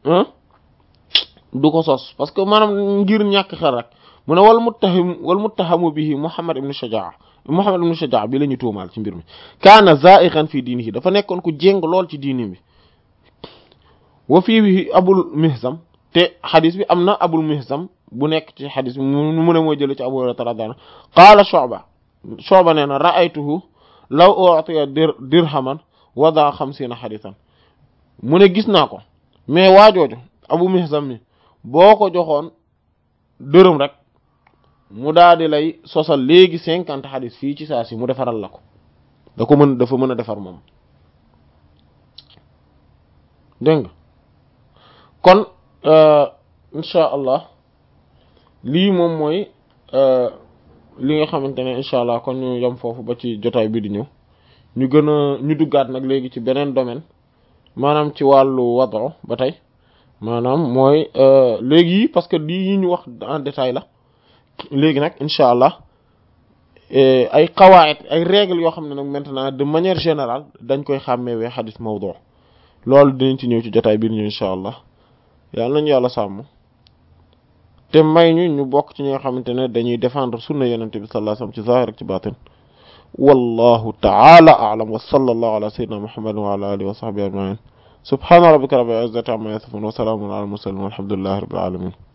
du ko sos parce que maanaam ngir ñàkk xel rek mu ne wal muttahim wal muttahamu bihi Muhammad ibn Shajaa Muhammad ibn Shajaa bi la ñu tuumaal ci mbir mi kaana za'iqan fi diinihi dafa nekkoon ku jéng lool ci diini bi wa fii Abul Mihzam te xadis bi am na Abul Mihzam bu nekk ci xadis bi mu ne mooy jële ci Abu Hurayra radiyallahu anhu qaala Shu'ba Shu'ba nee na ra'aytuhu law u'tiya dirhaman wada xamsiina xadisan mu ne gis naa ko mais waajooju Abu Mihzam mi boo ko joxoon dërëm rek mu daal di lay sosal léegi cinquante xadis fii ci saa si mu defaral la ko da ko mën dafa mën a defar moom dégg nga kon incha allah lii moom mooy li nga xamante ne incha allah kon ñu yem foofu ba ci jotaay bi di ñëw ñu gën a ñu duggaat nag léegi ci beneen domaine maanaam ci wàllu wado ba tey maanaam mooy léegi parce que lii yi ñu wax en détail la léegi nag incha allah ay qawaid ay règles yoo xam ne nag maintenant de manière générale dañ koy xàmmeewee xadis mawdu loolu dinañ ci ñëw ci jotaay bi ñu incha allah yàlla nañu yàlla sàmm te may ñu ñu bokk ci ñi nga xamante ne dañuy défendre sunna yonent bi sallallahu alayhi wasallam ci zahir ak ci batin wallahu ta'ala a'lam wa sallallahu ala sayyidina muhammadin wa ala alihi wa sahbihi ajma'in subhana rabbika rabbil izzati amma yasifun wa salamun ala al mursalin walhamdulillahi rabbil alamin